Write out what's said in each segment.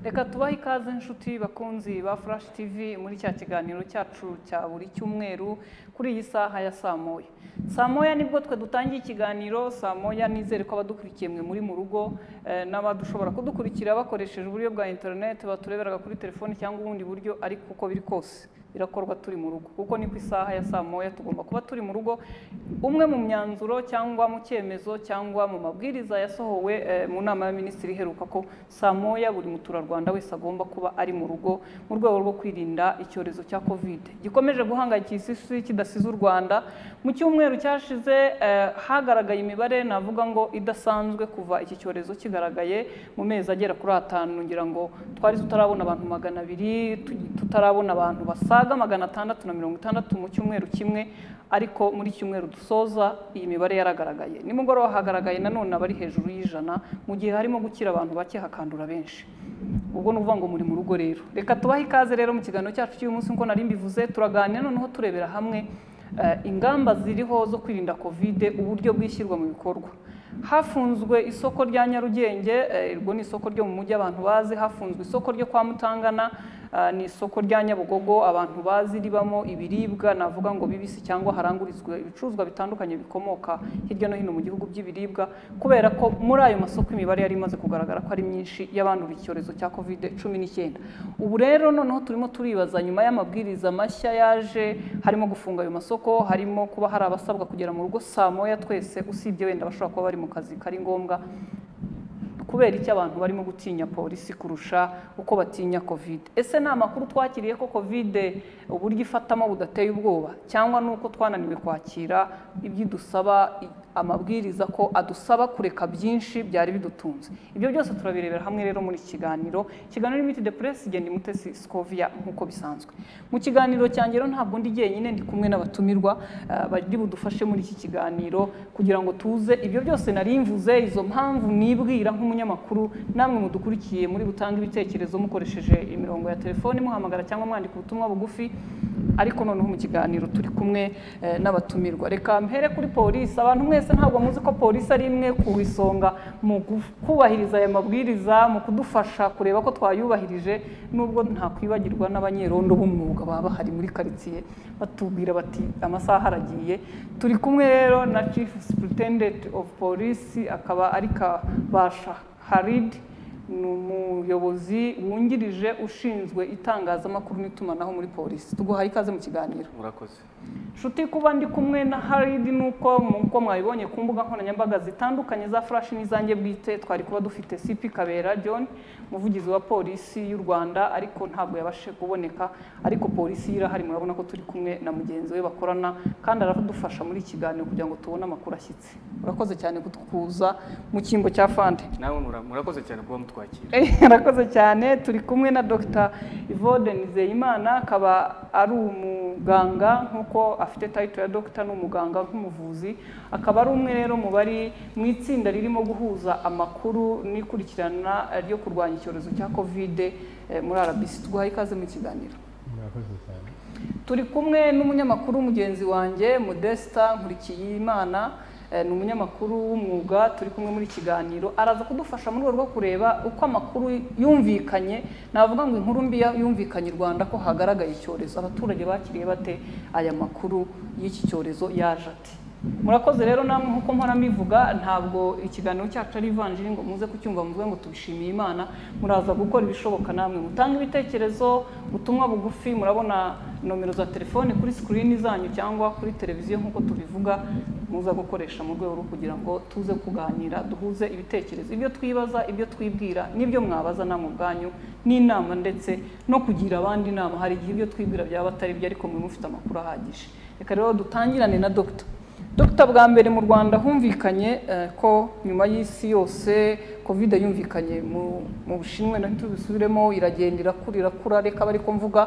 reka tubahe ikaze inshuti bakunzi ba furashi tivi muri cya kiganiro cyacu cya buri cyumweru kuri iyi saha ya saa moya saa moya nibwo twe dutangiye ikiganiro saa moya nizere ko abadukurikiye mwe muri mu rugo eh, n'abadushobora kudukurikira bakoresheje uburyo bwa interineti batureberaga kuri telefoni cyangwa ubundi buryo ariko uko biri kose birakorwa turi mu rugo kuko ni ku isaha ya saa moya tugomba kuba turi mu rugo umwe mu myanzuro cyangwa mu cyemezo cyangwa mu mabwiriza yasohowe eh, mu nama ya minisitiri iheruka ko saa moya buri muturarwanda wese agomba kuba ari mu rugo mu rwego rwo kwirinda icyorezo cya covid gikomeje guhangayikisha isi kidasize u rwanda mu cyumweru cyashize eh, hagaragaye imibare navuga ngo idasanzwe kuva iki cyorezo kigaragaye mu mezi agera kuri atanu ngira ngo twari tutarabona abantu magana abiri tu- tutarabona abantu basaga magana atandatu na mirongo itandatu mu cyumweru kimwe ariko muri iki cyumweru dusoza iyi mibare yaragaragaye nimugoroba hagaragaye nanone abari hejuru y'ijana mu gihe harimo gukira abantu bake hakandura benshi ubwo ni ukuvuga ngo muri mu rugo rero reka tubahe ikaze rero mu kiganiro cyacu cy'uyu munsi nk'uko nari mbivuze turaganira noneho turebera hamwe eh, ingamba ziriho zo kwirinda kovide uburyo bwishyirwa mu bikorwa hafunzwe isoko rya nyarugenge eh, irwo ni isoko ryo mu mujyi abantu bazi hafunzwe isoko ryo kwa mutangana ah, ni isoko rya nyabugogo abantu bazi ribamo ibiribwa navuga ngo bibisi cyangwa harangurizwa ibicuruzwa bitandukanye bikomoka hirya no hino mu gihugu by'ibiribwa kubera ko muri ayo masoko imibare yari imaze kugaragara ko ari myinshi y'abandura icyorezo cya covid cumi n'icyenda ubu rero noneho turimo turibaza nyuma y'amabwiriza mashya yaje harimo gufunga ayo masoko harimo kuba hari abasabwa kugera mu rugo saa moya twese usibye wenda bashobora kuba bari mu kazi kari ngombwa kubera icyo abantu barimo gutinya polisi kurusha uko batinya covid ese ni amakuru twakiriye ko covid uburyo ifatamo budateye ubwoba cyangwa ni uko twananiwe kwakira ibyo idusaba i- amabwiriza ko adusaba kureka byinshi byari bidutunze ibyo byose turabirebera hamwe rero muri iki kiganiro ikiganiro limiti de press igenda imutesi scovia nk'uko bisanzwe mu kiganiro cyanjye rero ntabwo ndi jyenyine ndi kumwe n'abatumirwa eh, bari budufashe muri iki kiganiro kugira ngo tuze ibyo byose nari mvuze izo mpamvu nibwira nk'umunyamakuru namwe mudukurikiye muri butanga ibitekerezo mukoresheje imirongo ya telefoni muhamagara cyangwa mwandika ubutumwa bugufi ariko noneho mu kiganiro turi kumwe eh, n'abatumirwa reka mpere kuri polisi abantu mwese ntabwo muzi ko polisi ari imwe ku isonga mu gu- kubahiriza aya mabwiriza mu kudufasha kureba ko twayubahirije nubwo ntakwibagirwa n'abanyerondo b'umwuga baba bahari muri karitsiye batubwira bati amasaha aragiye turi kumwe rero na chief superintendent of police akaba ari kabasha harid ni umuyobozi wungirije ushinzwe itangazamakuru n'itumanaho muri polisi tuguhaye ikaze mu kiganiro murakoze nshuti kuba ndi kumwe na harid nuko nk'uko mwabibonye ku mbuga nkoranyambaga zitandukanye za furashi n'izange bwite twari kuba dufite cp kabera john umuvugizi wa polisi y'u rwanda ariko ntabwo yabashe kuboneka ariko polisi ye irahari murabona ko turi kumwe na mugenzi we bakorana kandi aradufasha muri iki kiganiro kugira ngo tubone amakuru ashyitse urakoze cyane kutukuza mu cyimbo cya fande nawe mura- murakoze cyane kuba mutwakira arakoze cyane turi kumwe na dr Yvonne nizeyimana akaba ari umuganga nk'uko afite tayito ya dogita ni umuganga nk'umuvuzi akaba ari umwe rero mu bari mu itsinda ririmo guhuza amakuru n'ikurikirana ryo kurwanya icyorezo cya kovide eh, muri rbc tuguhaye ikaze mu kiganiro murakoze cyane turi kumwe n'umunyamakuru mugenzi wanjye modesta nkurikiyimana eh, ni umunyamakuru w'umwuga turi kumwe muri iki kiganiro araza kudufasha mu rwego rwo kureba uko amakuru yumvikanye navuga ngo inkuru mbi ya- yumvikanye i rwanda ko hagaragaye icyorezo abaturage bakiriye bate aya makuru y'iki cyorezo yaje ati murakoze rero namwe nk'uko mpora mbivuga ntabwo ikiganiro cyacu ari ivanjiri ngo muze kucyumva muvuge ngo tubishimiye imana muraza gukora ibishoboka namwe mutanga ibitekerezo ubutumwa bugufi murabona nomero za telefone kuri sikirini zanyu cyangwa kuri televiziyo nk'uko tubivuga muza gukoresha mu rwego rwo kugira ngo tuze kuganira duhuze ibitekerezo ibyo twibaza ibyo twibwira n'ibyo mwabaza namwe ubwanyu n'inama ndetse no kugira abandi inama hari igihe ibyo twibwira byaba atari byo ariko mwe mufite amakuru ahagije reka rero dutangirane na dogita Dr bwa mbere mu Rwanda humvikanye eh, ko nyuma y'isi yose covid yumvikanye mu mu Bushinwa na tubisubiremo iragenda irakura irakura reka bari mvuga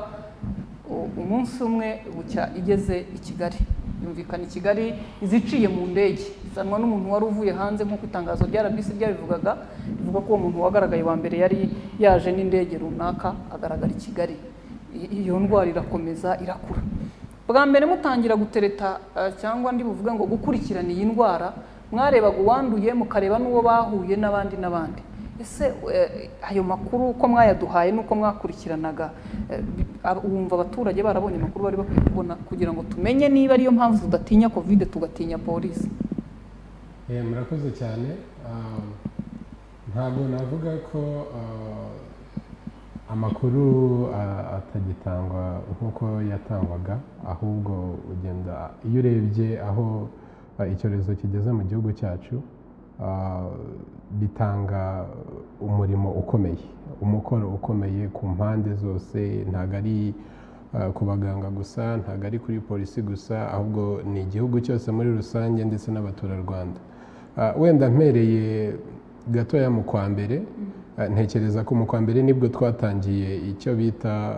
u- umunsi umwe bucya igeze i Kigali yumvikana i Kigali iziciye mu ndege izanwa n'umuntu wari uvuye hanze nk'uko itangazo rya RBC ryabivugaga rivuga ko uwo muntu wagaragaye wa mbere yari yaje n'indege runaka agaragara i Kigali I- iyo ndwara irakomeza irakura bwa mbere mutangira gutereta eh, cyangwa ndi buvuge ngo gukurikirana iyi ndwara mwarebaga uwanduye mukareba n'uwo bahuye n'abandi n'abandi ese eh, ayo makuru uko mwayaduhaye n'uko mwakurikiranaga eh, bi- ab- wumva abaturage barabonye amakuru bari bakwiye kubona kugira ngo tumenye niba ariyo mpamvu tudatinya covid tugatinya polisi Eh, murakoze cyane Um, ntabwo navuga ko uh, amakuru uh, atagitangwa nk'uko yatangwaga ahubwo ugenda iyo urebye aho uh, icyorezo kigeze mu gihugu cyacu uh, bitanga umurimo ukomeye umukoro ukomeye ku mpande zose ntabwo ari uh, ku baganga gusa ntabwo ari kuri polisi gusa ahubwo ni igihugu cyose muri rusange ndetse n'abaturarwanda Ah, wenda mpereye gatoya mu kwa mbere ah, ntekereza ko mu kwa mbere nibwo twatangiye icyo bita ah,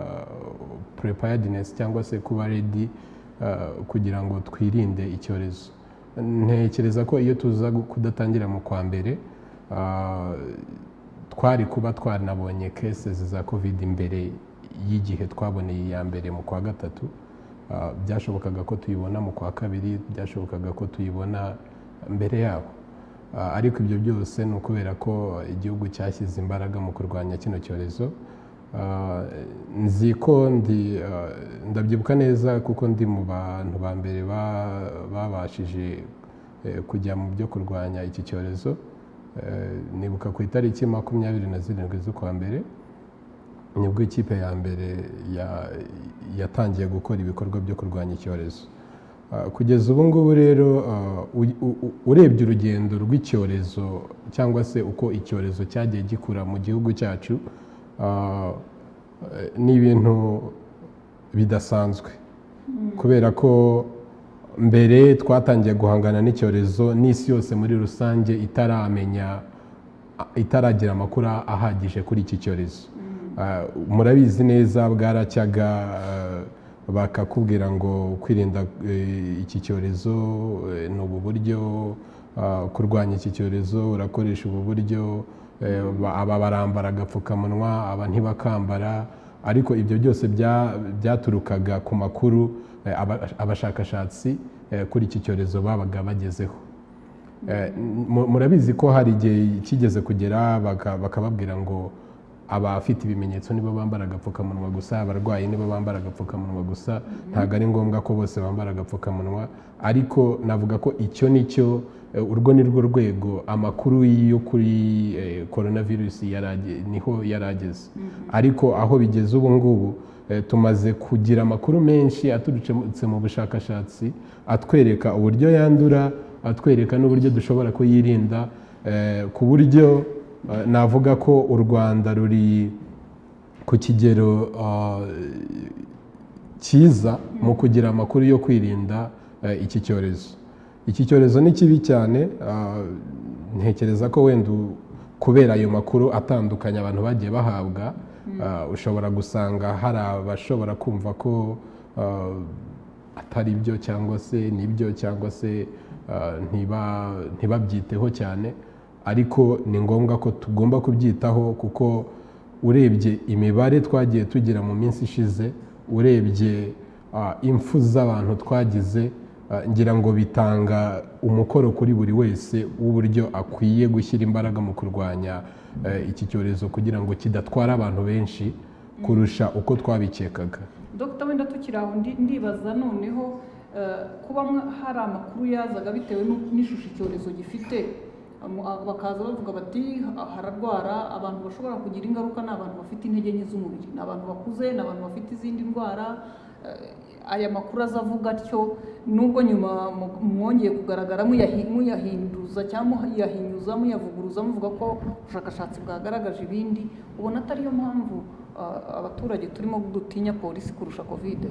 preparedness cyangwa se kuba ready ah, kugira ngo twirinde icyorezo ntekereza ko iyo tuza gu- kudatangira mu kwa mbere ah, twari kuba twanabonye cases za covid mbere y'igihe twaboneye iya mbere mu kwa gatatu Ah, byashobokaga ko tuyibona mu kwa kabiri byashobokaga ko tuyibona mbere yabo Ah, ariko ibyo byose ni ukubera ko igihugu cyashyize imbaraga mu kurwanya kino cyorezo Ah, nzi ko ndi ah, ndabyibuka neza kuko ndi mu bantu ba mbere ba- babashije eh, kujya mu byo kurwanya iki cyorezo Eh, nibuka ku itariki makumyabiri na zirindwi z'ukwa mbere nibwo ikipe ya mbere ya- yatangiye gukora ibikorwa byo kurwanya icyorezo Ah, kugeza ubu ngubu rero ah, u- u- u- urebye urugendo rw'icyorezo cyangwa se uko icyorezo cyagiye gikura mu gihugu cyacu ah, eh, ni ibintu bidasanzwe kubera ko mbere twatangiye guhangana n'icyorezo n'isi yose muri rusange itaramenya itaragira amakuru ahagije kuri iki cyorezo Ah, murabizi neza bwaracyaga ah, bakakubwira ngo kwirinda eh, iki cyorezo eh, ni ubu buryo ah, kurwanya iki cyorezo urakoresha ubu buryo eh, ba- aba barambara agapfukamunwa aba ntibakambara ariko ibyo byose bya- byaturukaga ku makuru eh, aba- abashakashatsi eh, kuri iki cyorezo babaga bagezeho Eh, mu- murabizi ko hari igihe kigeze kugera baka- bakababwira ngo abafite ibimenyetso nibo bambara agapfukamunwa gusa abarwayi nibo bambara agapfukamunwa gusa ntabwo ari ngombwa ko bose bambara agapfukamunwa ariko navuga ko icyo ni cyo eh, urwo ni rwo rwego amakuru yo kuri eh, coronavirus yari age- niho yari ageze ariko aho bigeze ubu ngubu eh, tumaze kugira amakuru menshi aturutse mu bushakashatsi atwereka uburyo yandura atwereka n'uburyo dushobora kuyirinda eh, ku buryo eh, navuga ko u rwanda ruri ku kigero ah, cyiza mu kugira amakuru yo kwirinda eh, iki cyorezo iki cyorezo ni kibi cyane ah, ntekereza ko wenda u- kubera ayo makuru atandukanye abantu bagiye bahabwa ah, ushobora gusanga hari abashobora kumva ko ah, atari byo cyangwa se nibyo cyangwa se ah, ntiba- ntibabyiteho cyane ariko ni ngombwa ko tugomba kubyitaho kuko urebye imibare twagiye tugira mu minsi ishize urebye ah, impfu z'abantu twagize ah, ngira ngo bitanga umukoro kuri buri wese w'uburyo akwiye gushyira imbaraga mu kurwanya eh, iki cyorezo kugira ngo kidatwara abantu benshi kurusha uko twabikekaga dogita wenda tukiri aho ndi- ndibaza noneho eh, kuba mwa- hari amakuru yazaga bitewe n'u- n'ishusho icyorezo gifite Amu- a- bakaza bavuga bati "Ha- hararwara abantu bashobora kugira ingaruka ni abantu bafite intege nke z'umubiri ni abantu bakuze ni abantu bafite izindi ndwara Eh, aya makuru aza avuga atyo nubwo nyuma mu- mwongeye kugaragara muyahi- muyahinduza cyangwa muyahinyuza muyavuguruza muvuga ko ubushakashatsi bwagaragaje ibindi ubona atariyo mpamvu ah, abaturage turimo dutinya polisi kurusha kovide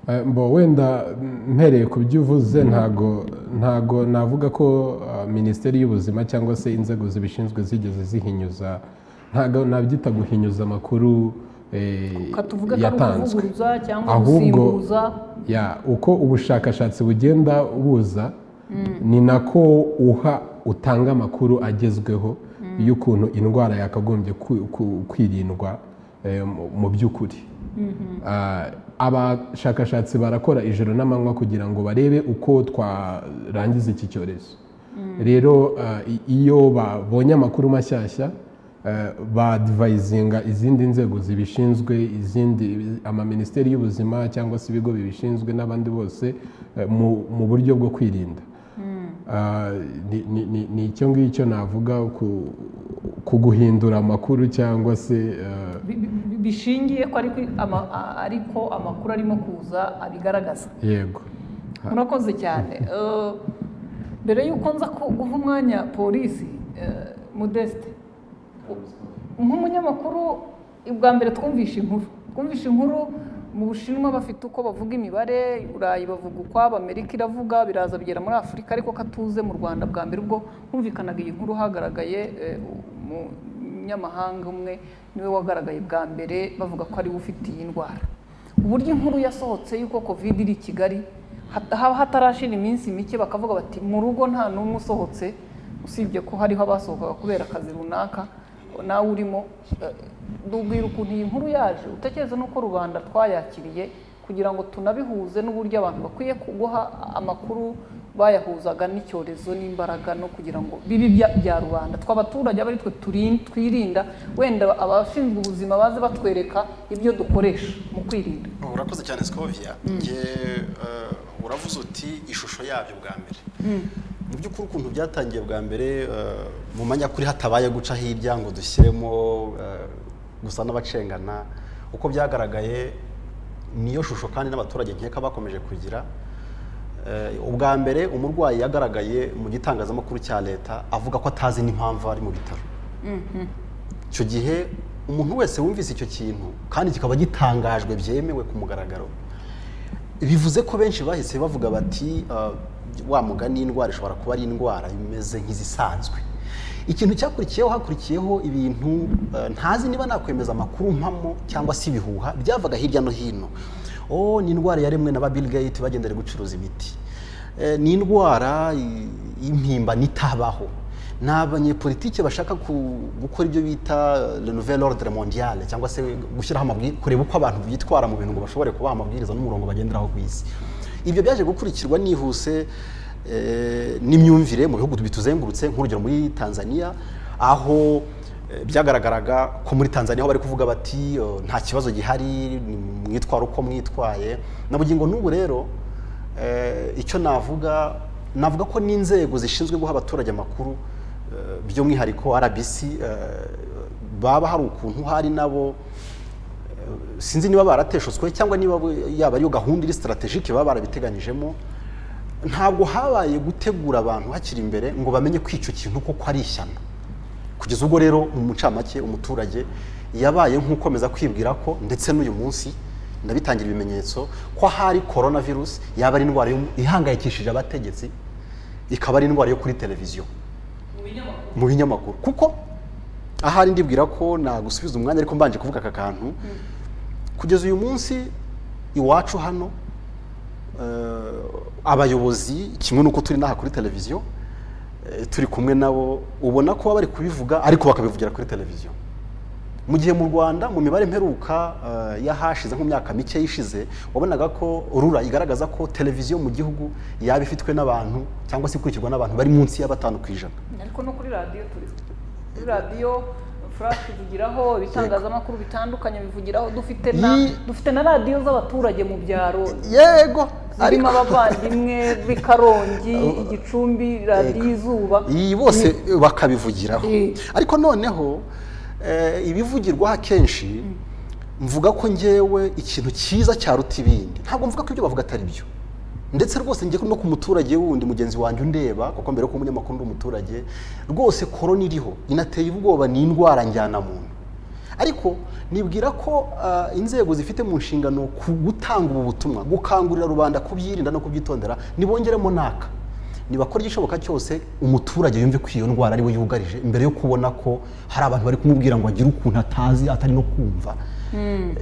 Eh, mbo wenda mm, mpereye ku byo uvuze ntago ntago navuga ko ah, minisiteri y'ubuzima cyangwa se inzego zibishinzwe zigeze zihinyuza ntago nabyita guhinyuza amakuru eh, katuvuga ko ari yatanzwe ukuvuguruza cyangwa Ahubwo- gusimbuza ya uko ubushakashatsi bugenda buza ni nako uha utanga amakuru agezweho y'ukuntu indwara yakagombye ku- ku- kwirindwa eh, mu- mu by'ukuri Ah, abashakashatsi barakora ijoro n'amanywa kugira ngo barebe uko twarangiza iki cyorezo rero ah, i- iyo babonye amakuru mashyashya eh, badivayizinga izindi nzego zibishinzwe izindi amaminisiteri y'ubuzima cyangwa se ibigo bibishinzwe n'abandi bose eh, mu, mu buryo bwo kwirinda Ah, ni- ni- ni- ni icyo ngicyo navuga ku- ku guhindura amakuru cyangwa se eh, Bi- bi- bi- bishingiye ko ariko ama- a- ariko amakuru arimo kuza abigaragaza yego murakoze cyane Eh, mbere y'uko nza ku- guha umwanya polisi eh, modeste u- nk'umunyamakuru bwa mbere twumvishe inkuru twumvishe inkuru mu bushinwa bafite uko bavuga imibare i burayi bavuga ukwabo amerika iravuga biraza bigera muri afurika ariko katuze mu rwanda bwa mbere ubwo humvikanaga iyi nkuru hagaragaye eh, umunyamahanga umwe niwe wagaragaye bwa mbere bavuga ko ariwe ufite iyi ndwara uburyo inkuru yasohotse y'uko covid iri i kigali hat- haba hatarashira iminsi mike bakavuga bati mu rugo nta n'umwe usohotse usibye ko hariho abasohokaga kubera akazi runaka nawe urimo eh, ndubwira ukuntu iyi nkuru yaje utekereza n'uko rubanda twayakiriye kugira ngo tunabihuze n'uburyo abantu bakwiye kuguha amakuru bayahuzaga n'icyorezo n'imbaraga no kugira ngo bibe ibya- bya rubanda twe abaturage abe ari twe turin- twirinda wenda abashinzwe ubuzima baze batwereka ibyo dukoresha mu kwirinda urakoze cyane sikovia njye eh, uravuze uti ishusho yabyo bwa mbere mu by'ukuri ukuntu byatangiye bwa mbere eh, mu manyakuri hatabaye guca hirya ngo dushyiremo eh, gusa n'abacengana uko byagaragaye niyo shusho kandi n'abaturage nkeka bakomeje kugira Eh, ubwa mbere umurwayi yagaragaye mu gitangazamakuru cya leta avuga ko atazi n'impamvu ari mu bitaro icyo gihe umuntu wese wumvise icyo kintu kandi kikaba gitangajwe byemewe ku mugaragaro bivuze ko benshi bahise bavuga bati "Ah, wa mugani indwara ishobora kuba ari indwara imeze nk'izisanzwe ikintu cyakurikiyeho hakurikiyeho ibintu eh, ntazi niba nakwemeza amakuru mpamo cyangwa se ibihuha byavaga hirya no hino oh ni indwara yaremwe na ba Bill Gates bagendera gucuruza imiti Eh, ni indwara i- y'impimbano itabaho ni abanyepolitike bashaka ku- gukora ibyo bita le nouvel ordre mondial cyangwa se gushyiraho amabwiriza kureba uko abantu bitwara mu bintu ngo bashobore kubaha amabwiriza n'umurongo bagenderaho ku isi ibyo byaje gukurikirwa nihuse eh, n'imyumvire mu bihugu bituzengurutse nk'urugero muri tanzania aho eh, byagaragaraga ko muri tanzania aho bari kuvuga bati "Oh, nta kibazo gihari mwitwara uko mwitwaye na bugingo n'ubu rero Eh, icyo navuga navuga ko n'inzego zishinzwe guha abaturage amakuru eh, by'umwihariko RBC eh, baba hari ukuntu hari nabo eh, sinzi niba barateshutswe cyangwa niba bo- yaba ariyo gahunda iri strategike baba barabiteganyijemo ntabwo habaye gutegura abantu hakiri imbere ngo bamenye ko icyo kintu koko ari ishyano kugeza ubwo rero mu mucamake umuturage yabaye nk'ukomeza kwibwira ko ndetse n'uyu munsi ndabitangira ibimenyetso ko ahari korona virusi yaba ari indwara yo- ihangayikishije abategetsi ikaba ari indwara yo kuri televiziyo mu binyamakuru kuko ahari ndibwira ko nagusubiza umwanya ariko mbanje kuvuga aka kantu kugeza uyu munsi iwacu hano eh, abayobozi kimwe n'uko turi n'aha kuri televiziyo eh, turi kumwe nabo ubona ko baba bari kubivuga ariko bakabivugira kuri televiziyo mu gihe mu rwanda mu mibare mperuka eh, y'ahashize nko mu myaka mike ishize wabonaga ko rura igaragaza ko televiziyo mu gihugu yaba ifitwe n'abantu cyangwa se ikurikirwa n'abantu bari munsi ya batanu ku ijana ariko no kuri radiyo turi kuri radiyo furashi tuvugiraho ibitangazamakuru bitandukanye bivugiraho dufite na Yi- dufite na radiyo z'abaturage mu byaro yego zirimo abavandimwe b'i karongi igicumbi radiyo izuba iyi bose bakabivugiraho Eh. ariko noneho eh, ibivugirwaho akenshi mvuga ko ngewe ikintu cyiza cyaruta ibindi ntabwo mvuga ko ibyo bavuga atari byo ndetse rwose njye no ku muturage wundi mugenzi wanjye undeba kuko mbere ko umunyamakuru ndi umuturage rwose korona iriho inateye ubwoba ni indwara njyanamuntu ariko nibwira ko ah, inzego zifite mu nshingano ku gutanga ubu butumwa gukangurira rubanda kubyirinda no kubyitondera nibongeremo n'aka nibakora igishoboka cyose umuturage yumve ko iyo ndwara ariwe yugarije mbere yo kubona ko hari abantu bari kumubwira ngo agire ukuntu atazi atari no kumva Eh,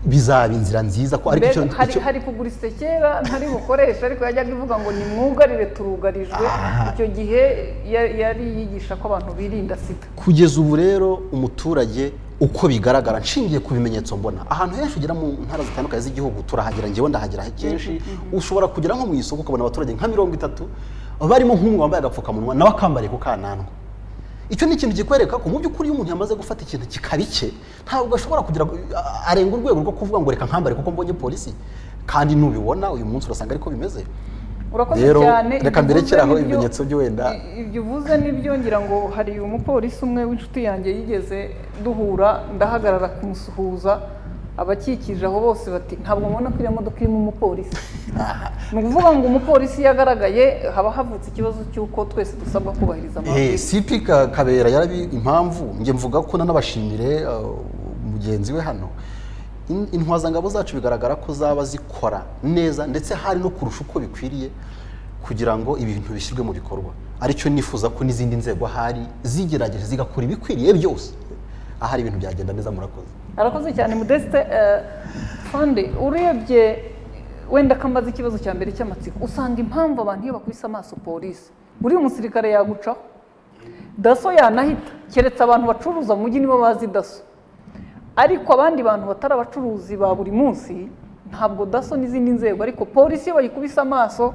bizaba inzira nziza ko ariko Mbega icyo- hari, icyo- hari kugura isekera ntari bukoresha ariko yajyaga ivuga ngo nimwugarire turugarijwe icyo gihe ya- yari yigisha ko abantu birinda sida kugeza ubu rero umuturage uko bigaragara nshingiye ku bimenyetso mbona ahantu henshi ugera mu ntara zitandukanye z'igihugu turahagera ngewe ndahagera kenshi ushobora kugera nko mu isoko ukabona abaturage nka mirongo itatu barimo nk'umwe wambaye agapfukamunwa nawe akambariye ku kananwa icyo ni ikintu kikwereka ko mu by'ukuri iyo umuntu yamaze gufata ikintu kikaba icye ntabwo ashobora kugira ngo- a- arenga urwego rwo kuvuga ngo reka nkambare kuko mbonye polisi kandi nubibona uyu munsi urasanga ariko bimeze urakoze Rero, cyane reka ibyo mberekeraho uvuze nibyo- ibimenyetso byo wenda. i- ibyo uvuze nibyo ngira ngo hari umupolisi umwe w'inshuti yanjye yigeze duhura ndahagarara kumusuhuza abakikije aho bose bati ntabwo mbona ko iriya modoka irimo umupolisi ni ukuvuga ngo umupolisi iyo agaragaye haba havutse ikibazo cy'uko twese dusabwa kubahiriza Eh, amabwiriza CP Ka- Kabera yarabi impamvu njye mvuga ko nanabashimire uh, mugenzi we hano In- intwazangabo zacu bigaragara ko zaba zikora neza ndetse hari no kurusha uko bikwiriye kugira ngo ibintu bishyirwe mu bikorwa aricyo nifuza ko n'izindi nzego ahari zigerageje zigakora ibikwiriye byose ahari ibintu byagenda neza murakoze arakoze cyane modeste eh, fande urebye wenda ko amaze ikibazo cya mbere cy'amatsiko usanga impamvu abantu iyo bakubise amaso polisi buriya umusirikare yagucaho daso yanahita keretse abantu bacuruza mu mujyi nibo bazi daso ariko abandi bantu batari abacuruzi ba buri munsi ntabwo daso n'izindi nzego ariko polisi iyo bayikubise amaso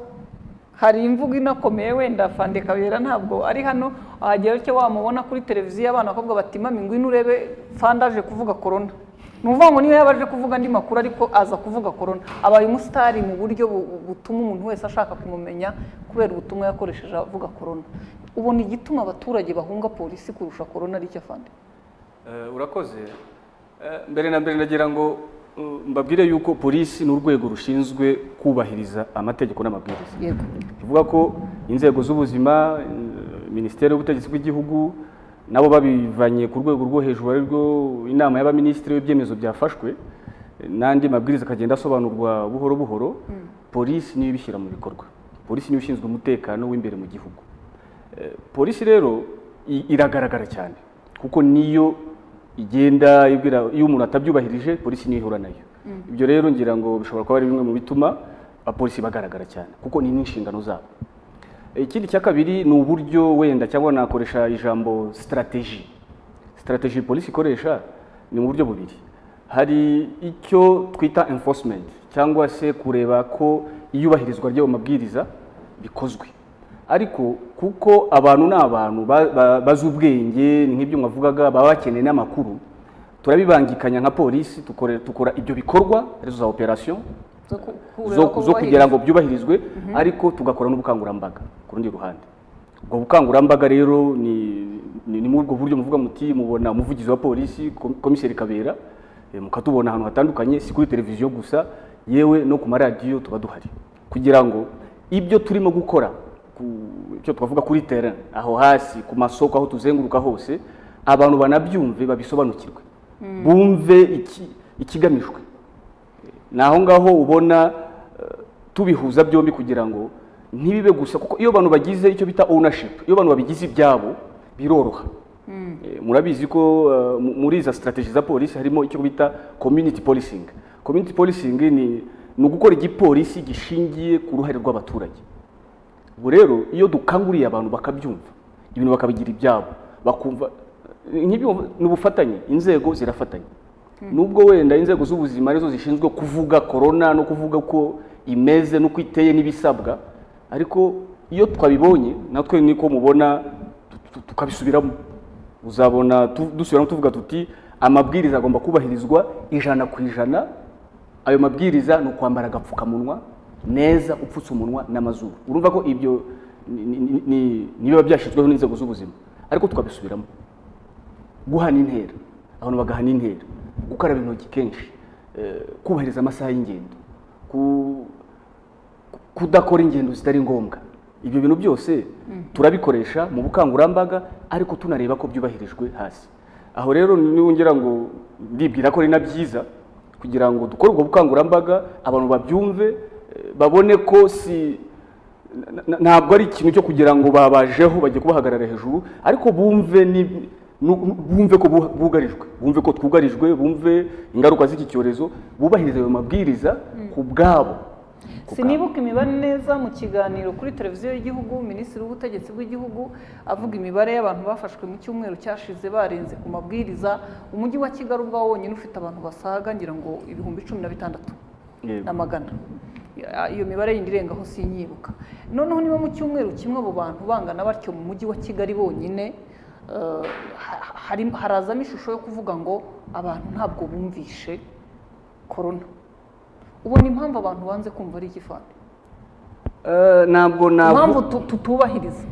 hari imvugo inakomeye wenda fande kabera ntabwo ari hano wagira utyo wamubona kuri televiziyo abana bakobwa bati mami ngwino urebe fande aje kuvuga korona ni ukuvuga ngo niyo yaba aje kuvuga andi makuru ariko aza kuvuga korona abaye umusitari mu buryo bu- butuma umuntu wese ashaka kumumenya kubera ubutumwa yakoresheje avuga korona ubona igituma abaturage bahunga polisi kurusha korona ari icyo fande Eh, urakoze Eh, mbere na mbere ndagira ngo mm, mbabwire yuko polisi ni urwego rushinzwe kubahiriza amategeko n'amabwiriza yego tuvuga ko inzego z'ubuzima eh, minisiteri y'ubutegetsi bw'igihugu nabo babivanye ku rwego rwo hejuru ari rwo inama y'abaminisitiri y'ibyemezo byafashwe eh, n'andi mabwiriza akagenda asobanurwa buhoro buhoro polisi niyo ibishyira mu bikorwa polisi niyo ishinzwe umutekano w'imbere mu gihugu Eh, polisi rero i- iragaragara cyane kuko niyo igenda ibwira iyo umuntu atabyubahirije polisi niyo ihura nayo ibyo rero ngira ngo bishobora kuba ari bimwe mu bituma abapolisi bagaragara cyane kuko ni n'inshingano zabo Eh, ikindi cya kabiri ni uburyo wenda cyangwa nakoresha ijambo sitarateji sitarateji polisi ikoresha ni mu buryo bubiri hari icyo twita enforcement cyangwa se kureba ko iyubahirizwa ry'ayo mabwiriza bikozwe ariko kuko abantu ni abantu ba- ba- bazi ubwenge ni nk'ibyo mwavugaga baba bakeneye n'amakuru turabibangikanya nka polisi tukore- tukora ibyo bikorwa arizo za operasiyo zo ku- kureba zo, ko zo kugira bubahiriza. ngo byubahirizwe ariko tugakora n'ubukangurambaga ku rundi ruhande ubwo bukangurambaga rero ni ni ni muri ubwo buryo muvuga muti mubona umuvugizi wa polisi kom- komiseri kabera eh, mukatubona ahantu hatandukanye si kuri televiziyo gusa yewe no ku maradiyo tuba duhari kugira ngo ibyo turimo gukora ku- icyo twavuga kuri terrain aho hasi ku masoko aho tuzenguruka hose abantu banabyumve babisobanukirwe bumve iki- ikigamijwe ni aho ngaho ubona eh, tubihuza byombi kugira ngo ntibibe gusa kuko iyo abantu bagize icyo bita ownership iyo abantu babigize ibyabo biroroha Eh, murabizi ko eh, mu- muri iza strategy za polisi harimo icyo bita community policing community policing ni ni ugukora igipolisi gishingiye ku ruhare rw'abaturage ubu rero iyo dukanguriye abantu bakabyumva ibintu bakabigira ibyabo bakumva nk'ibyo ni ubufatanye inzego zirafatanya nubwo wenda inzego z'ubuzima arizo zishinzwe kuvuga korona no kuvuga ko imeze n'uko iteye n'ibisabwa ariko iyo twabibonye natwe niko mubona tu- tu- tukabisubiramo uzabona tu- dusubiramo tuvuga tuti amabwiriza agomba kubahirizwa ijana ku ijana ayo mabwiriza ni ukwambara agapfukamunwa neza upfutse umunwa n'amazuru urumva ko ibyo ni- ni- ni- ni biba byashyizweho n'inzego z'ubuzima ariko tukabisubiramo guhana intera abantu bagahana intera gukaraba intoki kenshi eh, kubahiriza amasaha y'ingendo ku- kudakora ingendo zitari ngombwa ibyo bintu byose turabikoresha mu bukangurambaga ariko tunareba ko byubahirijwe hasi aho rero ngira ngo ndibwira ko ari na byiza kugira ngo dukore ubwo bukangurambaga abantu babyumve eh, babone ko si na- na- ntabwo ari ikintu cyo kugira ngo babajeho bajye kubahagarara hejuru ariko bumve ni- nu- nu- bumve ko bu- bugarijwe bumve ko twugarijwe bumve ingaruka z'iki cyorezo bubahiriza ayo mabwiriza ku bwabo ku bwabo. sinibuka imibare neza mu kiganiro kuri televiziyo y'igihugu minisitiri w'ubutegetsi bw'igihugu avuga imibare y'abantu bafashwe mu cyumweru cyashize barenze ku mabwiriza umujyi wa kigali ubwawo wonyine ufite abantu basaga ngira ngo ibihumbi cumi na bitandatu Yego. na magana iyo mibare yindi irengaho sinyibuka noneho niba mu cyumweru kimwe abo bantu bangana batyo mu mujyi wa kigali bonyine eh, ha- hari- harazamo ishusho yo kuvuga ngo abantu ntabwo bumvishe korona ubona impamvu abantu banze kumva ari iki fani Eh, ntabwo impamvu nabwo tu- tutubahiriza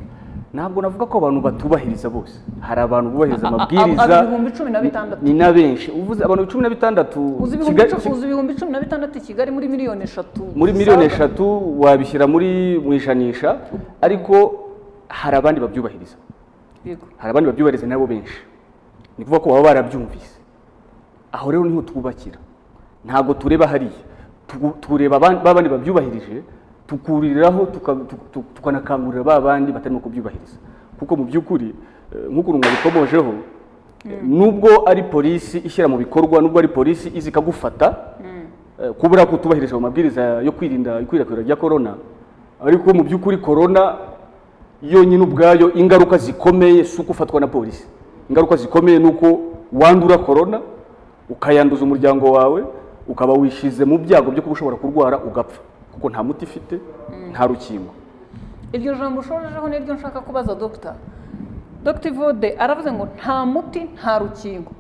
ntabwo navuga ko abantu batubahiriza bose hari abantu bubahiriza A- a- amabwiriza aba ibihumbi cumi na bitandatu. ni na benshi uvuze abantu cumi na bitandatu uzi ibihumbi Kigali- cumi- uzi ibihumbi cumi na bitandatu i kigali muri miliyoni eshatu muri miliyoni eshatu wabishyira muri mu ijanisha ariko hari abandi babyubahiriza yego hari abandi babyubahiriza nabo benshi ni kuvuga ko baba barabyumvise aho rero niho twubakira ntabwo tureba hariya Tugu- tureba aban- ba bandi babyubahirije tukuriraho tuka- tu- tu- tukanakangurira ba bandi batarimo kubyubahiriza kuko mu by'ukuri eh, nk'ukuntu mwabikomojeho eh, nubwo ari polisi ishyira mu bikorwa nubwo ari polisi izi ikagufata eh, kubura kutubahirije ayo mabwiriza yo kwirinda ikwirakwira rya korona ariko mu by'ukuri korona yonyine ubwayo ingaruka zikomeye si uko ufatwa na polisi ingaruka zikomeye ni uko wandura korona ukayanduza umuryango wawe ukaba wishyize mu byago byo kuba ushobora kurwara ugapfa kuko nta muti ifite nta rukingo iryo jambo ushojeho niryo nshaka kubaza dogita dogita ivode aravuze ngo nta muti nta rukingo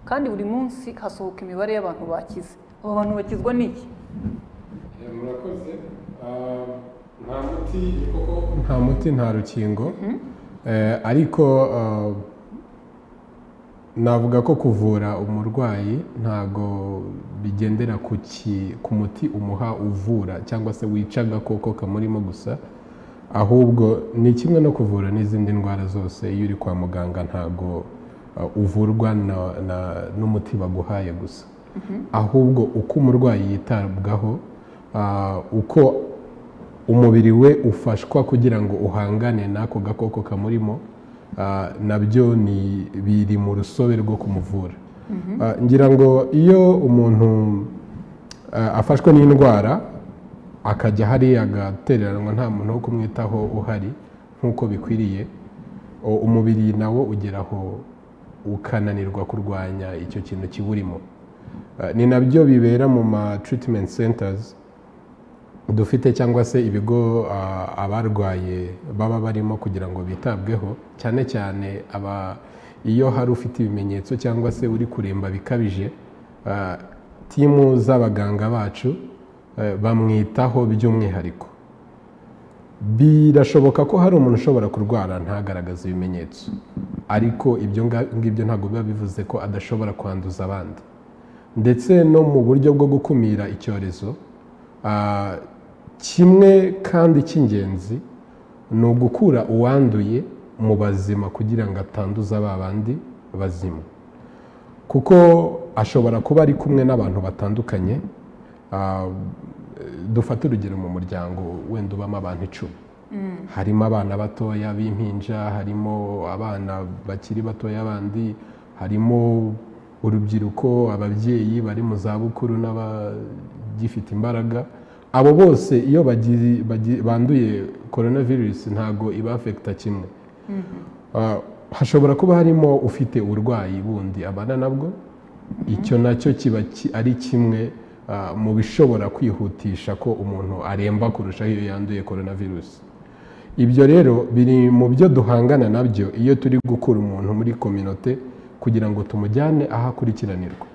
kandi buri munsi hasohoka imibare y'abantu bakize abo bantu bakizwa n'iki Eh, murakoze Ah, nta muti koko nta muti nta rukingo Eh, ariko ah, navuga ko kuvura umurwayi ntago bigendera ku ki- ku muti umuha uvura cyangwa se wica agakoko kamurimo gusa ahubwo ni kimwe no kuvura n'izindi ndwara zose iyo uri kwa muganga ntago ah, uvurwa na- na- n'umuti baguhaye gusa ahubwo uko umurwayi yitabwaho ah, uko umubiri we ufashwa kugira ngo uhangane n'ako gakoko kamurimo ah, nabyo ni biri mu rusobe rwo kumuvura Ah, ngira ngo iyo umuntu ah, afashwe n'indwara akajya hariya agatereranwa nta muntu wo kumwitaho uhari nk'uko bikwiriye o- umubiri nawo ugeraho ukananirwa kurwanya icyo kintu kiburimo Eh, ni nabyo bibera mu ma treatment centers dufite cyangwa se ibigo ah, abarwaye baba barimo kugira ngo bitabweho cyane cyane aba iyo hari ufite ibimenyetso cyangwa se uri kuremba bikabije ah, timu z'abaganga bacu eh, bamwitaho by'umwihariko birashoboka ko hari umuntu ushobora kurwara ntagaragaze ibimenyetso ariko ibyo nga- ngibyo ntabwo biba bivuze ko adashobora kwanduza abandi ndetse no mu buryo bwo gukumira icyorezo ah, kimwe kandi cy'ingenzi ni ugukura uwanduye mu bazima kugira ngo atanduza ba bandi bazima kuko ashobora kuba ari kumwe n'abantu batandukanye ah, dufate urugero mu muryango wenda ubamo abantu icumi harimo abana batoya b'impinja harimo abana bakiri batoya bandi harimo urubyiruko ababyeyi bari mu zabukuru n'abagifite imbaraga abo bose iyo bagi- bagi- banduye coronavirus ntago ibafekita kimwe Ah, hashobora kuba harimo ufite uburwayi bundi abana nabwo icyo nacyo kiba ki- ari kimwe ah, mu bishobora kwihutisha ko umuntu aremba kurusha iyo yanduye coronavirus ibyo rero biri mu byo duhangana nabyo iyo turi gukura umuntu muri kominote kugira ngo tumujyane aho akurikiranirwa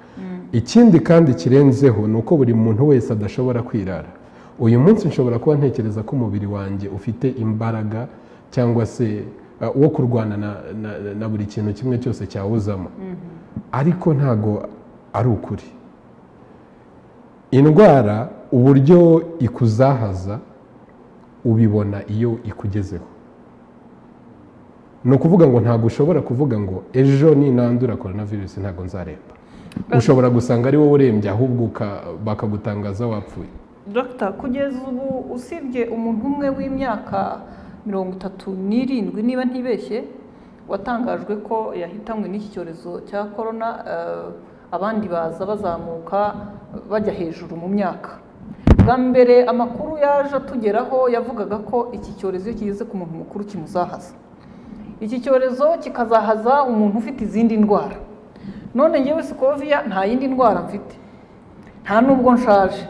ikindi kandi kirenzeho ni uko buri muntu wese adashobora kwirara uyu munsi nshobora kuba ntekereza ko umubiri wanjye ufite imbaraga cyangwa se eh, wo kurwana na, na, na buri kintu kimwe cyose cyawuzamo ariko ntago ari ukuri indwara uburyo ikuzahaza ubibona iyo ikugezeho ni ukuvuga ngo ntabwo ushobora kuvuga ngo ejo ninandura coronavirus ntabwo nzaremba ushobora gusanga ari wowe urembye ahubwo uka- bakagutangaza wapfuye dogita kugeza ubu usibye umuntu umwe w'imyaka mirongo itatu n'irindwi niba ntibeshye watangajwe ko yahitanywe n'iki cyorezo cya korona eh, abandi baza bazamuka bajya hejuru mu myaka bwa mbere amakuru yaje atugeraho yavugaga ko iki cyorezo iyo kigeze ku muntu mukuru kimuzahaza iki cyorezo kikazahaza umuntu ufite izindi ndwara none ngewe sikoviya nta yindi ndwara mfite nta n'ubwo nshaje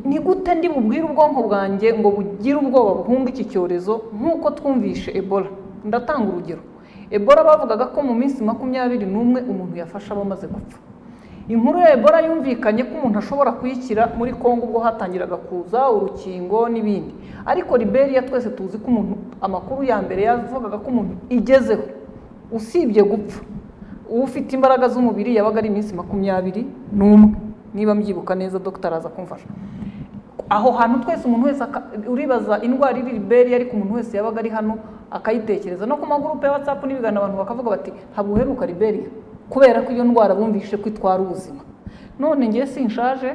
ni gute ndi bubwire ubwonko bwanjye ngo bugire ubwoba buhunga iki cyorezo nk'uko twumvishe ebola ndatanga urugero ebola bavugaga ko mu minsi makumyabiri n'umwe umuntu yafashe aba amaze gupfa inkuru ya ebola yumvikanye ko umuntu ashobora kuyikira muri congo ubwo hatangiraga kuza urukingo n'ibindi ariko liberiya twese tuzi ko umuntu amakuru ya mbere yavugaga ko umuntu igezeho usibye gupfa ufite imbaraga z'umubiri yabaga ari iminsi makumyabiri n'umwe niba mbyibuka neza dogiteri aza kumfasha aho hantu twese umuntu wese aka- uribaza indwara iri liberi ariko umuntu wese yabaga ari hano akayitekereza no ku magurupe ya watsapu n'ibigana abantu bakavuga bati ntabwo uheruka liberi kubera ko iyo ndwara bumvise ko itwara ubuzima none ngewe sinshaje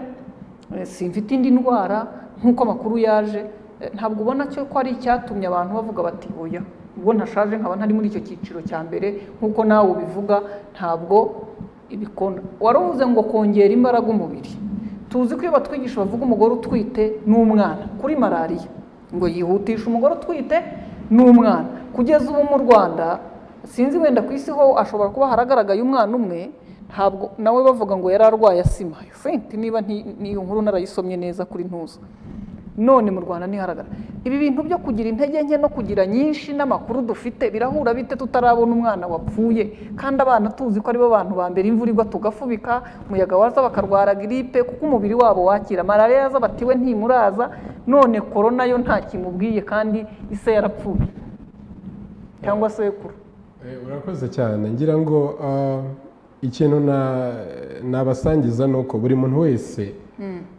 eh, simfite indi ndwara nk'uko amakuru yaje eh, ntabwo ubona cyo ko ari icyatumye abantu bavuga bati oya ubwo ntashaje nkaba ntari muri icyo cyiciro cya mbere nk'uko nawe ubivuga ntabwo ibikona wari uvuze ngo kongera imbaraga umubiri tuzi ko iyo batwigisha bavuga umugore utwite n'umwana kuri malariya ngo yihutishe umugore utwite n'umwana kugeza ubu mu rwanda sinzi wenda ku isi ho ashobora kuba haragaragaye umwana umwe ntabwo nawe bavuga ngo yari arwaye asima fenti niba nti- n'iyo nkuru narayisomye neza kuri ntuza none mu rwanda ntiharagara ibi bintu byo kugira intege nke no kugira nyinshi n'amakuru dufite birahura bite tutarabona umwana wapfuye kandi abana tuzi ko aribo bantu ba mbere imvura igwa tugafubika umuyaga waza bakarwara giripe kuko umubiri wabo wakira malariya yaza batiwe ntimuraza none korona yo nta kimubwiye kandi ise yarapfuye cyangwa sekuru Eh, urakoze cyane ngira ngo ah, ikintu na- nabasangiza ni uko buri muntu wese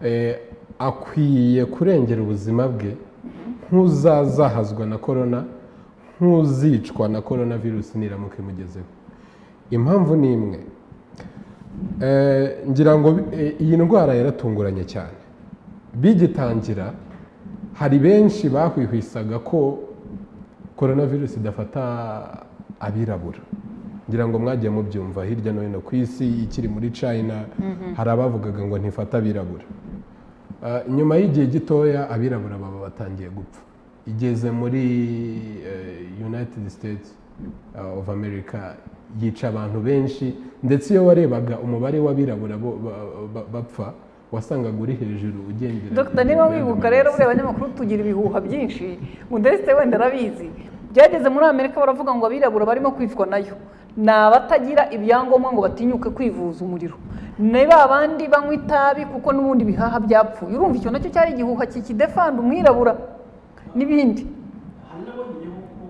eh, akwiye kurengera ubuzima bwe nk'uzazahazwa na korona nk'uzicwa na korona virusi niramuka imugezeho impamvu ni imwe Eh, ngira ngo eh, iyi ndwara yaratunguranye cyane bigitangira hari benshi bahwihwisaga ko coronavirus idafata abirabura ngira ngo mwagiye mubyumva hirya no hino ku isi ikiri muri china hari abavugaga ngo ntifata abirabura Ah, nyuma y'igihe gitoya abirabura baba batangiye gupfa igeze muri eh, united states ah, of america yica abantu benshi ndetse iyo warebaga umubare w'abirabura bo- ba- ba- bapfa wasangaga uri hejuru ugendera dogita niba wibuka rero buriya abanyamakuru tugira ibihuha byinshi mudesite wenda arabizi byageze muri amerika baravuga ngo abirabura barimo kwicwa nayo ni abatagira ibyangombwa ngo batinyuke kwivuza umuriro ni ba bandi banywa itabi kuko n'ubundi ibihaha byapfuye urumva icyo nacyo cyari igihuha kikidefanda umwirabura n'ibindi hari n'abamenyeho ko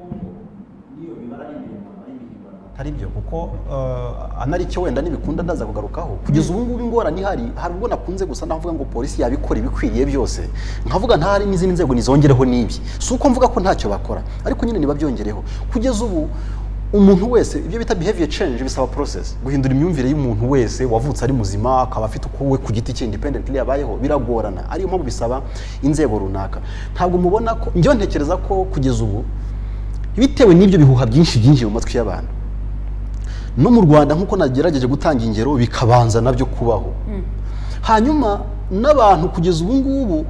n'iyo mibare ari imihimbano ari imihimbano atari byo kuko eh, anaricyo wenda ntibikunda ndaza kugarukaho kugeza ubu ngubu ingorane ihari hari ubwo nakunze gusa naho mvuga ngo polisi yabikora ibikwiriye byose nkavuga ntahari n'izindi nzego nizongereho n'ibi si uko mvuga ko ntacyo bakora ariko nyine nibabyongereho kugeza ubu umuntu wese ibyo bita behavior change bisaba process guhindura imyumvire y'umuntu wese wavutse ari muzima akaba afite uko we ku giti cye independently yabayeho biragorana ariyo mpamvu bisaba inzego runaka ntabwo mubona ko njyewe ntekereza ko kugeza ubu bitewe n'ibyo bihuha byinshi byinjiye mu matwi y'abantu no mu rwanda nk'uko nagerageje gutanga ingero bikabanza nabyo kubaho hanyuma n'abantu kugeza ubu ngubu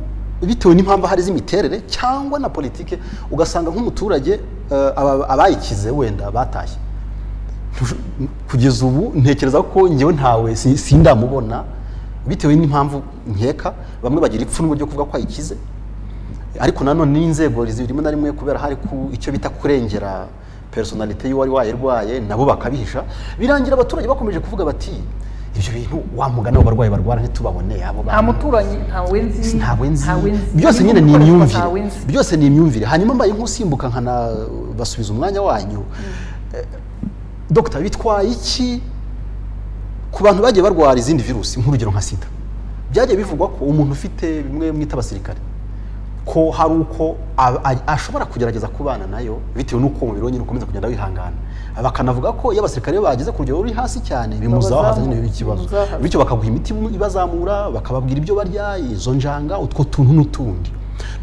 bitewe n'impamvu hari z'imiterere cyangwa na politike ugasanga nk'umuturage eh, aba- abayikize wenda batashye kugeza ubu ntekereza ko ngewe ntawe si- sindamubona bitewe n'impamvu nkeka bamwe bagira ipfunwe ryo kuvuga ko ayikize ariko nanone n'inzego zirimo na rimwe kubera hari ku icyo bita kurengera personalite y'uwari wayirwaye nabo bakabihisha birangira abaturage bakomeje kuvuga bati ibyo bintu wa mugani w'abarwayi barwara ntitubaboneye abo nta bantu." muturanyi ntawe nzi ntawe nzi byose byose nyine ni imyumvire ntawe nzi byose ni imyumvire hanyuma mbaye nk'usimbuka nkanabasubiza umwanya wanyu Eh, dogita bitwaye iki ku bantu bagiye barwara izindi virusi nk'urugero nka sida byagiye bivugwa ko umuntu ufite bimwe mwita abasirikare ko hari uko a- a- ashobora kugerageza kubana nayo bitewe n'uko umubiri we nyine ukomeza kugenda wihangana bakanavuga ko iyo abasirikare bageze ku rugero ruri hasi cyane bimuzahaza nyine ikibazo bimuzahaza. bityo bakaguha imiti ibazamura bakababwira ibyo barya izo njanga utwo tuntu n'utundi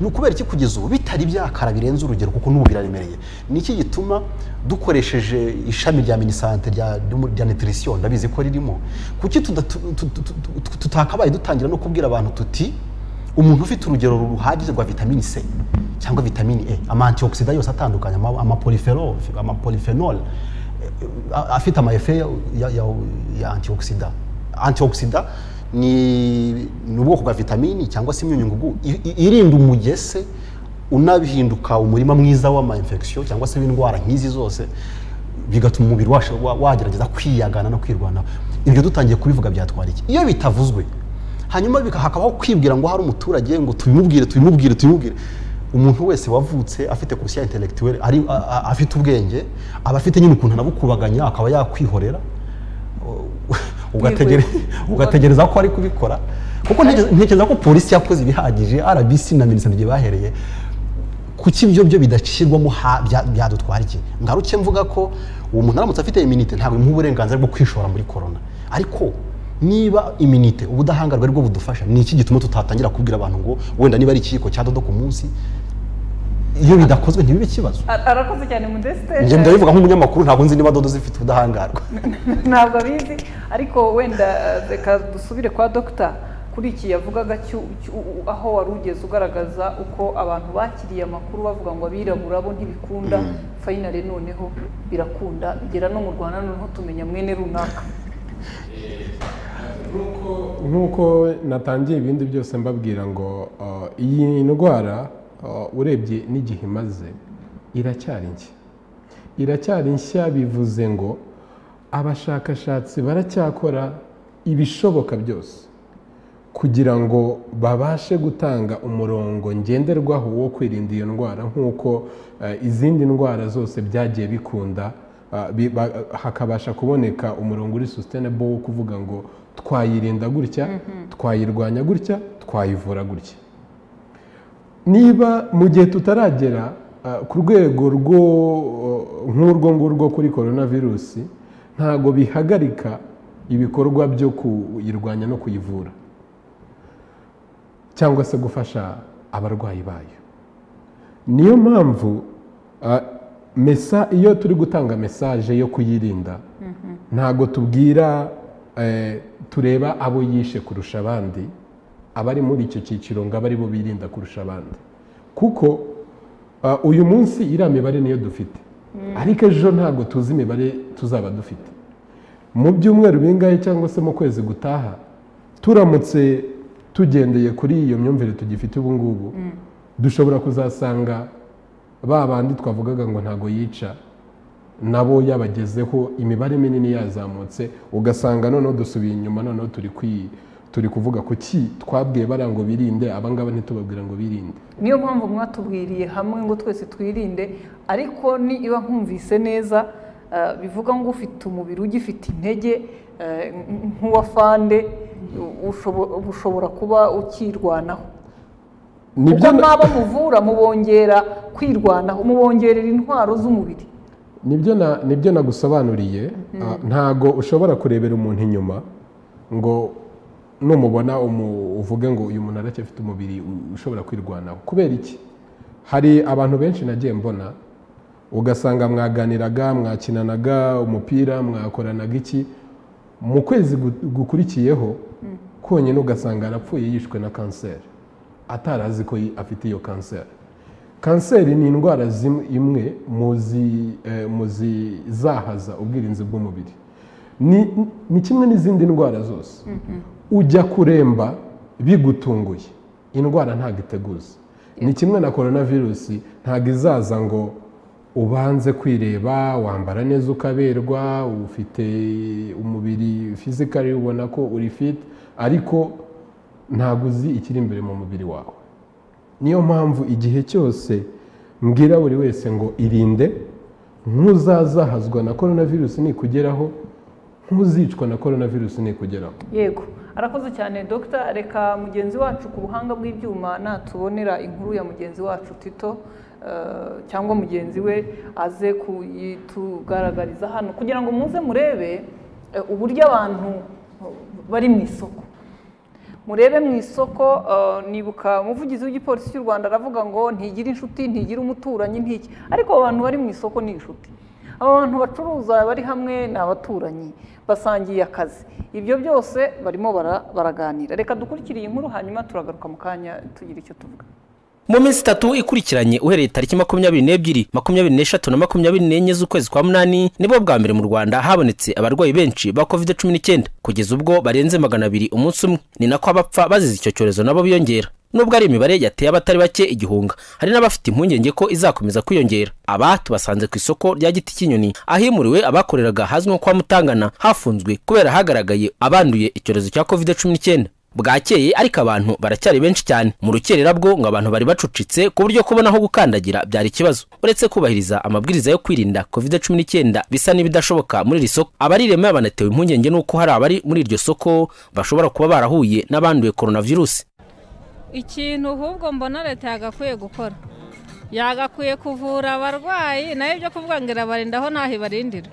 ni ukubera iki kugeza ubu bitari byakara birenze urugero kuko n'ubu biraremereye ni iki gituma dukoresheje ishami rya minisante rya rya nutrition ndabizi ko ririmo kuki tudatu- tu- tu- tu- tu- tutakabaye dutangira no kubwira abantu tuti umuntu ufite urugero ruhagije rwa vitamini c cyangwa vitamini e ama antioxidant yose atandukanye ama- ama polyphenol ama polyphenol a- afite amayefe ya, ya, ya, ya antioxida antioxida ni ni ubwoko bwa vitamini cyangwa se imyunyungugu i- i- irinda umugese unabihinduka umurima mwiza w'ama infection cyangwa se w'indwara nk'izi zose bigatuma umubiri washa- wa- wagerageza kwiyagana no kwirwanaho ibyo dutangiye kubivuga byatwara iki iyo bitavuzwe hanyuma bika- hakabaho kwibwira ngo hari umuturage ngo tubimubwire tubimubwire tubimubwire umuntu wese wavutse afite conscience intellectuelle ari a- a- afite ubwenge aba afite nyine ukuntu anabukubaganya akaba yakwihorera ugategere- ugategereza ko ari kubikora kuko ntekereza- ntekereza ko polisi yakoze ibihagije RBC na minisante igihe bahereye kuki ibyo byo bidacirwamo ha- bya- byadutwara iki ngaruke mvuga ko uwo muntu aramutse afite iminite ntabwo imuha uburenganzira bwo kwishora muri korona ariko niba iminite ubudahangarwa aribwo budufasha ni iki gituma tutatangira kubwira abantu ngo wenda niba ari ikiyiko cya dodo ku munsi iyo bidakozwe ntibibe ikibazo Ar- arakoze cyane mudesite njye ndabivuga nk'umunyamakuru ntabwo nzi niba dodo zifite ubudahangarwa ntabwo abizi ariko wenda eh, reka dusubire kwa dogita kuri iki yavugaga cyu- cyu- u- aho wari ugeze ugaragaza uko abantu bakiriye amakuru bavuga ngo abirabura bo ntibikunda fayinale noneho birakunda bigera no mu rwanda noneho tumenya mwene runaka nk'uko natangiye ibindi byose mbabwira ngo uh, iyi ndwara uh, urebye n'igihe imaze iracyari nshya iracyari nshya bivuze ngo abashakashatsi baracyakora ibishoboka byose kugira ngo babashe gutanga umurongo ngenderwaho wo kwirinda iyo ndwara nk'uko eh, izindi ndwara zose byagiye bikunda ah, bi- ba- hakabasha kuboneka umurongo uri sustainable wo kuvuga ngo twayirinda gutya twayirwanya gutya twayivura gutya niba mu gihe tutaragera ah, ku rwego rwo eh, nk'urwo ngurwo kuri korona virusi ntabwo bihagarika ibikorwa byo kuyirwanya no kuyivura cyangwa se gufasha abarwayi bayo niyo mpamvu ah, mesa iyo turi gutanga mesaje yo kuyirinda ntabwo tubwira eh, tureba abo yishe kurusha abandi abari muri icyo cyiciro ngo abe aribo birinda kurusha abandi kuko ah, uyu munsi iriya mibare niyo dufite ariko ejo ntabwo tuzi imibare tuzaba dufite mu byumweru bingahe cyangwa se mu kwezi gutaha turamutse tugendeye kuri iyo myumvire tugifite ubu ngubu dushobora kuzasanga ba bandi twavugaga ngo ntabwo yica nabo yabagezeho imibare minini yazamutse ugasanga noneho dusubiye inyuma noneho turi kwi turi kuvuga ku ki twabwiye bariya ngo birinde abangaba ntitubabwira ngo birinde niyo mpamvu mwatubwiriye hamwe ngo twese twirinde ariko niba nkumvise neza eh, bivuga ngo ufite umubiri ugifite intege eh, nk'uwa fande ushobo- ushobora kuba ukirwanaho Nibyo kuko na- mwaba muvura mubongera kwirwanaho mubongerera intwaro z'umubiri nibyo na nibyo nagusobanuriye ah, ntago ushobora kurebera umuntu inyuma ngo numubona umu- uvuge ngo uyu muntu aracyafite umubiri u- ushobora kwirwanaho kubera iki hari abantu benshi nagiye mbona ugasanga mwaganiraga mwakinanaga umupira mwakoranaga iki mu kwezi gu- gukurikiyeho konyine ugasanga arapfuye yishwe na kanseri atari azi ko yi- afite iyo kanseri kanseri ni indwara zimwe- imwe mu zi- eh, mu zizahaza ubwirinzi bw'umubiri ni ni kimwe n'izindi ndwara zose ujya kuremba bigutunguye indwara ntabwo iteguza ni kimwe na korona virusi ntabwo izaza ngo ubanze kwireba wambara neza ukaberwa ufite umubiri fizikari ubona ko uri fit ariko ntabwo uzi ikiri imbere mu mubiri wawe niyo mpamvu igihe cyose mbwira buri wese ngo irinde ntuzazahazwa na korona virusi nikugeraho ntuzicwa na korona virusi nikugeraho yego arakoze cyane dogita reka mugenzi wacu ku buhanga bw'ibyuma natubonera inkuru ya mugenzi wacu tito eh, cyangwa mugenzi we aze kuyitugaragariza hano kugira ngo muze murebe eh, uburyo abantu bari mu isoko murebe mu isoko eh, nibuka umuvugizi w'igipolisi cy'u rwanda aravuga ngo ntigire inshuti ntigire umuturanyi ntiki ariko abo bantu bari mu isoko ni inshuti abo bantu bacuruza bari hamwe ni abaturanyi basangiye akazi ibyo byose barimo bara- baraganira reka dukurikire iyi nkuru hanyuma turagaruka mu kanya tugira icyo tuvuga mu minsi itatu ikurikiranye uhereye tariki makumyabiri n'ebyiri makumyabiri n'eshatu na makumyabiri n'enye z'ukwezi kwa munani nibwo bwa mbere mu rwanda habonetse abarwayi benshi ba covid cumi n'icyenda kugeza ubwo barenze magana abiri umunsi umwe ni nako abapfa bazize icyo cyorezo nabo biyongera nubwo ari imibare yateye abatari bake igihunga hari n'abafite impungenge ko izakomeza kwiyongera aba tubasanze ku isoko rya giti cy'inyoni ahimuriwe abakoreraga hazwi nko kwa mutangana hafunzwe kubera hagaragaye abanduye icyorezo cya covid cumi n'icyenda bwakeye ariko abantu baracyari benshi cyane mu rukererabwo ngo abantu bari bacucitse ku buryo kubona aho gukandagira byari ikibazo uretse kubahiriza amabwiriza yo kwirinda covid cumi n'icyenda bisa n'ibidashoboka muri iri soko abarirema banatewe impungenge n'uko hari abari muri iryo soko bashobora kuba barahuye n'abanduye coronavirus ikintu ahubwo mbona leta yagakwiye gukora yagakwiye kuvura abarwayi nayo ibyo kuvuga ngo irabarindaho ntaho ibarindira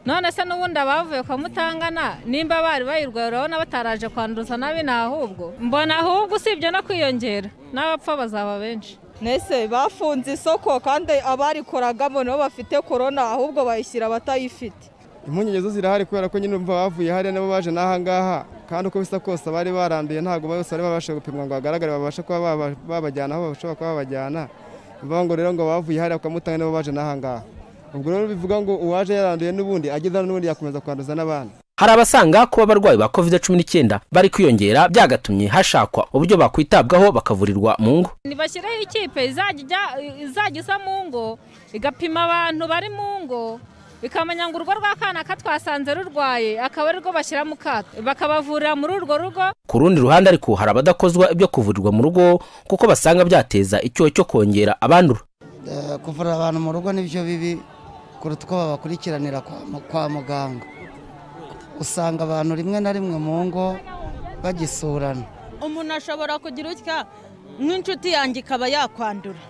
none se n'ubundi abavuye kwa mutangana nimba bari bayirwaye urabona bataraje kwanduza nabi ni ahubwo mbona ahubwo usibye no kwiyongera n'abapfa bazaba benshi nese bafunze isoko kandi abarikoragamo nabo bafite korona ahubwo bayishyira abatayifite impungenge zo zirahari kubera ko nyine umva bavuye hariya nabo baje n'aha ngaha kandi uko bisa kose abari baranduye ntabwo bose bari babasha gupimwa ngo bagaragare babashe kuba babajyana aho bashobora kuba babajyana mvuga ngo rero ngo bavuye hariya kwa mutanga nabo baje n'aha ngaha ubwo rero bivuga ngo uwaje yaranduye n'ubundi ageze hano n'ubundi yakomeza kwanduza n'abandi hari abasanga kuba abarwayi ba covid cumi n'icyenda bari kwiyongera byagatumye hashakwa uburyo bakwitabwaho bakavurirwa mu ngo ntibashyireho ikipe izajya ijya- izajya isa mu ngo igapima abantu bari mu ngo ikamenya ngo urugo rwa kana katwasanze rurwaye akaba arirwo bashyira mu kato bakabavurira muri urwo rugo ku rundi ruhande ariko hari abadakozwa ibyo kuvurirwa mu rugo kuko basanga byateza icyuho cyo kongera abandura Eh, kuvura abantu mu rugo nibyo bibi kuruta uko babakurikiranira kwa mu- kwa muganga usanga abantu rimwe na rimwe mu ngo bagisurana umuntu ashobora kugira utya nk'inshuti yanjye ikaba yakwandura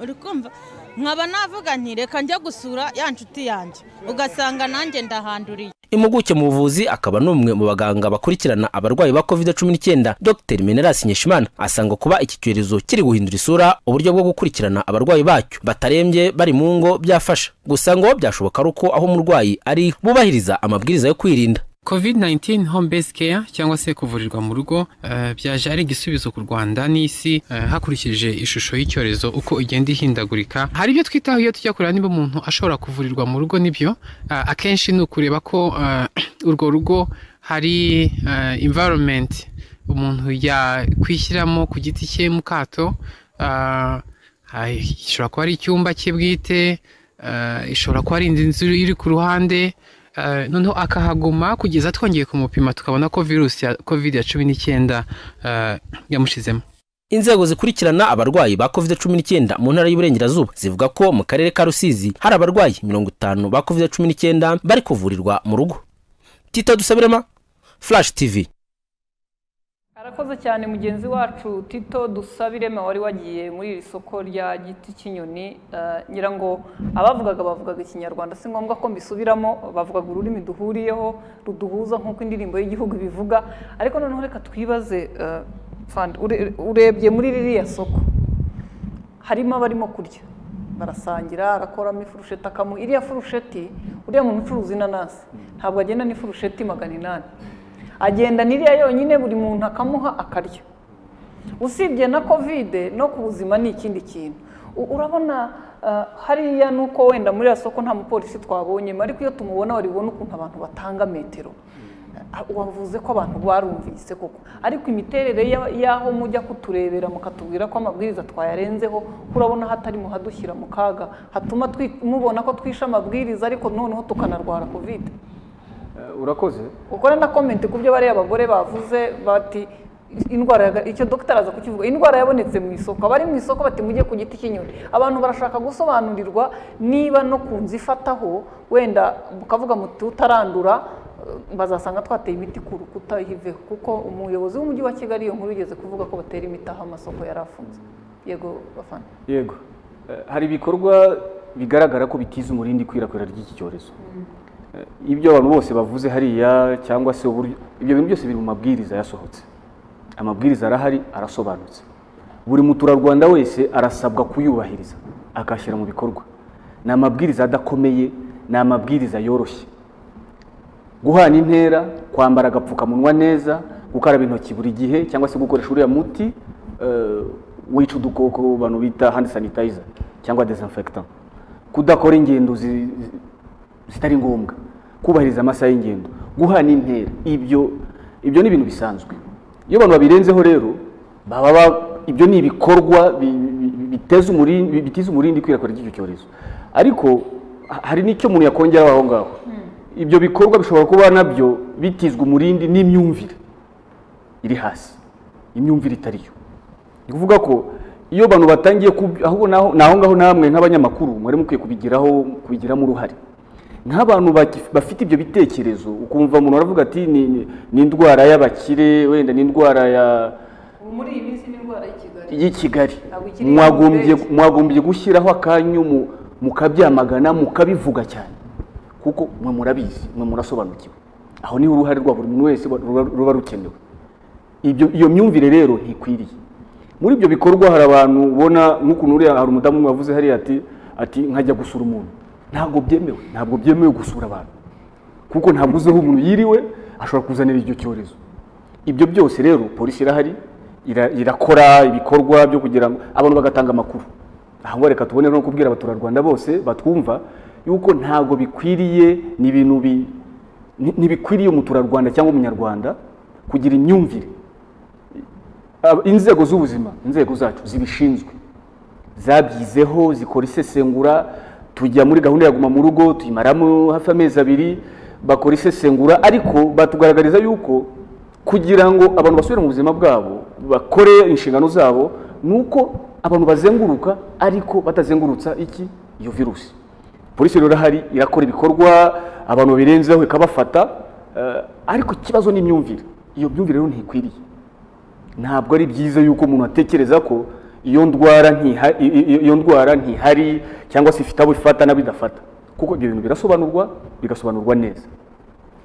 uri kumva nkaba navuga nti reka njya gusura ya nshuti yanjye ugasanga nanjye ndahanduriye impuguke mu buvuzi akaba n'umwe mu baganga bakurikirana abarwayi ba covid cumi n'icyenda dr menelas nyeshimana asanga kuba iki cyorezo kiri guhindura isura uburyo bwo gukurikirana abarwayi bacyo batarembye bari mu ngo byafasha gusa ngo byashoboka ari uko aho umurwayi ari bubahiriza amabwiriza yo kwirinda covid 19 home based care cyangwa se kuvurirwa mu rugo eh, byaje ari igisubizo ku rwanda n'isi eh, hakurikije ishusho y'icyorezo uko igenda ihindagurika hari ibyo twitaho iyo tujya kureba niba umuntu ashobora kuvurirwa mu rugo n'ibyo eh, akenshi ni ukureba ko eh, urwo rugo hari eh, environment umuntu yakwishyiramo ku giti cye mu kato eh, hari- ishobora kuba ari icyumba cye bwite eh, ishobora kuba ari indi nzu iri ku ruhande Eh, noneho akahaguma kugeza twongeye kumupima tukabona ko virusi ya covid ya cumi n'icyenda eh, yamushizemo inzego zikurikirana abarwayi ba covid cumi n'icyenda mu ntara y'uburengerazuba zivuga ko mu karere ka rusizi hari abarwayi mirongo itanu ba covid cumi n'icyenda bari kuvurirwa mu rugo tito dusabirema flash tv arakoze cyane mugenzi wacu tito dusabirema wari wagiye muri iri soko rya giti cy'inyoni eh, ngira ngo abavugaga bavugaga ikinyarwanda si ngombwa ko mbisubiramo bavugaga ururimi duhuriyeho ruduhuza nk'uko indirimbo y'igihugu bivuga ariko noneho reka twibaze eh, Fandi, ure- urebye muri ririya soko harimo abarimo kurya barasangira arakoramo ifurusheti akamuha iriya furusheti uriya muntu ucuruza inanasi ntabwo agenda n'ifurusheti magana inani agenda n'iriya yonyine buri muntu akamuha akarya usibye na kovide no ku buzima ni ikindi kintu U- urabona ah, hariya ni uko wenda muri iriya soko nta mupolisi twabonyemo ariko iyo tumubona waribona ukuntu abantu batanga metero Ah, wavuze ko abantu barumvise koko ariko imiterere ya- y'aho mujya kuturebera mukatubwira ko amabwiriza twayarenzeho ko urabona hatarimo hadushyira mu kaga hatuma twi- mubona ko twishe amabwiriza ariko noneho tukanarwara kovide Eh, urakoze ukora na komenti ku byo bariya abagore bavuze bati indwara yaga- icyo dogiteri aza kukivuga indwara yabonetse mu isoko abari mu isoko bati mujye ku giti cy'inyoni abantu barashaka gusobanurirwa niba no ku nzu ifataho wenda mukavuga muti utarandura eh, bazasanga twateye imiti ku rukuta iveho kuko umuyobozi w'umujyi wa kigali iyo nkuru yigeze kuvuga ko batera imiti aho amasoko yari afunze yego bafana yego Eh, hari ibikorwa bigaragara ko bitiza umurindi ikwirakwira ry'iki cyorezo Eh, ibyo abantu bose bavuze hariya cyangwa se uburyo ibyo bintu byose biri mu mabwiriza yasohotse amabwiriza arahari arasobanutse buri muturarwanda wese arasabwa kuyubahiriza akashyira mu bikorwa ni amabwiriza adakomeye ni amabwiriza yoroshye guhana intera kwambara agapfukamunwa neza gukaraba intoki buri gihe cyangwa se gukoresha uriya muti eh, wica udukoko abantu bita hand sanitizer cyangwa desinfectant kudakora ingendo zi- zi- zitari ngombwa kubahiriza amasaha y'ingendo guhana intera ibyo ibyo ni ibintu bisanzwe iyo abantu babirenzeho rero baba ibyo ni ibikorwa bi- bi- biteza umurindi bitiza umurindi ikwirakwira ry'icyo cyorezo ariko ha- hari n'icyo umuntu yakongeraho aho ngaho ibyo bikorwa bishobora kuba nabyo bitizwa umurindi n'imyumvire iri hasi imyumvire itari yo ni ukuvuga ko iyo abantu batangiye ku- ahubwo naho ni aho ngaho namwe nk'abanyamakuru mwari mukwiye kubigiraho kubigiramo uruhare nk'abantu baki- bafite ibyo bitekerezo ukumva umuntu aravuga ati "Ni- ni ni indwara y'abakire wenda ni indwara ya muri iyi minsi n'indwara y'i kigali y'i Kigali Ntabwo ikiri mwagombye iy'abaturage. mwagombye gushyiraho akanyu mu- mukabyamagana mukabivuga cyane kuko mwe murabizi mwe murasobanukiwe aho niho uruhare rwa buri muntu wese ruba- ruba rukenewe ibyo iyo myumvire rero ntikwiriye muri ibyo bikorwa hari abantu ubona nk'ukuntu uriya hari umudamu umwe wavuze hariya ati ati nkajya gusura umuntu ntabwo byemewe ntabwo byemewe gusura abantu kuko ntabwo uzi aho umuntu yiriwe ashobora kuzanira icyo cyorezo ibyo byose rero polisi irahari ira- irakora ibikorwa byo kugira ngo abantu bagatanga amakuru aha ngaha reka tubone no kubwira abaturarwanda bose batwumva yuko ntabwo bikwiriye ni ibintu bi- ni- ntibikwiriye umuturarwanda cyangwa umunyarwanda kugira imyumvire Ab- inzego z'ubuzima inzego zacu zibishinzwe zabyizeho zikora isesengura tujya muri gahunda ya guma mu rugo tuyimaramo hafi amezi abiri bakora isesengura ariko batugaragariza yuko kugira ngo abantu basubire mu buzima bwabo bakore inshingano zabo ni uko abantu bazenguruka ariko batazengurutsa iki iyo virusi polisi rero irahari irakora ibikorwa abantu babirenzeho ikabafata eh, ariko ikibazo ni imyumvire iyo myumvire rero ntikwiriye ntabwo ari byiza yuko umuntu atekereza ko iyo ndwara ntiha- i- i- iyo ndwara ntihari cyangwa se ifite abo ifata n'abo idafata kuko ibyo bintu birasobanurwa bigasobanurwa neza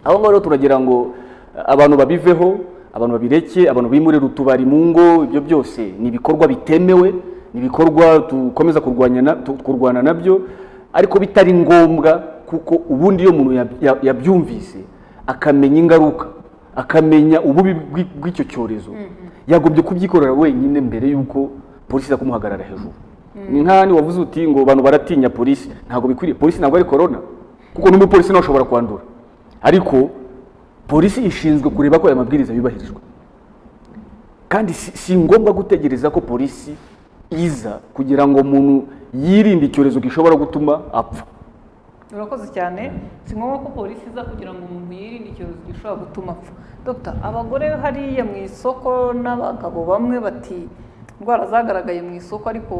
aho ngaho rero turagira ngo eh, abantu babiveho abantu babireke abantu bimurire utubari mu ngo ibyo byose ni ibikorwa bitemewe ni ibikorwa dukomeza kurwanya na- tu- kurwana nabyo ariko bitari ngombwa kuko ubundi iyo umuntu yab- ya- yabyumvise akamenya ingaruka akamenya ububi bw'i- bw'icyo cyorezo yagombye kubyikorera wenyine mbere y'uko polisi iza kumuhagarara hejuru ni nk'ahandi wavuze uti ngo abantu baratinya polisi ntabwo bikwiriye polisi ntabwo ari korona kuko n'umupolisi nawe ashobora kwandura ariko polisi ishinzwe kureba ko aya mabwiriza yubahirizwa kandi si, si ngombwa gutegereza ko polisi iza kugira ngo umuntu yirinde icyorezo gishobora gutuma apfa urakoze cyane si ngombwa ko polisi iza kugira ngo umuntu yirinde icyorezo gishobora gutuma apfa dogita abagore hariya mu isoko n'abagabo bamwe bati indwara zagaragaye mu isoko ariko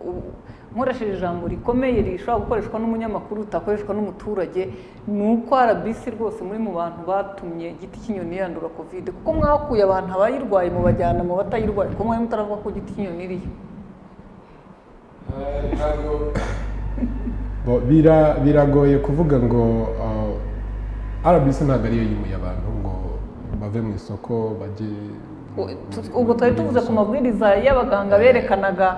u- nkoresheje ijambo rikomeye rishobora gukoreshwa n'umunyamakuru ritakoreshwa n'umuturage ni uko rbc rwose muri mu bantu batumye igiti cy'inyoni yandura kovide kuko mwakuye abantu abayirwaye mubajyana mu batayirwaye kuko mwari mutaravuga ko igiti cy'inyoni iriyo Bo, bira- biragoye kuvuga ngo uh, rbc ntabwo ariyo yimuye abantu ngo bave mu isoko bajye ubwo twari tuvuze ku mabwiriza y'abaganga berekanaga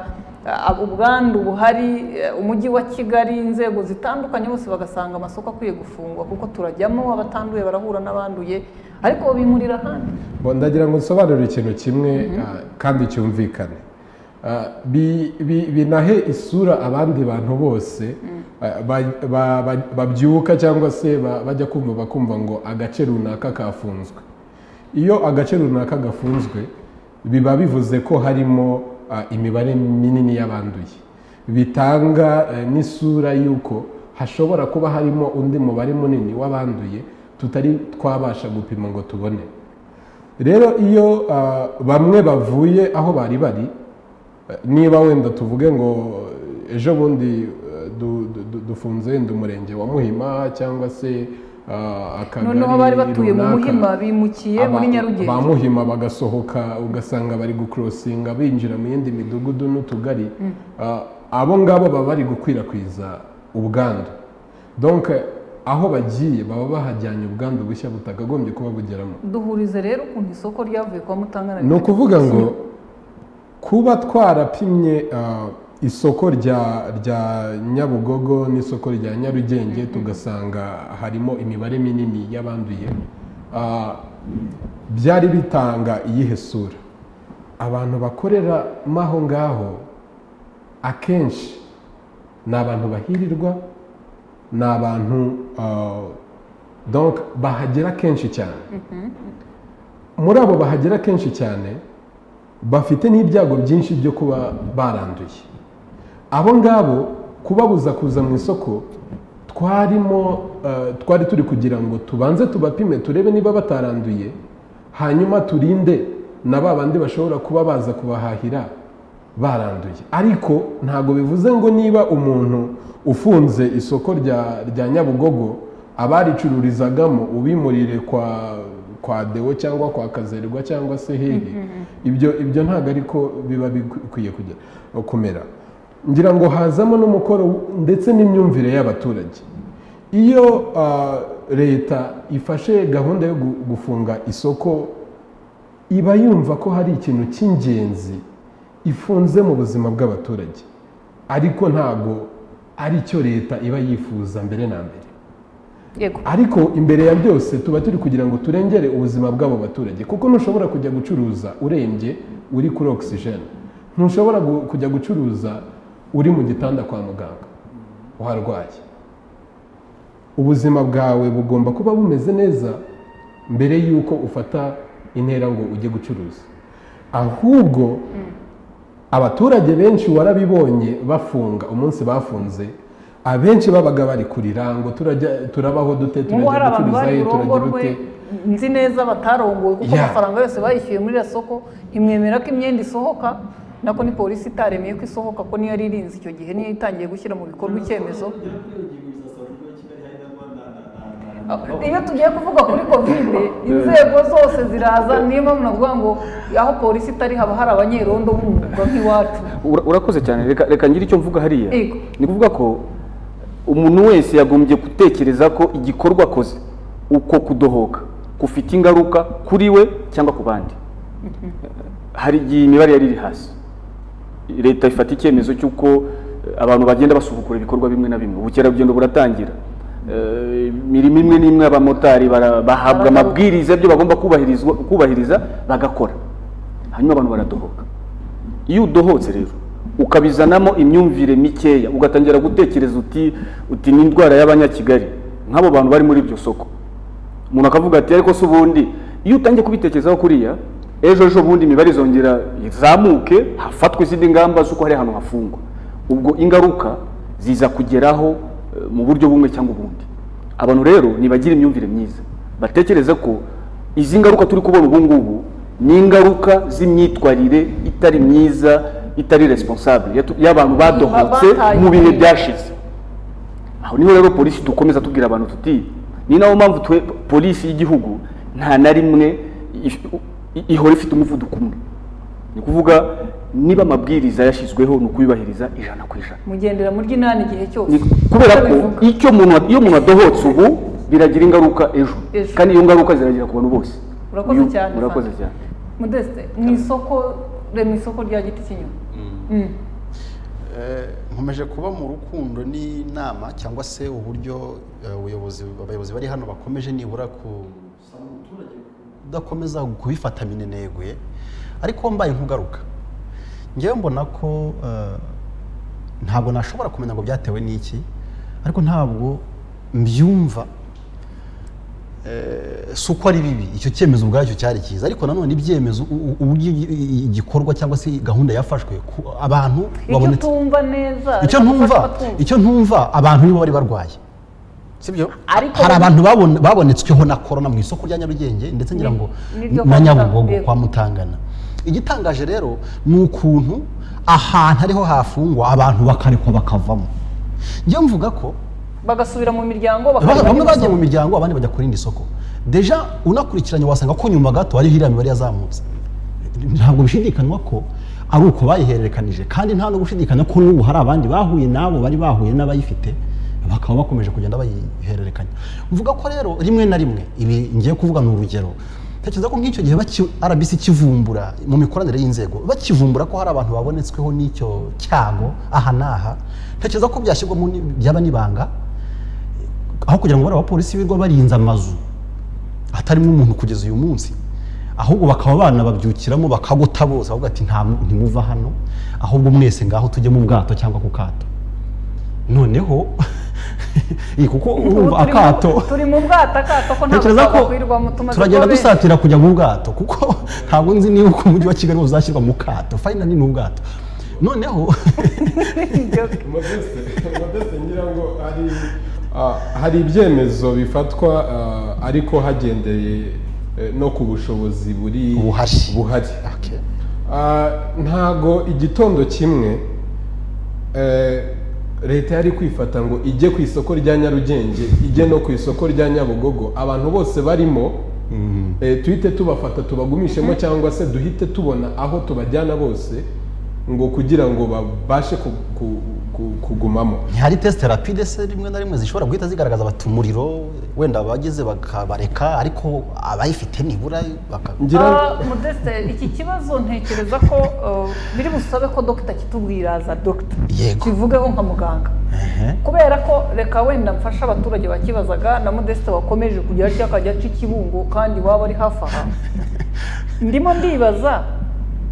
eh, ubwandu buhari eh, umujyi wa kigali inzego zitandukanye bose bagasanga amasoko akwiye gufungwa kuko turajyamo abatanduye barahura n'abanduye ariko bimurira ahandi Bo, ndagira ngo nsobanure ikintu kimwe uh, kandi cyumvikane Uh, bi- bi- binahe isura abandi bantu bose uh, ba- ba- ba- babyuka cyangwa se ba- bajya kumva bakumva ngo agace runaka kafunzwe iyo agace runaka gafunzwe biba bivuze ko harimo ah, imibare minini y'abanduye bitanga eh, n'isura y'uko hashobora kuba harimo undi mubare munini w'abanduye tutari twabasha gupima ngo tubone rero iyo ah, bamwe bavuye aho bari bari eh, niba wenda tuvuge ngo eh, ejo bundi eh, du- du- du- dufunze wenda umurenge wa muhima cyangwa se ah, akagari noneho bari batuye mu runaka. muhima bimukiye muri Aba- nyarugenge ba muhima bagasohoka ugasanga bari gukurosinga binjira mu yindi midugudu n'utugari Mm. Ah, abo ngabo baba bari gukwirakwiza ubwandu donc aho bagiye baba bahajyanye ubwandu bushya butakagombye kuba bugeramo duhurize rero ukuntu isoko ryavuye kwa mutangana ni ukuvuga ngo kuba twarapimye ah, isoko rya rya nyabugogo n'isoko rya nyarugenge tugasanga harimo imibare minini y'abanduye ah, byari bitanga iyihe sura abantu bakoreramo aho ngaho akenshi ni abantu bahirirwa ni abantu ah, donc bahagera kenshi cyane muri abo bahagera kenshi cyane bafite n'ibyago byinshi byo kuba baranduye abo ngabo kubabuza kuza mu isoko twarimo eh, twari turi kugira ngo tubanze tubapime turebe niba bataranduye hanyuma turinde na ba bandi bashobora kuba baza kubahahira baranduye ariko ntabwo bivuze ngo niba umuntu ufunze isoko rya rya nyabugogo abaricururizagamo ubimurire kwa kwa dewo cyangwa kwa kazerwa cyangwa se hehe ibyo ibyo ntabwo ariko biba bikwiye kujya kumera ngira ngo hazamo n'umukoro ndetse n'imyumvire y'abaturage iyo ah, leta ifashe gahunda yo gu- gufunga isoko iba yumva ko hari ikintu cy'ingenzi ifunze mu buzima bw'abaturage ariko ntabwo ari cyo leta iba yifuza mbere na mbere yego ariko imbere ya byose tuba turi kugira ngo turengere ubuzima bw'abo baturage kuko ntushobora kujya gucuruza urembye uri kuri ogisijeni ntushobora gu- kujya gucuruza uri mu gitanda kwa muganga uharwaye ubuzima bwawe bugomba kuba bumeze neza mbere y'uko ufata intera ngo ujye gucuruza ahubwo abaturage benshi warabibonye bafunga umunsi bafunze abenshi babaga bari kurira ngo turajya turabaho dute n'ubu hari turajya abantu gucuruza bari he turagira burongorwe ute nzi neza batarongowe kuko Yeah. amafaranga yose bayishyuye muri iriya soko ntimwemera ko imyenda isohoka nako ni polisi itaremeye ko isohoka ko niyo yari irinze icyo gihe niyo itangiye gushyira mu bikorwa icyemezo iyo tugiye kuvuga kuri kovide inzego zose ziraza niyo mpamvu navuga ngo aho polisi itari haba hari abanyerondo b'umwuga nk'iwacu Ura- urakoze cyane reka reka ngire icyo mvuga hariya Yego. ni ukuvuga ko umuntu wese yagombye gutekereza ko igikorwa akoze uko kudohoka gufite ingaruka kuri we cyangwa ku bandi hari igihe imibare yari iri hasi leta ifata icyemezo cy'uko eh, abantu bagenda basubukura ibikorwa bimwe na bimwe ubukerarugendo buratangira Eh, imirimo imwe n'imwe abamotari bara- bahabwa amabwiriza y'ibyo bagomba kubahirizwa- kubahiriza bagakora hanyuma abantu baradohoka iyo udohotse rero ukabizanamo imyumvire mikeya ugatangira gutekereza uti uti ni indwara y'abanyakigali nk'abo bantu bari muri iryo soko umuntu akavuga ati ariko se ubundi iyo utangiye kubitekerezaho kuriya ejo ejo bundi imibare izongera izamuke hafatwe izindi ngamba z'uko hari ahantu hafungwa ubwo ingaruka ziza kugeraho eh, mu buryo bumwe cyangwa ubundi abantu rero nibagira imyumvire myiza batekereze ko izi ngaruka turi kubona ubu ngubu ni ingaruka z'imyitwarire itari myiza itari responsable yatu- y'abantu badohotse mu bihe byashize aho niho rero polisi dukomeza tubwira abantu tuti ni nayo mpamvu twe polisi y'igihugu nta na rimwe if- i- ihora ifite umuvuduko umwe ni ukuvuga niba amabwiriza yashyizweho ni ukuyubahiriza ijana ku ijana mugendera muri ry'inani igihe cyose Ni- kubera ko icyo umuntu iyo umuntu adohotse ubu biragira ingaruka ejo Ejo. kandi iyo ngaruka ziragera ku bantu bose urakoze Uyu- cyane urakoze Fanta. cyane Modeste mu isoko rema isoko rya giti kinyovu Mm. Eh, nkomeje kuba mu rukundo n'inama cyangwa se uburyo eh, ubuyobozi abayobozi bari hano bakomeje nibura ku kudakomeza kubifata mineneguye ariko mbaye nkugaruka ngewe mbona ko eh, ntabwo nashobora kumenya ngo byatewe n'iki ariko ntabwo mbyumva Eh, si uko ari bibi icyo cyemezo ubwacyo cyari cyiza ariko nanone ibyemezo u- u- uburyo i- igikorwa cyangwa se gahunda yafashwe ku- abantu icyo babonetse tumva neza icyo reka ntumva dufashe abatumva. icyo ntumva abantu nibo bari barwaye sibyo Ariko hari bamwe- abantu babon- babonetsweho na korona mu isoko rya nyarugenge ndetse ngira Ni- ngo niryo na kwa nyabugogo Mutanga- kwa mutangana igitangaje rero ni ukuntu ahantu ariho hafungwa abantu bakarekwa bakavamo njyewe mvuga ko bagasubira mu miryango Ba- bakajya bamwe mu bagiye isoko. mu miryango abandi bajya ku rindi soko deja unakurikiranye wasanga ko nyuma gato hariho iriya mibare yazamutse ntabwo bishidikanywa ko ari uko bayihererekanije kandi nta no gushidikanya ko n'ubu hari abandi bahuye n'abo bari bahuye n'abayifite bakaba bakomeje kugenda bayihererekanya mvuga ko rero rimwe na rimwe ibi ngiye kuvuga ni urugero tekereza ko nk'icyo gihe baki- rbc kivumbura mu mikoranire y'inzego bakivumbura ko hari abantu babonetsweho n'icyo cyago aha n'aha tekereza ko byashyirwamo ni- byaba n'ibanga aho kugira ngo bariya bapolisi birirwa barinze amazu atarimo umuntu kugeza uyu munsi ahubwo bakaba banababyukiramo bakagota bose ahubwo ati nta mu- ntimuva hano ahubwo mwese ngaho tujye mu bwato cyangwa ku kato noneho kuko urumva Ubu turi mu- akato turi mu bwato akato ko ntabwo Ntekereza ko twakwirirwamo tumaze turagenda kuba benshi. dusatira kujya mu bwato kuko ntabwo nzi niba uko umujyi wa kigali uzashyirwa mu kato fayina ni mu bwato noneho modeste ngira ngo ari ah, hari ibyemezo bifatwa ah, ariko hagendeye eh, no ku bushobozi buri buhari Ah, ntago igitondo kimwe eh, leta yari kwifata ngo ijye ku isoko rya nyarugenge ijye no ku isoko rya nyabugogo abantu bose barimo eh, tuhite tubafata tubagumishemo cyangwa se duhite tubona aho tubajyana bose ngo kugira ngo babashe ku- ku- ku- kugumamo ntihari tesite rapide se rimwe na rimwe zishobora guhita zigaragaza bati umuriro wenda abagize bakabareka ariko abayifite nibura baka Ah, modeste iki kibazo ntekereza ko eh, biri busabe ko dogita kitubwira za dogita kivugeho nka muganga kubera ko reka wenda mfasha abaturage bakibazaga na modeste wakomeje kujya harya akajya aca ikibungo kandi waba ari hafi aha ndimo ndibaza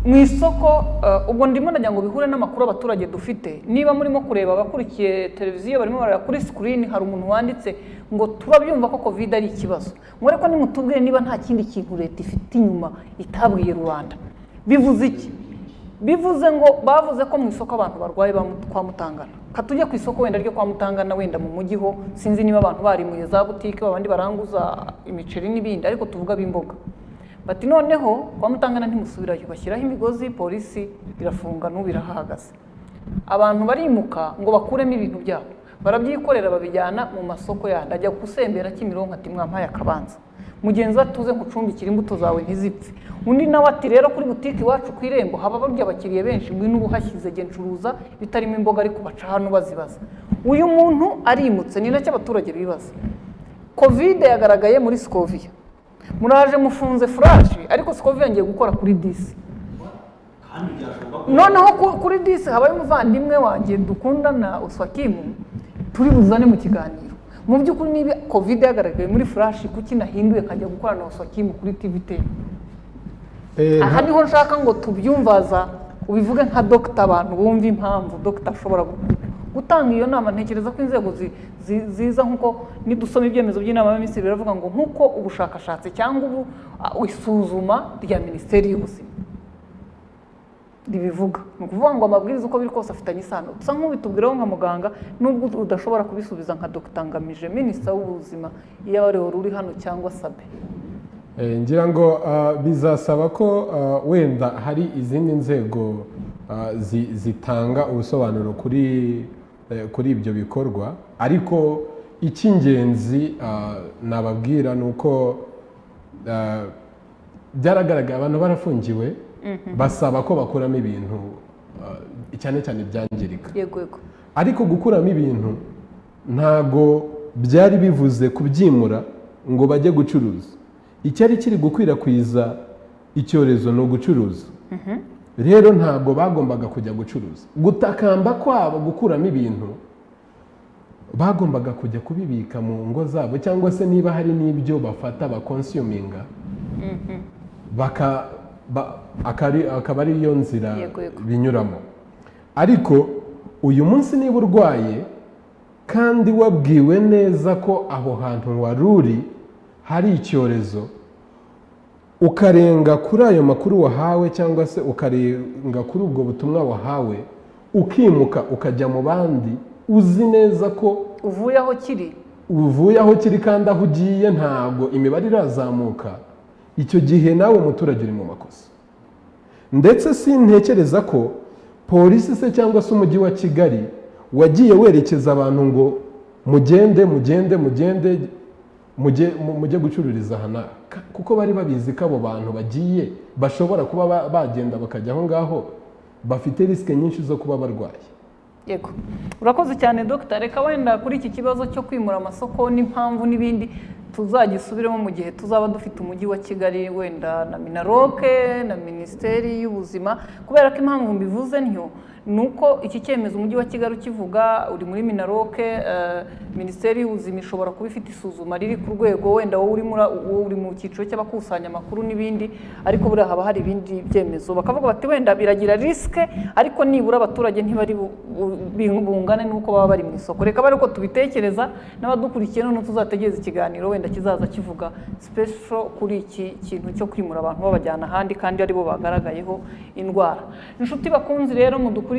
mu isoko eh, ubwo ndimo ndagira ngo bihure n'amakuru abaturage dufite niba murimo kureba abakurikiye televiziyo barimo barareba kuri sikirini hari umuntu wanditse ngo turabyumva ko kovide ari ikibazo mure ko nimutubwire niba nta kindi kintu leta ifite inyuma itabwiye rubanda bivuze iki bivuze ngo bavuze ko mu isoko abantu barwaye ba Mut- kwa mutangana katujye ku isoko wenda ryo kwa mutangana wenda mu mujyi ho sinzi niba abantu barimuye za butike abandi baranguza imiceri n'ibindi ariko tuvuga b'imboga bati noneho kwa mutangana ntimusubirayo bashyiraho imigozi polisi irafunga n'ubu irahahagaze abantu barimuka ngo bakuremo ibintu byabo barabyikorera babijyana mu masoko yandi ajya gusembera kimironko ati mwampaye akabanza mugenzi we atuze nkucumbikire imbuto zawe ntizipfe undi nawe ati rero kuri butike iwacu ku irembo haba barya abakiriya benshi ngwino uba uhashyize genda ucuruza bitarimo imboga ariko baca hano bazibaza uyu muntu arimutse ni nacyo abaturage bibaza kovide yagaragaye muri sikoviya muraje mufunze furaje ariko sikoviya ngiye gukora kuri disi noneho ku- kuri disi habaye umuvandimwe wanjye dukundana uswakimu turi buzane mu kiganiro mu by'ukuri niba kovide yagaragaye muri furashi kuki nahinduye kajya gukorana na uswakimu kuri tvt Eh, aha nta- niho nshaka ngo tubyumvaza ubivuge nka dogita abantu bumva impamvu dogita ashobora gu- gutanga iyo nama ntekereza ko inzego zi- zi- ziza nk'uko nidusoma ibyemezo by'inama y'abaminisitiri biravuga ngo nk'uko ubushakashatsi cyangwa ubu ah, isuzuma rya minisiteri y'ubuzima ribivuga ni ukuvuga ngo amabwiriza uko biri kose afitanye isano gusa nk'ubitubwiraho nka muganga nubwo udashobora kubisubiza nka dogita ngamije minisita w'ubuzima iyo abarehora uri hano cyangwa sabe Eh, ngira ngo ah, bizasaba ko ah, wenda hari izindi nzego ah, zi- zitanga ubusobanuro kuri eh, kuri ibyo bikorwa ariko icy'ingenzi ah, nababwira ni uko ah, byaragaragaye abantu barafungiwe Mhm. basaba ko bakuramo ibintu ah, cyane cyane ibyangirika yego yego ariko gukuramo ibintu ntago byari bivuze kubyimura ngo bajye gucuruza icyari kiri gukwirakwiza icyorezo ni ugucuruza rero ntabwo bagombaga kujya gucuruza gutakamba kwabo gukuramo ibintu bagombaga kujya kubibika mu ngo zabo cyangwa se niba hari n'ibyo bafata bakonsiyuminga baka ba- akari- akaba ari yo nzira Yego, yego. binyuramo ariko uyu munsi niba urwaye kandi wabwiwe neza ko aho hantu wari uri hari icyorezo ukarenga kuri ayo makuru wahawe cyangwa se ukarenga kuri ubwo butumwa wahawe ukimuka ukajya mu bandi uzi neza ko uvuye aho kiri uvuye aho kiri kandi aho ugiye ntabwo imibare irazamuka icyo gihe nawe umuturage uri mu makosa ndetse sintekereza ko polisi se cyangwa se umujyi wa kigali wagiye werekeza abantu ngo mugende mugende mugende mujye mu- mujye gucururiza aha n'aha Ka- kuko bari babizi ko abo bantu bagiye bashobora kuba ba- bagenda bakajya aho ngaho bafite risike nyinshi zo kuba barwaye yego urakoze cyane dogita reka wenda kuri iki kibazo cyo kwimura amasoko n'impamvu n'ibindi tuzagisubiremo mu gihe tuzaba dufite umujyi wa kigali wenda na minaroke na minisiteri y'ubuzima kubera ko impamvu mbivuze ntyo ni uko iki cyemezo umujyi wa kigali ukivuga uri muri minaroke eh, minisiteri y'ubuzima ishobora kuba ifite isuzuma riri ku rwego wenda wowe uri muri- wowe uri mu cyiciro cy'abakusanya amakuru n'ibindi ariko buriya haba hari ibindi byemezo bakavuga bati wenda biragira risike ariko nibura abaturage ntibari bu- bu- bi- bungane n'uko baba bari mu isoko reka bare ko tubitekereza n'abadukurikiye noneho tuzategereza ikiganiro wenda kizaza kivuga special kuri iki kintu cyo kwimura abantu babajyana ahandi kandi aribo bagaragayeho indwara inshuti bakunzi rero mudukurikiye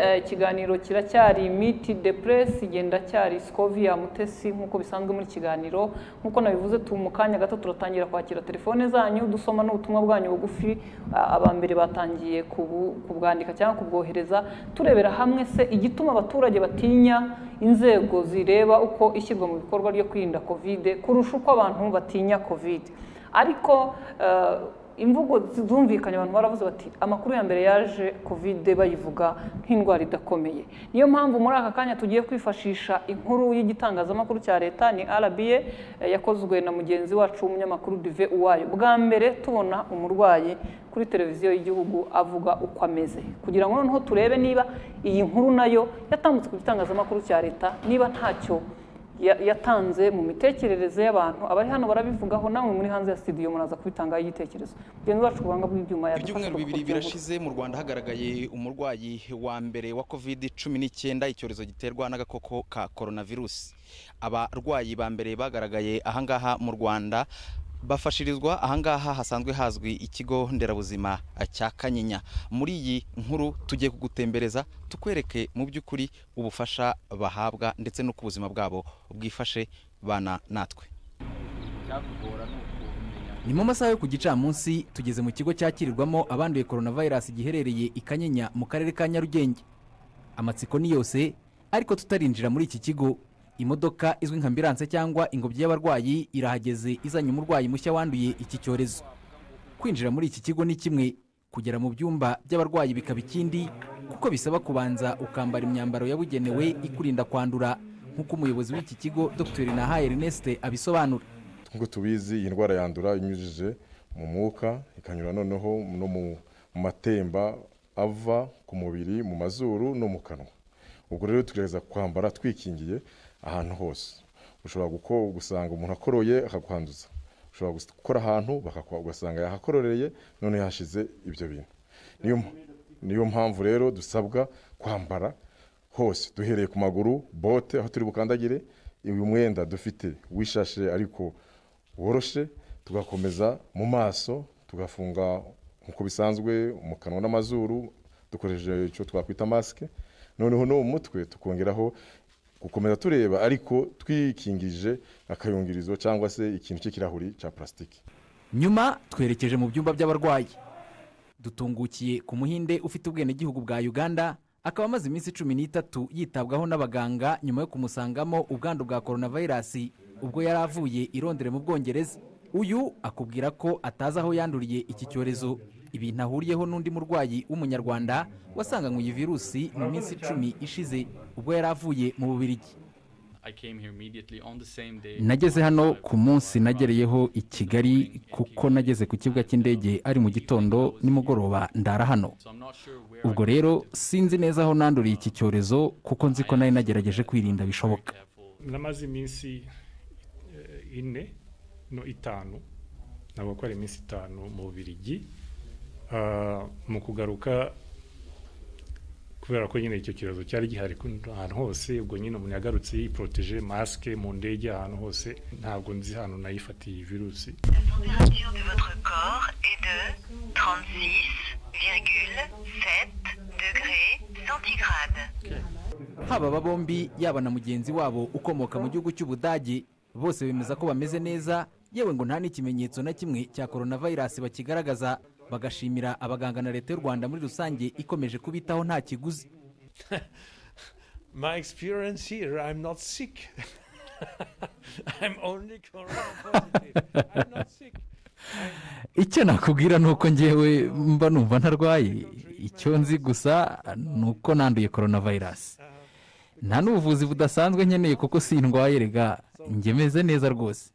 eh, ikiganiro kiracyari miti de press igenda cyari scovia mutesi nk'uko bisanzwe muri kiganiro nk'uko nabivuze tu mu kanya gato turatangira kwakira telefone zanyu dusoma n'ubutumwa bwanyu bugufi a- abambere batangiye kubu- kubwandika cyangwa kubwohereza turebera hamwe se igituma abaturage batinya inzego zireba uko ishyirwa mu bikorwa ryo kwirinda kovide kurusha uko abantu batinya kovide ariko eh, imvugo zumvikanye abantu baravuze bati amakuru ya mbere yaje kovide bayivuga nk'indwara idakomeye niyo mpamvu muri aka kanya tugiye kwifashisha inkuru y'igitangazamakuru cya leta ni rba eh, yakozwe na mugenzi wacu w'umunyamakuru dive uwayo bwa mbere tubona umurwayi kuri televiziyo y'igihugu avuga uko ameze kugira ngo noneho turebe niba iyi nkuru nayo yatambutse ku gitangazamakuru cya leta niba ntacyo ya- yatanze mu mitekerereze y'abantu abari hano barabivugaho namwe muri hanze ya studio muraza kubitangaho igitekerezo mugenzi wacu kubanga bw'ibyuma ibyumweru yadufasha bibiri birashize mu rwanda hagaragaye umurwayi wa mbere wa covid cumi n'icyenda icyorezo giterwa n'agakoko ka coronavirus abarwayi ba mbere bagaragaye ahangaha mu rwanda bafashirizwa ahangaha hasanzwe hazwi ikigo nderabuzima cya kanyinya muri iyi nkuru tugiye kugutembereza tukwereke mu by'ukuri ubufasha bahabwa ndetse n'uko ubuzima bwabo bwifashe bana natwe ni mu masaha yo ku gicamunsi tugeze mu kigo cyakirirwamo abanduye coronavirus giherereye i kanyinya mu karere ka nyarugenge amatsiko ni yose ariko tutarinjira muri iki kigo imodoka izwi nka ambilanse cyangwa ingobyi y'abarwayi irahageze izanye umurwayi mushya wanduye iki cyorezo kwinjira muri iki kigo ni kimwe kugera mu byumba by'abarwayi bikaba ikindi kuko bisaba kubanza ukambara imyambaro yabugenewe ikurinda kwandura nk'uko umuyobozi w'iki kigo dr nahaye erneste abisobanura nk'uko tubizi iyi ndwara yandura inyujije mu mwuka ikanyura noneho no mu matemba ava ku mubiri mu mazuru no mu kanwa ubwo rero tugerageza kwambara twikingiye ahantu hose ushobora guko- gusanga umuntu akoroye akakwanduza ushobora gus- gukora ahantu bakakwa- ugasanga yahakororeye none hashize ibyo bintu niyo mp- niyo mpamvu rero dusabwa kwambara hose duhereye ku maguru bote aho turi bukandagire uyu mwenda dufite wishashe ariko woroshe tugakomeza mu maso tugafunga nk'uko bisanzwe mu kanwa n'amazuru dukoresheje icyo twakwita masike noneho no mu mutwe tukongeraho gukomeza tureba ariko twikingije akayungirizo cyangwa se ikintu cy'ikirahuri cya purasitiki nyuma twerekeje mu byumba by'abarwayi dutungukiye ku muhinde ufite ubwenegihugu bwa uganda akaba amaze iminsi cumi n'itatu yitabwaho n'abaganga nyuma yo kumusangamo ubwandu bwa coronavirus ubwo yari avuye i Londres mu bwongereza uyu akubwira ko atazi aho yanduriye iki cyorezo ibintu ahuriyeho n'undi murwayi w'umunyarwanda wasanganywe iyi virusi mu minsi icumi ishize ubwo yari avuye mu bubirigi nageze hano ku munsi nagereyeho i kigali kuko nageze ku kibuga cy'indege ari mu gitondo nimugoroba ndara hano ubwo rero sinzi neza aho nanduriye iki cyorezo kuko nzi ko nari nagerageje kwirinda bishoboka namaze iminsi eh, ine no itanu ntabwo ko ari iminsi itanu mu bubirigi Ah, mu kugaruka kubera ko nyine icyo kibazo cyari gihari ku- ahantu hose ubwo nyine umuntu yagarutse yiporoteje masike mu ndege ahantu hose ntabwo nzi ahantu nayifatiye iyi virusi haba aba bombi yaba na mugenzi wabo ukomoka mu gihugu cy'ubudage bose bemeza ko bameze neza yewe ngo nta n'ikimenyetso na kimwe cya coronavirus bakigaragaza bagashimira abaganga na leta y'u rwanda muri rusange ikomeje kubitaho nta kiguzi My experience here, I'm not sick. I'm only corona positive. I'm not sick. icyo nakubwira ni uko ngewe mba numva ntarwaye icyo nzi gusa ni uko nanduye coronavirus nta n'ubuvuzi budasanzwe nkeneye kuko sindwaye rega njye meze neza rwose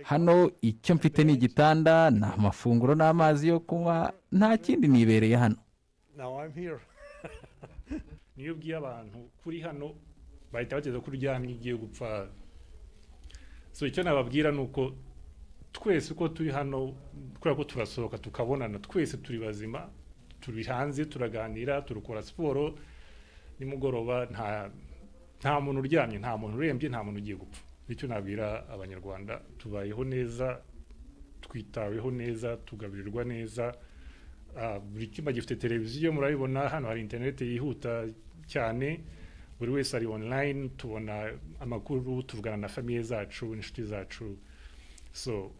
hano icyo mfite ni igitanda ni amafunguro n'amazi yo kunywa nta kindi nibereye hano now I'm here niyo ubwiye abantu kuri hano bahita bageza ko uryamye ugiye gupfa so icyo nababwira ni uko twese uko turi hano kubera ko turasohoka tukabonana twese turi bazima turi hanze turaganira turakora siporo nimugoroba nta nta muntu uryamye nta muntu urembye nta muntu ugiye gupfa nicyo nabwira abanyarwanda tubayeho neza twitaweho neza tugaburirwa neza Ah, buri cyumba gifite televiziyo murabibona hano hari interineti yihuta cyane buri wese ari online tubona amakuru tuvugana na famiye zacu n'inshuti zacu so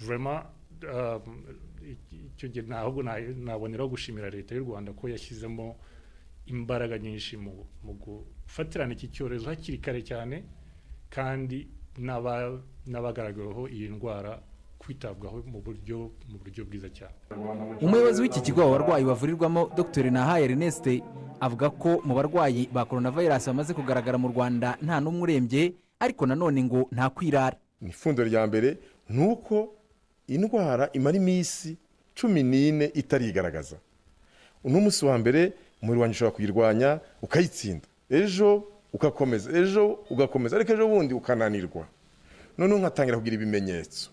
vraiment um, i- icyo gihe ntabwo na- naboneraho gushimira leta y'u rwanda ko yashyizemo imbaraga nyinshi mu mu gufatirana iki cyorezo hakiri kare cyane kandi n'aba- n'abagaragaraho iyi ndwara kwitabwaho mu buryo mu buryo bwiza cyane umuyobozi w'iki kigo aba barwayi bavurirwamo dr nahaye erneste avuga ko mu barwayi ba coronavirus bamaze kugaragara mu rwanda nta n'umwe urembye ariko nanone ngo nta kwirara ni ifundo rya mbere ni uko indwara imara iminsi cumi n'ine itarigaragaza uno munsi wa mbere umubiri wanjye ushobora kuyirwanya ukayitsinda ejo ugakomeza ejo ugakomeza ariko ejo bundi ukananirwa noneho nkatangira kugira ibimenyetso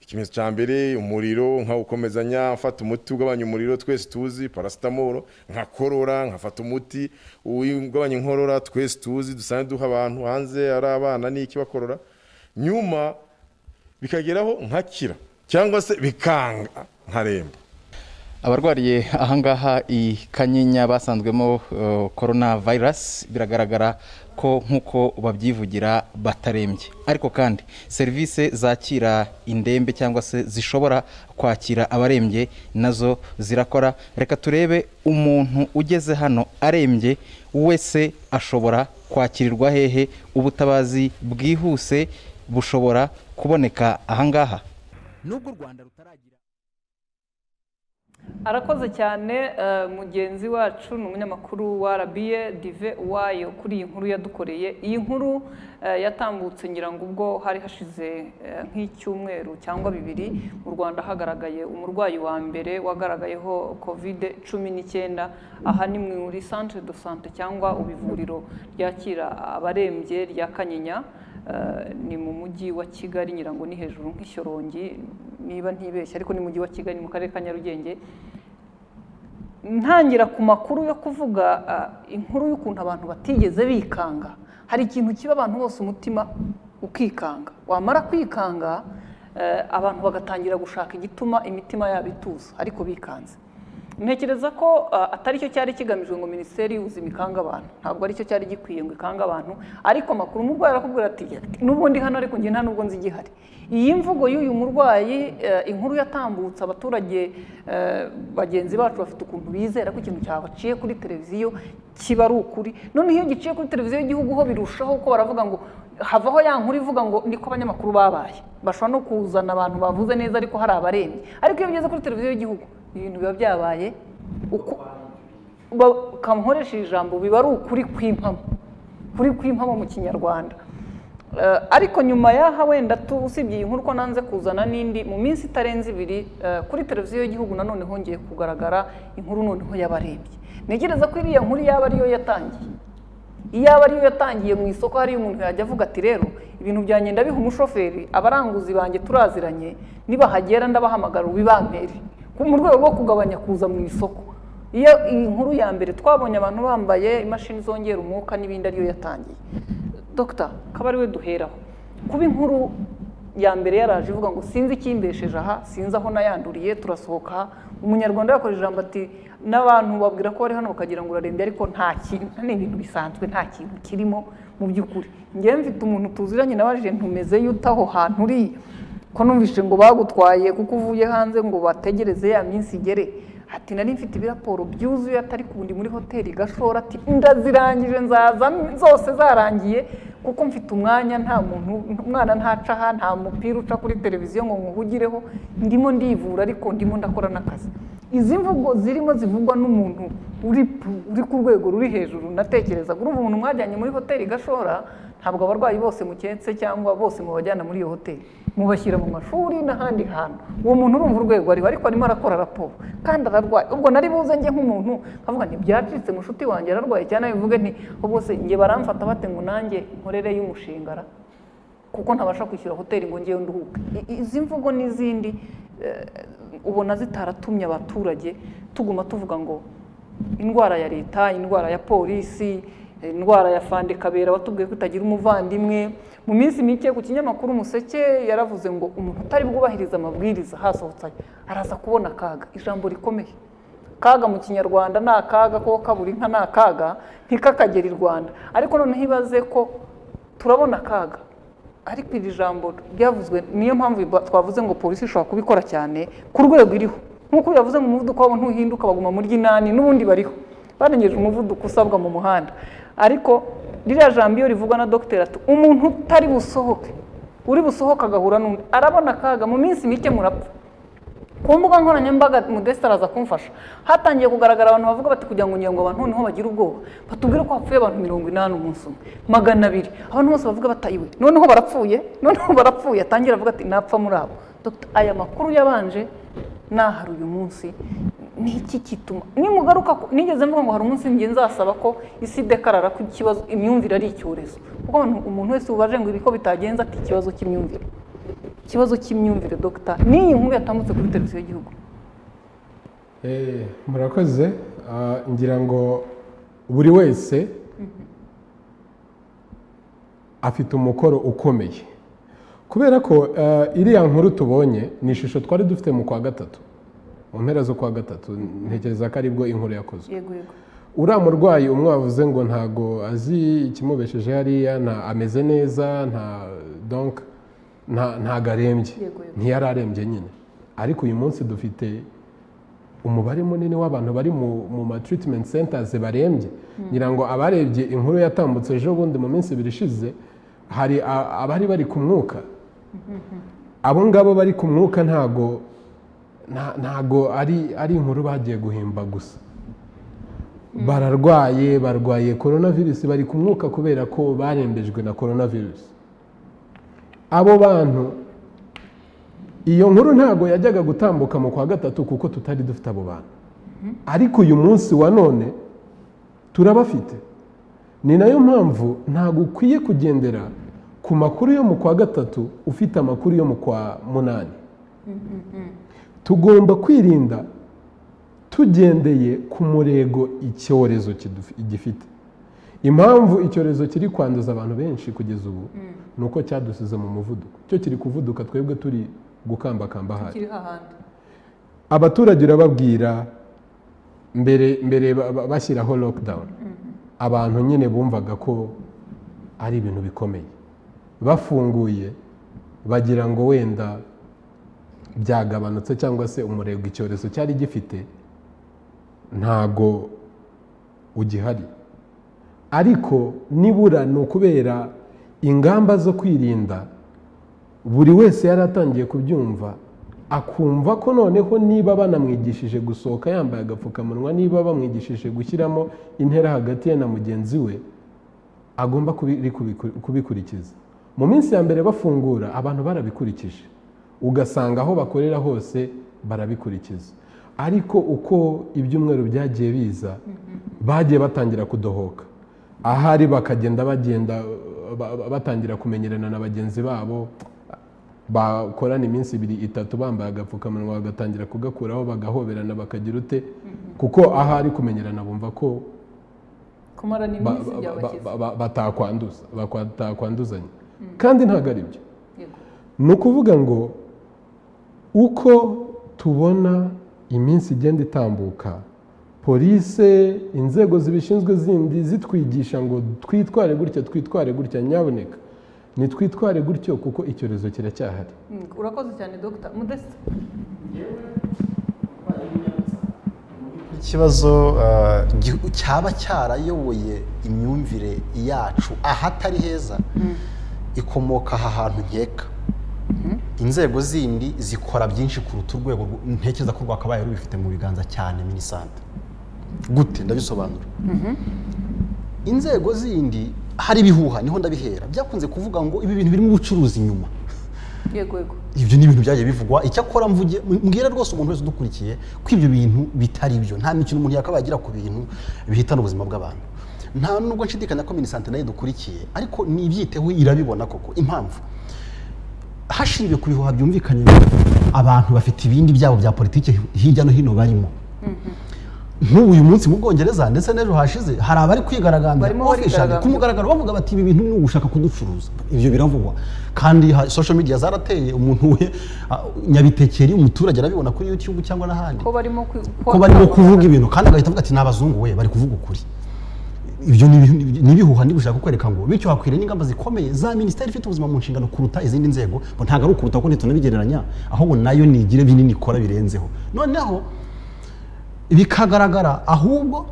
ikimenyetso cya mbere umuriro nkawukomezanya mfata umuti ugabanya umuriro twese tuzi parasitamoro nkakorora nkafata umuti ugabanya inkorora twese tuzi dusanzwe duha abantu hanze ari abana n'iki bakorora nyuma bikageraho nkakira cyangwa se bikanga nkaremba abarwariye ahangaha i kanyinya basanzwemo eh, corona virus biragaragara ko nk'uko babyivugira batarembye ariko kandi serivisi zakira indembe cyangwa se zishobora kwakira abarembye nazo zirakora reka turebe umuntu ugeze hano arembye wese ashobora kwakirirwa hehe ubutabazi bwihuse bushobora kuboneka ahangaha nubwo u rwanda rutaragira arakoze cyane eh, mugenzi wacu ni umunyamakuru wa RBA dive wayo kuri iyi nkuru yadukoreye iyi nkuru eh, yatambutse ngira ngo ubwo hari hashize eh, nk'icyumweru cyangwa bibiri mu rwanda hagaragaye umurwayi wa mbere wagaragayeho kovide cumi n'icyenda aha ni muri centre de sante cyangwa ibivuriro ryakira abarembye rya kanyinya Eh, ni mu mujyi wa kigali ngira ngo ni hejuru nk'ishyorongi niba ntibeshye ariko ni mu mujyi wa kigali mu karere ka nyarugenge ntangira ku makuru yo kuvuga ah, inkuru y'ukuntu abantu batigeze bikanga hari ikintu kiba abantu bose umutima ukikanga wamara kwikanga eh, abantu bagatangira gushaka igituma imitima yabo ituza ariko bikanze ntekereza ko ah, atari cyo cyari kigamijwe ngo minisiteri y'ubuzima ikange abantu ntabwo ari cyo cyari gikwiye ngo ikange abantu ariko amakuru umurwayi arakubwira ati "Ati, n'ubundi hano ariko njye nta nubwo nzi igihari iyi mvugo y'uyu murwayi eh, inkuru yatambutse abaturage eh, bagenzi bacu bafite ukuntu bizera ko ikintu cyabaciye kuri televiziyo kiba ari ukuri noneho iyo giciye kuri televiziyo y'igihugu ho birushaho ko baravuga ngo havaho ya nkuru ivuga ngo niko abanyamakuru babaye bashobora no kuzana abantu bavuze neza ariko hari abarembye ariko iyo bigeze kuri televiziyo y'igihugu ibintu biba byabaye uko bakamukoresha ijambo biba ari ukuri kw'impamo kuri kw'impamo mu kinyarwanda Eh, ariko nyuma y'aha wenda tu- usibye iyi nkuru ko nanze kuzana n'indi mu minsi itarenze ibiri eh, kuri televiziyo y'igihugu nanone hongeye kugaragara inkuru noneho y'abarembye ntekereza ko iriya nkuru yaba ariyo yatangiye iyaba ariyo yatangiye mu isoko hariyo umuntu yajya avuga ati rero ibintu byanjye ndabiha umushoferi abaranguzi banjye turaziranye nibahagera ndabahamagara ubibampere ku- mu rwego rwo kugabanya kuza mu isoko iyo iyi nkuru ya mbere twabonye abantu bambaye imashini zongera umwuka n'ibindi ariyo yatangiye dogita akaba ari we duheraho kuba inkuru ya mbere yaraje ivuga ngo sinzi ikimbesheje aha sinzi aho nayanduriye turasohoka umunyarwanda yakoresheje ijambo ati n'abantu babwira ko bari hano bakagira ngo urarembye ariko nta kintu ni ibintu bisanzwe nta kintu kirimo mu by'ukuri ngewe mfite umuntu tuziranye nawe ajenti umeze yute aho hantu uriya ko numvise ngo bagutwaye kuko uvuye hanze ngo bategereze ya minsi igere ati nari mfite ibiraporo byuzuye atari ku ndi muri hoteli gashora ati ndazirangije nzaza zose zarangiye kuko mfite umwanya nta muntu umwana ntacaha nta mupira uca kuri televiziyo ngo nkuhugireho ndimo ndivura ariko ndimo ndakora n'akazi izi mvugo zirimo zivugwa n'umuntu uri uri ku rwego ruri hejuru natekereza urumva umuntu mwajyanye muri hoteli igashora ntabwo abarwayi bose muketse cyangwa bose mubajyana muri iyo hoteli mubashyira mu mashuri n'ahandi hantu uwo muntu urumva urwego ariho ariko arimo arakora raporo kandi ararwaye ubwo nari buze njye nk'umuntu nkavuga nti byacitse mushuti wanjye ararwaye cyane bivuge nti ubwo se njye baramfata bate ngo nanjye nkorere y'umushinga ra?" kuko ntabasha kwishyura hoteli ngo ngewe nduhuke I- izi mvugo n'izindi eh, ubona zitaratumye abaturage tuguma tuvuga ngo indwara ya leta indwara ya polisi eh, indwara ya fandekabera batubwiye ko itagira umuvandimwe mu minsi mike ku kinyamakuru umuseke yaravuze ngo umuntu utari bwubahiriza amabwiriza hasohotse aya, araza kubona akaga ijambo rikomeye kaga mu kinyarwanda ni akaga ko kabura inka ni akaga ntikakagera i rwanda ariko noneho ibaze ko turabona akaga ariko iri jambo ryavuzwe niyo mpamvu ba- twavuze ngo polisi ishobora kubikora cyane ku rwego iriho nk'uko yavuze ngo umuvuduko wabo ntuhinduka baguma muri ry'inani n'ubundi bariho barengeje umuvuduko usabwa mu muhanda ariko ririya jambo iyo rivugwa na dogiteri ati umuntu utari busohoke uri busohoke agahura n'undi arabona akaga mu minsi mike murapfa ku mbuga nkoranyambaga mudesita araza kumfasha hatangiye kugaragara abantu bavuga bati kugira ngo ngira ngo abantu noneho bagire ubwoba batubwire ko hapfuye abantu mirongo inani umunsi umwe magana abiri abantu bose bavuga batayiwe noneho barapfuye noneho barapfuye atangira avuga ati napfa muri abo Dr. aya makuru yabanje nahari uyu munsi ni iki kituma nimugaruka ku- nigeze mvuga ngo hari umunsi njye nzasaba ko isi dekarara ko ikibazo imyumvire ari icyorezo kuko abantu- umuntu wese ubaje ngo ibi ko bitagenza ati ikibazo cy'imyumvire ikibazo cy'imyumvire dogita n'iyi nkuru yatambutse kuri televiziyo y'igihugu Eh, murakoze Ah, ngira ngo buri wese afite umukoro ukomeye kubera ko ah, iriya nkuru tubonye ni ishusho twari dufite mu kwa gatatu mu mpera z'ukwa gatatu ntekereza ko aribwo inkuru yakozwe yego yego uriya murwayi umwe wavuze ngo ntago azi ikimubesheje hariya nta ameze neza nta donc nta- ntago arembye Yego, yego. ntiyari arembye nyine ariko uyu munsi dufite umubare munini w'abantu bari mu mu ma treatment centers barembye Mm. ngira ngo abarebye inkuru yatambutse ejo bundi mu minsi ibiri ishize hari a- abari bari ku mwuka abo ngabo bari ku mwuka ntago nta- ntago ari ari inkuru bagiye guhimba gusa bararwaye barwaye coronavirus bari ku mwuka kubera ko barembejwe na coronavirus abo bantu iyo nkuru ntago yajyaga gutambuka mu kwa gatatu kuko tutari dufite abo bantu ariko uyu munsi wa none turabafite ni nayo mpamvu ntabwo ukwiye kugendera ku makuru yo mu kwa gatatu ufite amakuru yo mu kwa munani tugomba kwirinda tugendeye ku murego icyorezo kidufi- gifite impamvu icyorezo kiri kwanduza abantu benshi kugeza ubu ni uko cyadusize mu muvuduko cyo kiri kuvuduka twebwe turi gukambakamba hasi kiriho ahandi abaturage urababwira mbere mbere ba- ba- bashyiraho lockdown abantu nyine bumvaga ko ari ibintu bikomeye bafunguye bagira ngo wenda byagabanutse cyangwa se umurego icyorezo cyari gifite ntago ugihari ariko nibura ni ukubera ingamba zo kwirinda buri wese yari atangiye kubyumva akumva ko noneho niba banamwigishije gusohoka yambaye agapfukamunwa niba bamwigishije gushyiramo intera hagati ye na mugenzi we agomba kubiri- kubiku- kubikurikiza mu minsi ya mbere bafungura abantu barabikurikije ugasanga aho bakorera hose barabikurikiza ariko uko ibyumweru byagiye biza bagiye batangira kudohoka ahari bakagenda bagenda ba- ba- batangira kumenyerana na bagenzi babo bakorana iminsi ibiri itatu bambaye agapfukamunwa bagatangira kugakuraho bagahoberana bakagira ute kuko ahari kumenyerana bumva ko kumara ba- n'iminsi ba- byabakiza ba- ba- batakwanduza batakwanduzanya Mm. kandi ntabwo ari byo yego ni ukuvuga ngo uko tubona iminsi igenda itambuka polise inzego zibishinzwe zindi zitwigisha ngo twitware gutya twitware gutya nyaboneka nitwitware gutyo kuko icyorezo kiracyahari Mm, urakoze cyane dogita mudesita ikibazo eh, gi- cyaba cyarayoboye imyumvire yacu ahatari heza ikomoka aha hantu nkeka inzego zindi zikora byinshi kuruta urwego rwo- ntekereza ko rwakabaye rubifite mu biganza cyane minisante gute ndabisobanura inzego zindi hari ibihuha niho ndabihera byakunze kuvuga ngo ibi bintu birimo ubucuruzi inyuma yego yego ibyo ni ibintu byagiye bivugwa icyakora mvuge mbwira rwose umuntu wese udukurikiye ko ibyo bintu bitari byo nta mikino umuntu yakabaye agira ku bintu bihitana ubuzima bw'abantu nta nubwo nshidikanya ko minisante nayo idukurikiye ariko nibyiteho irabibona koko impamvu hashingiwe ku bihuha byumvikanye abantu bafite ibindi byabo bya politiki hirya no hino barimo nk'ubu uyu munsi mu bwongereza ndetse n'ejo hashize hari abari kwigaragambya Barimo officially barigaragambya. ku mugaragaro bavuga bati ibi bintu ni ugushaka kuducuruza ibyo biravugwa kandi ha- social media zarateye umuntu we ah, nyabitekeri umuturage arabibona kuri youtube cyangwa n'ahandi ko barimo ku- ko barimo kuvuga ibintu kandi agahita avuga ati ni abazungu we bari kuvuga ukuri ibyo ni ibihu- ni ibihuha ndi gushaka kukwereka ngo bityo hakwiriye n'ingamba zikomeye za minisiteri ifite ubuzima mu nshingano kuruta izindi nzego ngo ntabwo ari ukuruta kuko ntitunabigereranya ahubwo nayo nigire binini ikora birenzeho noneho bikagaragara ahubwo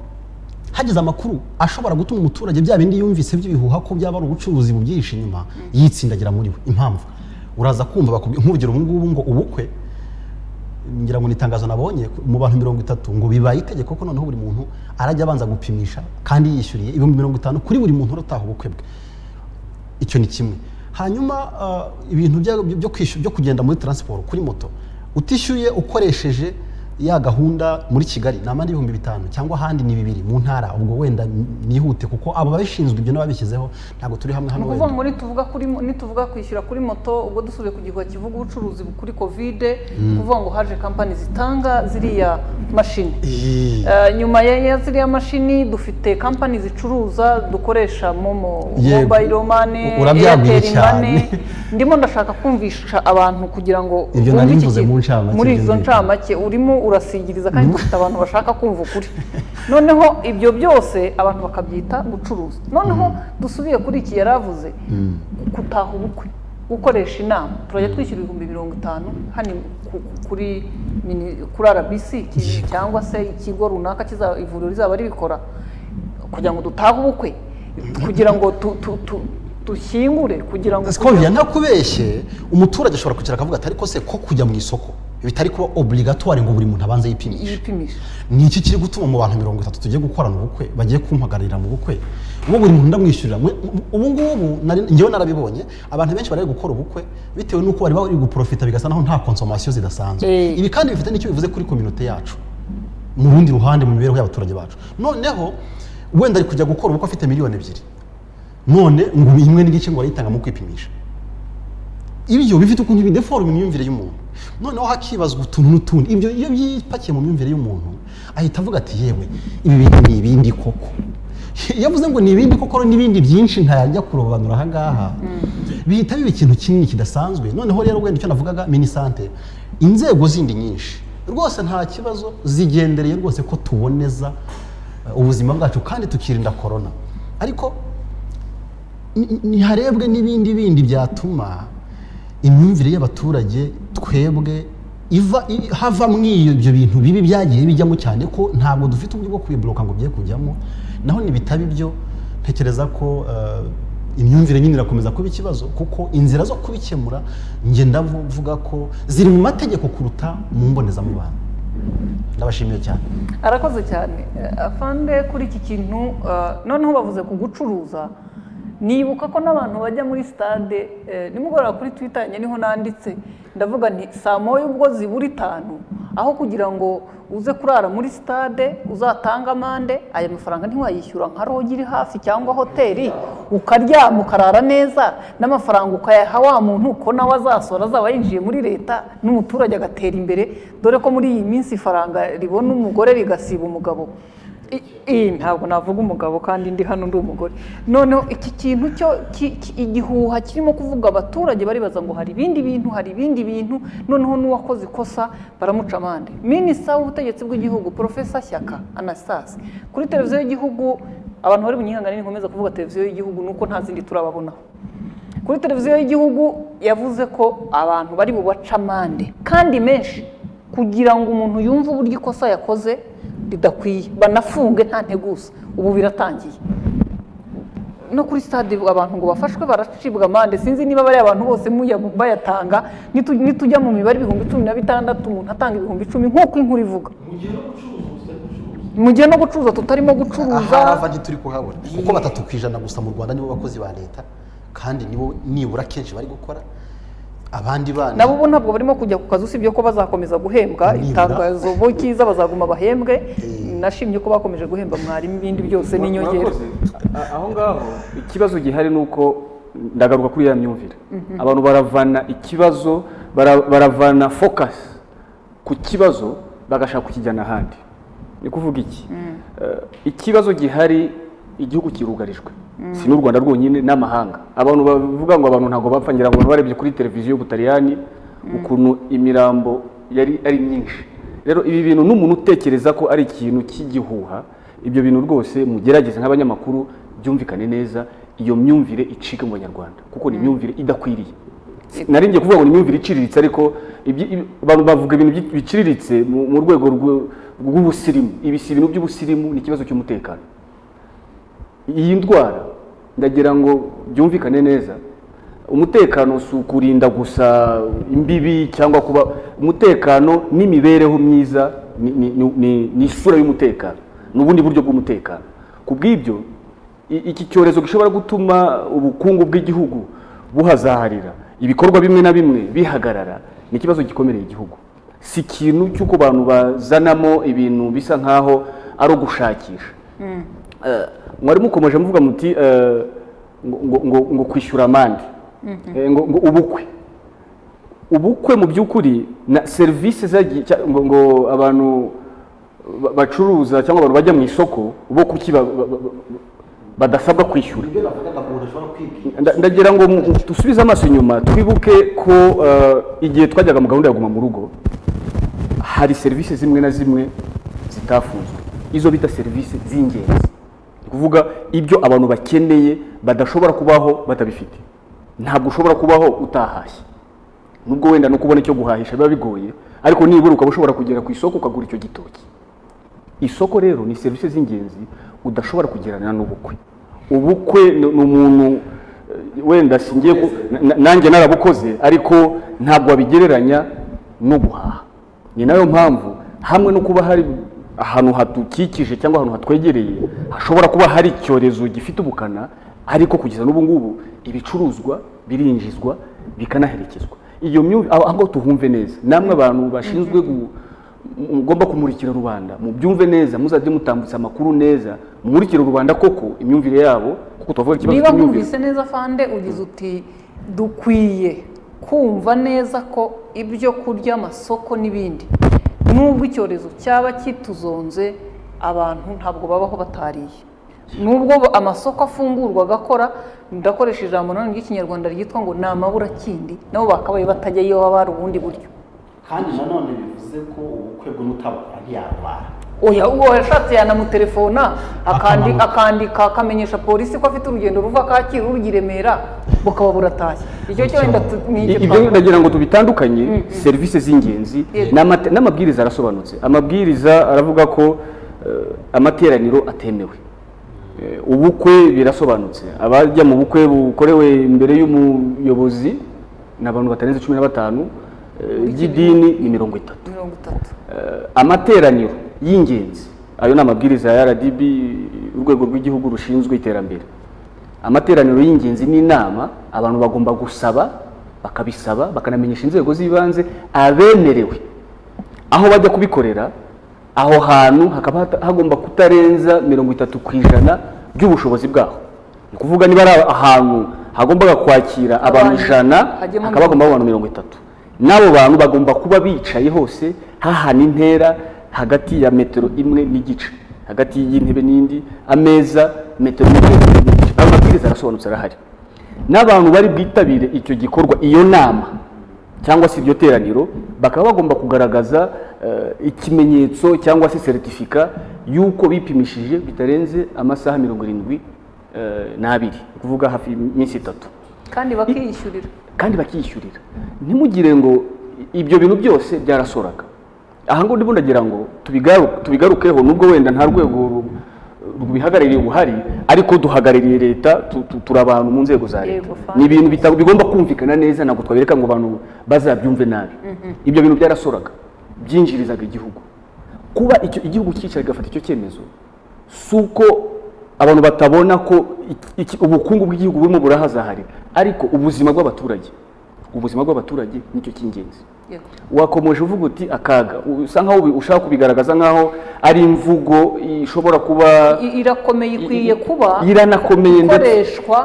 hagize amakuru ashobora gutuma umuturage bya bindi yumvise by'ibihuha ko byaba ari ubucuruzi bubyihishe inyuma yitsindagira muri we impamvu uraza kumva bakubwi- nk'urugero ubu ngubu ngo ubukwe ngira ngo ni itangazo nabonye mu bantu mirongo itatu ngo bibaye itegeko ko noneho buri muntu arajya abanza gupimisha kandi yishyuriye ibihumbi mirongo itanu kuri buri muntu urataha ubukwe bwe icyo ni kimwe hanyuma ah, ibintu bya- byo kwishyura- byo kugenda muri taransiporo kuri moto utishyuye ukoresheje ya gahunda muri kigali ni amande ibihumbi bitanu cyangwa ahandi ni bibiri mu ntara ubwo wenda nihute kuko abo babishinzwe ibyo n'ababishyizeho ntabwo turi hamwe ni hano ukuvuga wenda. ngo nituvuga kuri nituvuga kwishyura kuri moto ubwo dusubiye ku gihuha kivuga ubucuruzi kuri kovide Mm. kuvuga ngo haje kampani zitanga ziriya mashini Eh, Eh, nyuma ya ya ziriya mashini dufite kampani zicuruza dukoresha momo Yego. mobayiro mane U- urabyaguye cyane. ndimo ndashaka kumvisha abantu kugira ngo Ibyo bumve nari iki mvuze kintu. mu ncamake, muri ibyo izo ngibyo. ncamake urimo urasigiriza kandi dufite abantu bashaka kumva ukuri noneho ibyo byose abantu bakabyita gucuruza noneho dusubiye kuri iki yari avuze Mm. gutaha ubukwe gukoresha inama turajya twishyura ibihumbi mirongo itanu hano ku- ku- kuri mini- kuri rbc ki- cyangwa se ikigo runaka kiza- ivuriro rizaba ribikora kugira ngo dutahe ubukwe kugira ngo tu- tu- tu- dushyingure kugira ngo Skovia ntakubeshye umuturage ashobora kwicara akavuga ati ariko se ko kujya mu isoko bitari kuba obligatoire ngo buri muntu abanze yipimishe yipimisha ni iki kiri gutuma mu bantu mirongo itatu tugiye gukorana ubukwe bagiye kumpagararira mu bukwe uwo buri muntu ndamwishyurira mwe- mu- ubu ngubu nari- njyewe narabibonye abantu benshi bari gukora ubukwe bitewe n'uko bari bari guprofita bigasa naho nta konsomasiyo zidasanzwe ibi kandi bifite n'icyo bivuze kuri kominote yacu mu rundi ruhande mu mibereho y'abaturage bacu noneho wenda ari kujya gukora ubukwe afite miliyoni ebyiri none ngo imwe n'igice ngo arayitanga mu kwipimisha ibyo bifite ukuntu bideforma imyumvire y'umuntu noneho hakibazwa utuntu n'utundi ibyo iyo byipakiye mu myumvire y'umuntu ahita avuga ati yewe ibi bintu ni ibindi koko iyo avuze ngo ni ibindi koko n'ibindi byinshi ntayajya kurobanura ahangaha bihita biba ikintu kinini kidasanzwe noneho rero wenda icyo navugaga minisante inzego zindi nyinshi rwose nta kibazo zigendereye rwose ko tuboneza eh, ubuzima bwacu kandi tukirinda korona ariko ni- niharebwe n'ibindi bindi byatuma imyumvire y'abaturage twebwe iva i- hava muri ibyo bintu bibi byagiye bijyamo cyane ko ntabwo dufite uburyo bwo kubiboroka ngo bye kujyamo naho nibitaba ibyo ntekereza ko eh, imyumvire nyine irakomeza kuba ikibazo kuko inzira zo kubikemura nge ndavuga ko ziri mu mategeko kuruta mu mbonezamubano ndabashimiye cyane arakoze cyane Eh, afande kuri iki kintu eh, noneho bavuze ku gucuruza nibuka ko n'abantu bajya muri sitade eh, nimugoroba kuri twita yanjye niho nanditse ndavuga nti saa moya ubwo zibura itanu aho kugira ngo uze kurara muri sitade uzatanga amande aya mafaranga ntiwayishyura nka rogi iri hafi cyangwa hoteli ukaryama ukarara neza n'amafaranga ukayaha wa muntu ko nawe azasora azaba yinjiye muri leta n'umuturage agatera imbere dore ko muri iyi minsi ifaranga ribona umugore rigasiba umugabo I- iyi ntabwo navuga umugabo kandi ndi hano ndi umugore noneho iki kintu cyo ki- ki- igihuha kirimo kuvuga abaturage baribaza ngo hari ibindi bintu hari ibindi bintu noneho n'uwakoze ikosa baramuca amande minisita w'ubutegetsi bw'igihugu porofesa shyaka anastase kuri televiziyo y'igihugu abantu bari mu gihangane ntikomeza kuvuga televiziyo y'igihugu nuko nta zindi turababonaho kuri televiziyo y'igihugu yavuze ko abantu bari bubace amande kandi menshi kugira ngo umuntu yumve uburyo ikosa yakoze ridakwiye banafunge nta nteguza ubu biratangiye no kuri stade abantu ngo bafashwe baracibwa amande sinzi niba bariya abantu bose muya- bayatanga nitu- nitujya mu mibare ibihumbi cumi na bitandatu umuntu atanga ibihumbi icumi nk'uko inkuru ivuga mu gihe no gucuruza ubu sitari gucuruza mu gihe no gucuruza tutarimo gucuruza ahari avagi turi kuhabona kuko batatu ku ijana gusa mu rwanda nibo bakozi ba leta kandi nibo nibura kenshi bari gukora abandi bana nabo ubu ntabwo barimo kujya ku kazi usibye ko bazakomeza guhembwa itangazo bo cyiza bazaguma bahembwe nashimye ko bakomeje guhemba mwarimu ibindi byose n'inyongera aho ngaho ikibazo gihari ni uko ndagaruka kuri ya myumvire abantu baravana ikibazo bara- baravana fokasi ku kibazo bagashaka kukijyana ahandi ni kuvuga iki Eh, ikibazo gihari igihugu kirugarijwe Mm. si n'u rwanda rwonyine n'amahanga abantu bavuga ngo abantu ntabwo bapfa ngira ngo baba barebye kuri televiziyo y'ubutaliyani ukuntu imirambo yari ari myinshi rero ibi bintu n'umuntu utekereza ko ari ikintu cy'igihuha ibyo bintu rwose mugerageze nk'abanyamakuru byumvikane neza iyo myumvire icike mu banyarwanda kuko ni imyumvire idakwiriye nari ngiye kuvuga ngo ni imyumvire iciriritse ariko ibyi- ibi- abantu bavuga ibintu byi- biciriritse mu mu rwego rw- rw'ubusirimu ibisirimu by'ubusirimu ni ikibazo cy'umutekano iyi ndwara ndagira ngo byumvikane neza umutekano si ukurinda gusa imbibi cyangwa kuba umutekano n'imibereho myiza ni- ni- ni- ni- ni isura y'umutekano ni ubundi buryo bw'umutekano ku bw'ibyo i- iki cyorezo gishobora gutuma ubukungu bw'igihugu buhazaharira ibikorwa bimwe na bimwe bihagarara ni ikibazo gikomereye igihugu si ikintu cy'uko abantu bazanamo ibintu bisa nkaho ari ugushakisha Eh, mwari mukomeje muvuga muti eh, ngo- ngo- ngo- ngo kwishyura amande Eh, ngo ngo ubukwe ubukwe mu by'ukuri na serivisi zagi- cya- ngo ngo abantu ba- bacuruza cyangwa abantu bajya mu isoko bo kuki ba- ba- ba- badasabwa kwishyura ibyo bavugaga ngo udashobora kwibwira Nda- ndagira ngo mu- dusubize amaso inyuma twibuke ko eh, igihe twajyaga mu gahunda ya guma mu rugo hari serivisi zimwe na zimwe zitafunzwe izo bita serivisi z'ingenzi ni kuvuga ibyo abantu bakeneye badashobora kubaho batabifite ntabwo ushobora kubaho utahashye nubwo wenda no kubona icyo guhahisha biba bigoye ariko nibura ukaba ushobora kugera ku isoko ukagura icyo gitoki isoko rero ni serivisi z'ingenzi udashobora kugerana n'ubukwe ubukwe ni ni umuntu eh, wenda singiye ku- na- nanjye narabukoze ariko ntabwo wabigereranya no guhaha ni nayo mpamvu hamwe no kuba hari ahantu hadukikije cyangwa ahantu hatwegereye hashobora kuba hari icyorezo gifite ubukana ariko kugeza n'ubu ngubu ibicuruzwa birinjizwa bikanaherekezwa iyo myumvi aho aho tuhumve neza namwe abantu bashinzwe gu- mugomba kumurikira rubanda mubyumve neza muzajye mutambutsa amakuru neza mumurikire rubanda koko imyumvire yabo kuko tubavuga ikibazo niba cy'imyumvire mwumvise neza fande ugize uti dukwiye kumva neza ko ibyo kurya amasoko n'ibindi nubwo icyorezo cyaba kituzonze abantu ntabwo babaho batariye nubwo amasoko afungurwa agakora ndakoresha ijambo nanone ry'ikinyarwanda ryitwa ngo ni amaburakindi nabo bakabaye batajya iyo baba hari ubundi buryo kandi nanone bivuze ko ubukwe bwo n'utabukora ntiyarwara oya uwo yashatse yanamutelefona akandi- akandika akamenyesha polisi ko afite urugendo ruva kacyiru rujya i remera bukaba buratashye icyo cyo wenda tu- ni icyo ibyo twavuga. ndagira ngo tubitandukanye serivisi z'ingenzi Yego. n'amate- n'amabwiriza arasobanutse amabwiriza aravuga ko eh, amateraniro atemewe Eh, ubukwe birasobanutse abajya mu bukwe bukorewe imbere y'umuyobozi ni abantu batarenze cumi na batanu eh, ry'idini ni mirongo itatu mirongo itatu amateraniro y'ingenzi ayo ni amabwiriza ya rdb urwego rw'igihugu rushinzwe iterambere amateraniro y'ingenzi n'inama abantu bagomba gusaba bakabisaba bakanamenyesha inzego z'ibanze abemerewe aho bajya kubikorera aho hantu hakaba hata- hagomba kutarenza mirongo itatu ku ijana by'ubushobozi bwaho ni ukuvuga niba ari ahantu hagombaga kwakira abantu Abantu. ijana Hajyemo hakaba hagomba abantu mirongo itatu n'abo bantu bagomba kuba bicaye hose hahana intera hagati ya metero imwe n'igice hagati y'intebe n'indi ameza metero imwe n'igice ayo mabwiriza arasobanutse arahari n'abantu bari bwitabire icyo gikorwa iyo nama cyangwa se iryo teraniro bakaba bagomba kugaragaza eh, ikimenyetso cyangwa se seritifika y'uko bipimishije bitarenze amasaha mirongo irindwi eh, n'abiri ni ukuvuga hafi iminsi itatu kandi bakiyishyurira kandi bakiyishyurira ntimugire ngo i- ibyo bintu byose byarasoraga aha ngo ndimo ndagira ngo tubigaru- tubigarukeho nubwo wenda nta rwego ru- rubihagarariye buhari ariko duhagarariye leta tu- tu- turi abantu mu nzego za leta Yego, fine. ni ibintu bita- bigomba kumvikana neza ntabwo twabereka ngo abantu bazabyumve nabi Mhm. ibyo bintu byarasoraga byinjirizaga igihugu kuba icyo igihugu cyicara kigafata icyo cyemezo si uko abantu batabona ko iki- ubukungu bw'igihugu burimo burahazaharira ariko ubuzima bw'abaturage ubuzima bw'abaturage nicyo cy'ingenzi Yego. wakomeje uvuga uti akaga usa nkaho ubi- ushaka kubigaragaza nkaho ari imvugo ishobora kuba I- irakomeye ikwiye kuba iranakomeye ndetse- ikoreshwa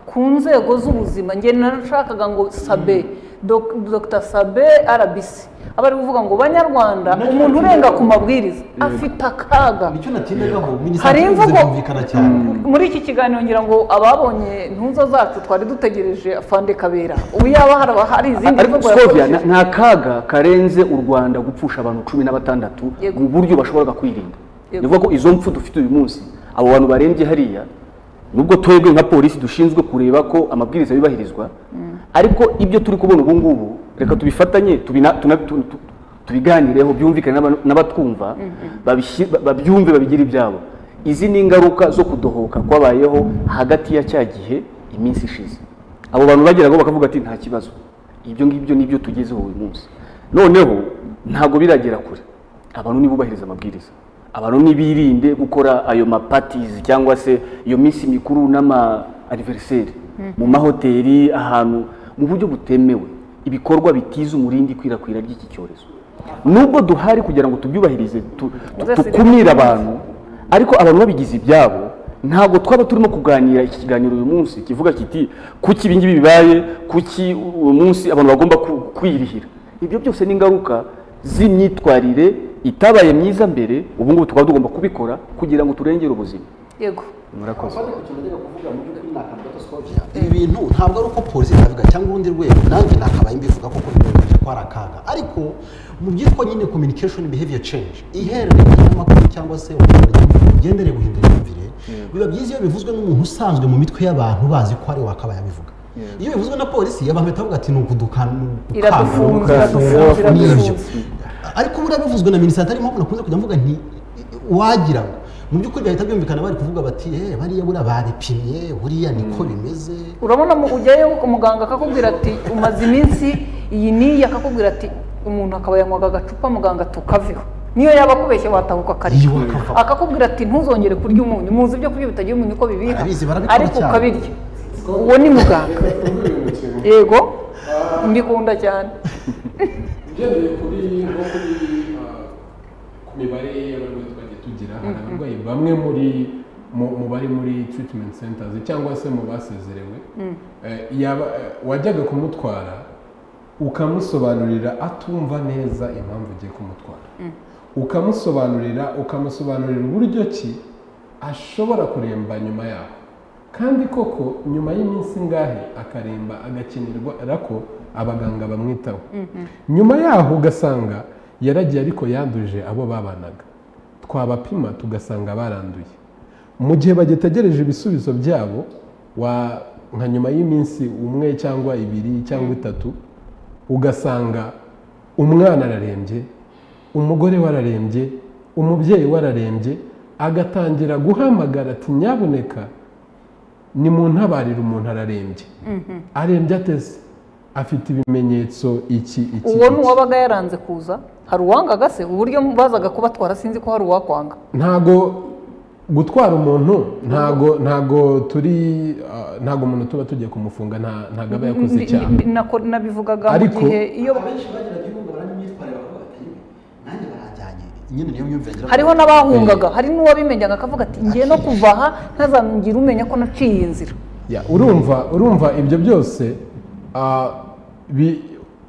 ku nzego z'ubuzima njye narashakaga ngo sabe Dok- dr sabe rbc aba ari kuvuga ngo banyarwanda umuntu urenga ku mabwiriza afite akaga hari imvugo muri iki kiganiro ngira ngo ababonye ntuzo zacu twari dutegereje afande kabera ubu yaba haraba hari izindi ariko mvugo sovia yakoresheje nta kaga karenze u rwanda gupfusha abantu cumi na batandatu Yego. mu buryo bashoboraga kwirinda Yego. nivuga ko izo mpfu dufite uyu munsi abo bantu barembye hariya nubwo twebwe nka polisi dushinzwe kureba ko amabwiriza yubahirizwa ariko ibyo turi kubona ubu ngubu reka tubifatanye tubina- tuna- tu- tu- tubiganireho byumvikane n'abantu- n'abatwumva babishy- ba- babyumve babigire ibyabo izi ni ingaruka zo kudohoka kwabayeho hagati ya cya gihe iminsi ishize abo bantu bageraho bakavuga ati nta kibazo ibyo ngibyo nibyo tugezeho uyu munsi noneho ntabwo biragera kure abantu nibubahiriza amabwiriza abantu nibirinde gukora ayo mapatizi cyangwa se iyo minsi mikuru n'ama aniveriseri Mhm. mu mahoteli ahantu mu buryo butemewe ibikorwa bitiza umurindi ikwirakwira ry'iki cyorezo nubwo duhari kugira ngo tubyubahirize tu- tu- Zose tukumire birakomeza. abantu ariko abantu babigize ibyabo ntabwo twaba turimo kuganira iki kiganiro uyu munsi kivuga kiti kuki ibi ngibi bibaye kuki uyu munsi abantu bagomba ku- kwirihira ibyo byose ni ingaruka z'imyitwarire itabaye myiza mbere ubu ngubu tukaba tugomba kubikora kugira ngo turengere ubuzima yego murakoze ibi bintu ntabwo ari uko polisi itabivuga cyangwa urundi rwego nanjye nakabaye mbivuga ko kubimenyesha ko ari akaga ariko mu byitwa nyine communication behavior change ihererekanya ry'amakuru cyangwa se ugendere guhindura imyumvire biba byiza iyo bivuzwe n'umuntu usanzwe mu mitwe y'abantu bazi ko ari wakabaye abivuga iyo bivuzwe na polisi abantu bahita bavuga ati ni ukudukana Iradufunze, iradufunze, iradufunze. ariko buriya bivuzwe na minisante arimo nakunze kujya mvuga nti wagira ngo mu by'ukuri bahita byumvikana bari kuvuga bati eh bariya buriya baripimye buriya niko bimeze urabona mu- ujyayo umuganga akakubwira ati umaze iminsi iyi n'iyi akakubwira ati umuntu akaba yanywaga agacupa muganga tukaveho niyo yaba akubeshye watahuka kare akakubwira ati ntuzongere kurya umunyu muzi ibyo kurya bitagira umunyu uko bibiha barabikora ariko cyane. ukabirya uwo ni muganga yego mbikunda cyane ugendeye kuri nko kuri ah, ku mibare y'abarwayi twagiye tugira hari Mhm. abarwayi bamwe muri mu- mu bari muri treatment centers cyangwa se mu basezerewe Mm. eh, yaba- eh, wajyaga kumutwara ukamusobanurira atumva neza impamvu ugiye kumutwara Mm. ukamusobanurira ukamusobanurira uburyo ki ashobora kuremba nyuma yaho kandi koko nyuma y'iminsi ingahe akaremba agakenerwa ko abaganga bamwitaho nyuma yaho ugasanga yaragiye ariko yanduje abo babanaga twabapima tugasanga baranduye mu gihe bagitegereje ibisubizo byabo wa- nka nyuma y'iminsi umwe cyangwa ibiri cyangwa itatu ugasanga umwana ararembye umugore we ararembye umubyeyi we ararembye agatangira guhamagara ati nyabuneka ni mu ntabarire umuntu ararembye arembye ateze afite ibimenyetso iki iki uwo ni iki. uwabaga yaranze kuza hari uwangaga se uburyo bazaga kubatwara sinzi ko hari uwakwanga ntago gutwara umuntu ntago ntago turi ah, ntago umuntu tuba tugiye kumufunga nta ntago aba yakoze Ndi- icyaha ndi- nako- nabivugaga mu Ariko- gihe iyo nyine niyo myumvire ngira ngo- hariho n'abahungaga hari n'uwabimenyaga akavuga ati ngiye no kuva aha ntazamugire umenya ko naciye iyi nzira Ya, urumva urumva ibyo byose ah, bi-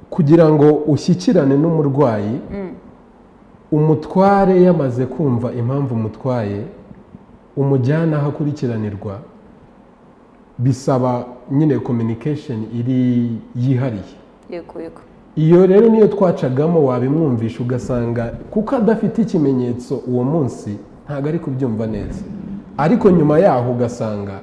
kugira ngo ushyikirane n'umurwayi umutware yamaze kumva impamvu umutwaye umujyana aho akurikiranirwa bisaba nyine communication iri yihariye yego yego iyo rero niyo twacagamo wabimwumvisha ugasanga kuko adafite ikimenyetso uwo munsi ntabwo ari kubyumva neza ariko nyuma yaho ugasanga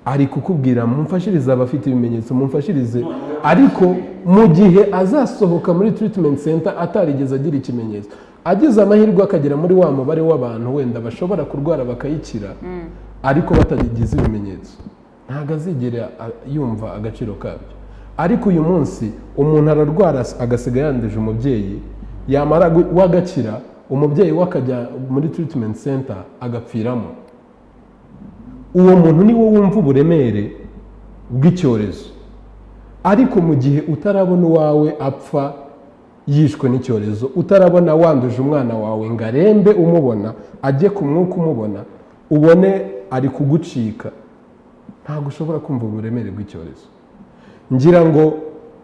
ari kukubwira mumfashirize abafite ibimenyetso mumfashirize ariko mu gihe azasohoka muri treatment center atarigeze agira ikimenyetso agize amahirwe akagera muri wa mubare w'abantu wenda bashobora kurwara bakayikira ariko batagize ibimenyetso ntabwo azigera a- yumva agaciro kabyo ariko uyu munsi umuntu ararwara agasiga yanduje umubyeyi yamara gu- we agakira umubyeyi we akajya muri tiritimenti senta agapfiramo uwo muntu ni wo wumva uburemere bw'icyorezo ariko mu gihe utarabona uwawe apfa yishwe n'icyorezo utarabona wanduje umwana wawe ngo arembe umubona ajye ku mwuka umubona ubone ari kugucika ntabwo ushobora kumva uburemere bw'icyorezo ngira ngo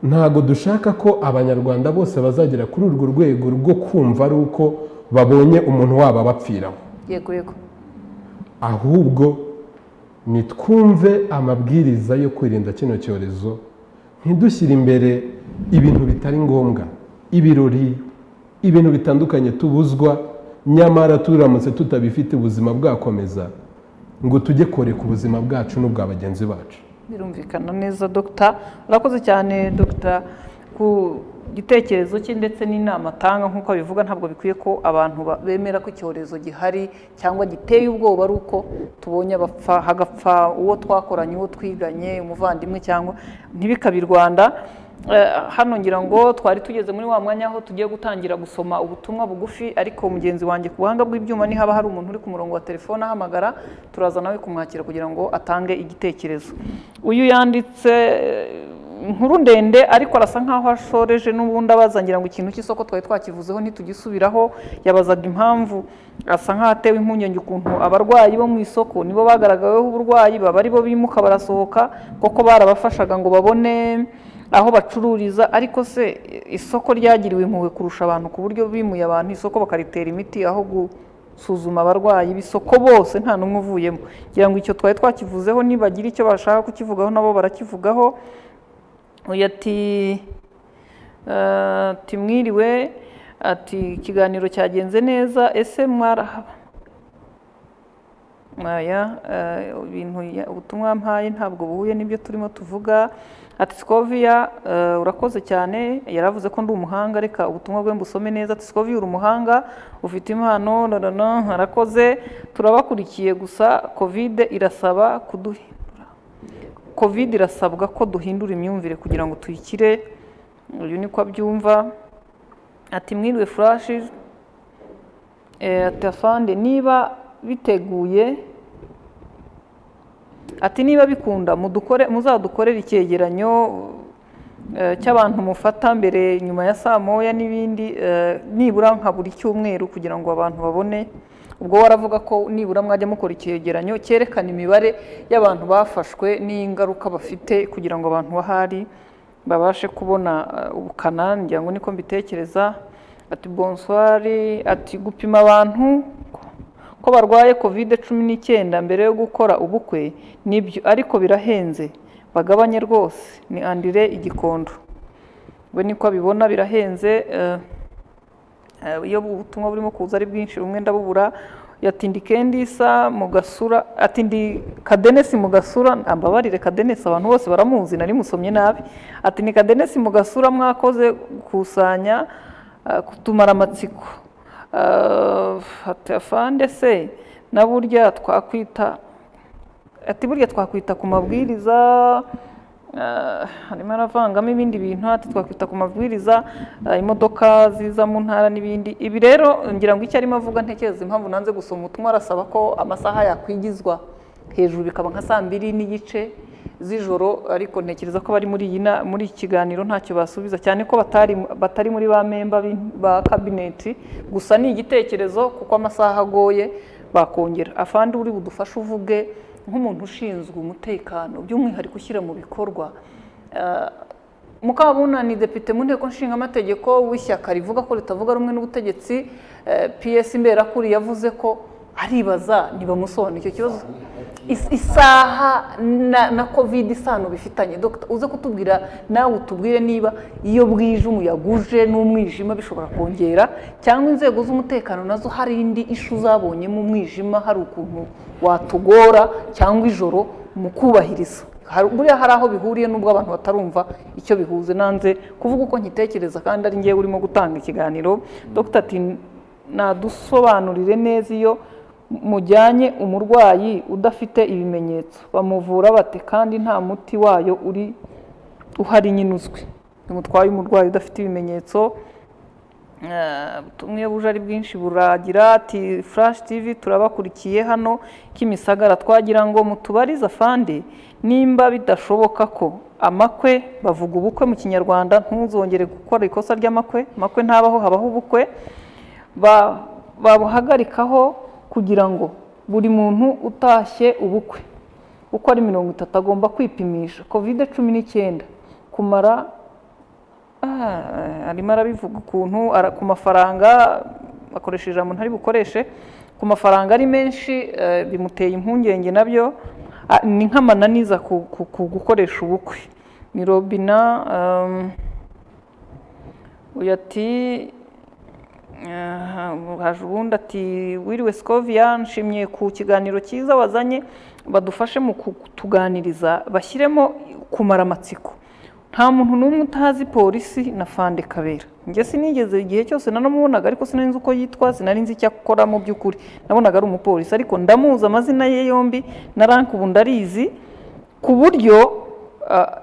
ntabwo dushaka ko abanyarwanda bose bazagera kuri urwo rwego rwo kumva ari uko babonye umuntu wabo abapfiraho yego yego ahubwo nitwumve amabwiriza yo kwirinda kino cyorezo ntidushyire imbere ibintu bitari ngombwa ibirori ibintu bitandukanye tubuzwa nyamara turamutse tutabifite ubuzima bwakomeza ngo tujye kore ku buzima bwacu n'ubwa bagenzi bacu birumvikana neza dogita urakoze cyane dogita ku gitekerezo cye ndetse n'inama atanga nk'uko abivuga ntabwo bikwiye ko abantu ba- bemera ko icyorezo gihari cyangwa giteye ubwoba ari uko tubonye abapfa hagapfa uwo twakoranye uwo twiganye umuvandimwe cyangwa ntibikabe i rwanda Eh, hano ngira ngo twari tugeze muri wa mwanya aho tugiye gutangira gusoma ubutumwa bugufi ariko mugenzi wanjye ku buhanga bw'ibyuma nihaba hari umuntu uri ku murongo wa telefone ahamagara turaza nawe kumwakira kugira ngo atange igitekerezo uyu yanditse eh, inkuru ndende ariko arasa nkaho ashoreje n'ubundi abaza ngira ngo ikintu cy'isoko twari twakivuzeho ntitugisubiraho yabazaga impamvu asa nkaho atewe impungenge ukuntu abarwayi bo mu isoko nibo bagaragaweho uburwayi baba ari bo bimuka barasohoka koko barabafashaga ngo babone aho bacururiza ariko se isoko ryagiriwe impuhwe kurusha abantu ku buryo bimuye abantu isoko bakaritera imiti aho gusuzuma abarwayi b'isoko bose nta n'umwe uvuyemo ngira ngo icyo twari twakivuzeho nibagira icyo bashaka kukivugaho nabo barakivugaho uyu ati eh, ati mwiriwe ati ikiganiro cyagenze neza ese mwarahaba aya eh, ibintu ya- ubutumwa mpaye ntabwo buhuye n'ibyo turimo tuvuga ati sikoviya urakoze cyane yaravuze ko ndi umuhanga reka ubutumwa bwe mbusome neza ati sikoviya uri umuhanga ufite impano nonono arakoze turabakurikiye gusa kovide irasaba kuduhindura kovide irasabwa ko duhindura imyumvire kugira ngo tuyikire uyu niko abyumva ati mwiriwe furashi Eh, ati afande niba biteguye ati niba bikunda mudukore muzadukorere icyegeranyo eh, cy'abantu mufata mbere nyuma ya saa moya n'ibindi eh, nibura nka buri cyumweru kugira ngo abantu babone ubwo waravuga ko nibura mwajya mukora icyegeranyo cyerekana imibare y'abantu bafashwe n'ingaruka bafite kugira ngo abantu bahari babashe kubona eh, ubukana ngira ngo niko mbitekereza ati bonswari ati gupima abantu ko barwaye kovide cumi n'icyenda mbere yo gukora ubukwe nibyo ariko birahenze bagabanye rwose ni andire igikondo we niko abibona birahenze eh, eh, iyo ubutumwa burimo kuza ari bwinshi bumwe ndabubura yatindi kendisa mu gasura atindi kadenesi mu gasura ambabarire kadenesi abantu bose baramuzi nari musomye nabi ati ni kadenesi mu gasura mwakoze gukusanya eh, kutumara amatsiko afande se na burya twakwita ati burya twakwita ku mabwiriza eh, harimo aravangamo ibindi bintu ati twakwita ku mabwiriza eh, imodoka ziza mu ntara n'ibindi ibi rero ngira ngo icyo arimo avuga ntekereza impamvu nanze gusoma ubutumwa arasaba ko amasaha yakwigizwa hejuru bikaba nka saa mbiri n'igice z'ijoro ariko ntekereza ko bari muri iyi na- muri iki kiganiro ntacyo basubiza cyane ko batari batari muri ba memba b'in- ba kabineti gusa ni igitekerezo kuko amasaha agoye bakongera afande uri budufashe uvuge nk'umuntu ushinzwe umutekano by'umwihariko ushyira mu bikorwa Eh, mukabuna ni depite mu nteko nshingamategeko w'ishyaka rivuga ko ritavuga rumwe n'ubutegetsi eh, ps mberakuri yavuze ko aribaza ntibamusobanura icyo kibazo Is- isaha na, na covid isano bifitanye Dr. uze kutubwira nawe utubwire niba iyo bwije umuyaga uje n'umwijima bishobora kongera cyangwa inzego z'umutekano nazo hari indi ishu zabonyemo umwijima hari ukuntu watugora cyangwa ijoro mu kubahiriza Hari- buriya hari aho bihuriye n'ubwo abantu batarumva icyo bihuze nanze kuvuga uko nkitekereza kandi ari ngewe urimo gutanga ikiganiro dr ati nadusobanurire neza iyo mujyanye umurwayi udafite ibimenyetso bamuvura bate kandi nta muti wayo uri uhari nyine uzwi nimutwaye umurwayi udafite ibimenyetso ubutumwe buje ari bwinshi buragira ati furashi tivi turabakurikiye hano kimisagara twagira ngo mutubarize afande nimba bidashoboka ko amakwe bavuga ubukwe mu kinyarwanda ntuzongere gukora ikosa ry'amakwe amakwe ntabaho habaho ubukwe babuhagarikaho kugira ngo buri muntu utashye ubukwe uko ari mirongo itatu agomba kwipimisha kovide cumi n'icyenda kumara arimo arabivuga ukuntu ku mafaranga akoresheje ijambo ntari bukoreshe ku mafaranga ari menshi bimuteye impungenge nabyo ni nk'amananiza ku gukoresha ubukwe ni robina uyu ati haje ubundi ati wiriwe sikoviya nshimye ku kiganiro cyiza wazanye badufashe mu kutuganiriza bashyiremo kumara amatsiko nta muntu n'umwe utazi polisi na fande kabera njye sinigeze igihe cyose nanamubonaga ariko sinari nzi uko yitwa sinari nzi icyo akora mu by'ukuri nabonaga ari umupolisi ariko ndamuzi amazina ye yombi na rank ubu ndarizi ku buryo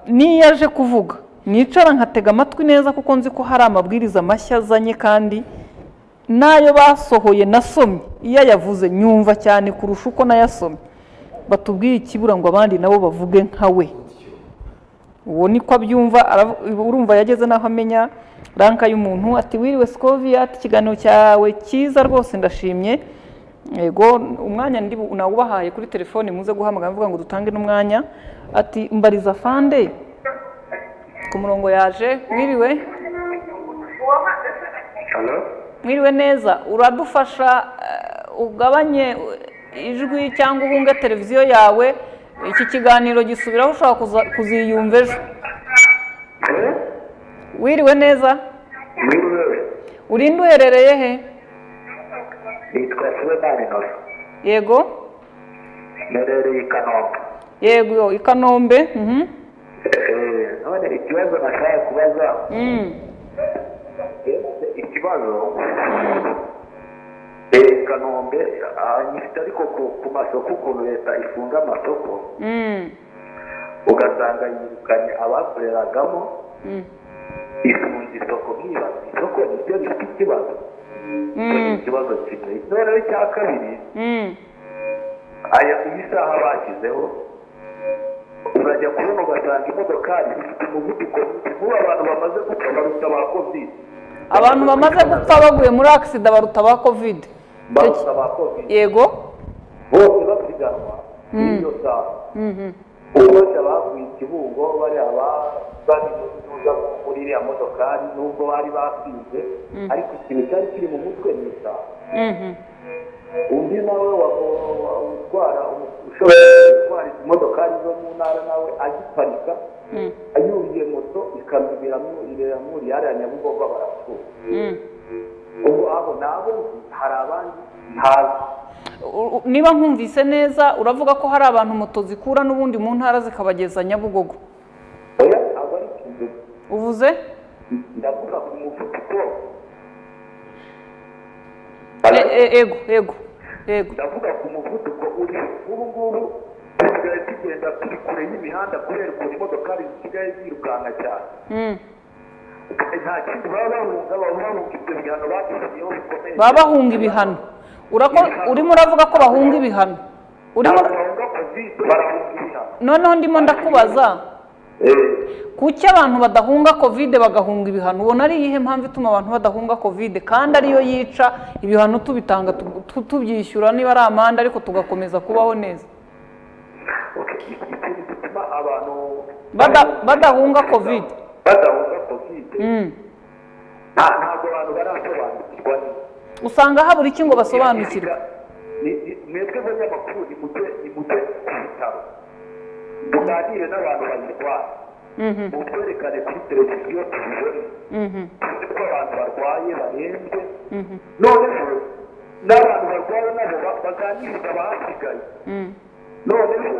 n'iyo aje kuvuga nicara nkatega amatwi neza kuko nzi ko hari amabwiriza mashya azanye kandi n'ayo basohoye nasomye iyo ayavuze nyumva cyane kurusha uko nayasomye batubwiye ikibura ngo abandi nabo bavuge nka we uwo niko abyumva urumva yageze n'aho amenya ranka y'umuntu ati wiriwe sikoviya ikiganiro cyawe cyiza rwose ndashimye yego umwanya nawubahaye kuri telefone muze guhamagara mvuga ngo dutange n'umwanya ati mbariza fande ku murongo yaje mwiriwe mwiriwe neza uradufasha ugabanye ijwi cyangwa uhunge televiziyo yawe iki kiganiro gisubiraho ushobora kuziyumva ejo wiriwe neza urinde uherereye he nitwa Sibomani Nora yego mperereye i Kanombe yego i kanombe mhm. Eh, none ikibazo nashaka kubaza Ese ikibazo eh, i Kanombe ah, nyifite ariko ku- ku masoko ukuntu leta ifunga amasoko Mm. ugasanga yirukanye abakoreragamo Mm. ifunga isoko nk'ibaza isoko niryo rifite ikibazo Mm. ikibazo kimwe noneho icya kabiri Mm. aya iyi saha bashyizeho urajya kubona ugasanga imodokari zifite umuvuduko mwinshi nk'ubu abantu bamaze gupfa baruta ba kovide abantu bamaze gupfa baguye muri akisida baruta ba kovide baruta ba kovide yego bose bapiganwa Mm. iyo saha Mhm. bose baguye ikibungo bari aba bari mu tuza muri iriya modokari nubwo bari basinze Mm. ariko ikintu cyari kiri mu mutwe ni isaha Mhm. undi nawe wa- wa- utwara ushobora gutwara izi modokari zo mu ntara nawe aziparika Mm. yuriye moto ikamyo iramu- iramuri hariya nyabugogo barapfuye Mm. ubwo abo nabo hari abandi ntazi U- u- niba nkumvise neza uravuga ko hari abantu moto zikura n'ubundi mu ntara zikabageza nyabugogo oya abo ari kinduga uvuze ndavuga ku muvuduko E- e- ego ego ego ndavuga ku muvuduko uri ubu ngubu dusigaye tugenda turi kure y'imihanda kubera ukuntu imodokari zisigaye zirukanka cyane Mm. nta kindi baba bahunga baba bahunga ibyo bihano batishyiriyeho bikomeye baba bahunga ibihano Urako- urimo uravuga ko bahunga ibihano urimo bahunga kovide barahunga ibihano noneho ndimo ndakubaza kuki abantu badahunga kovide bagahunga ibihano ubona ari iyihe mpamvu ituma abantu badahunga kovide kandi ariyo yica ibihano tubitanga tu- tu- tubyishyura niba ari amande ariko tugakomeza kubaho neza ikintu gituma abantu Bada- badahunga kovide badahunga kovide Mm. nta- ntabwo abantu barasobanukirwa neza usanga habura iki ngo basobanukirwe Ni- ni- mwebwe abanyamakuru nimujye nimujye ku bitaro tuganire n'abantu bayirwaye Mhm, mutwerekane kuri televiziyo tubibone mhm, tuzi ko abantu barwaye barembye mhm, noneho n'abantu barwaye nabo ba- baganiriza abahasigaye mhm. noneho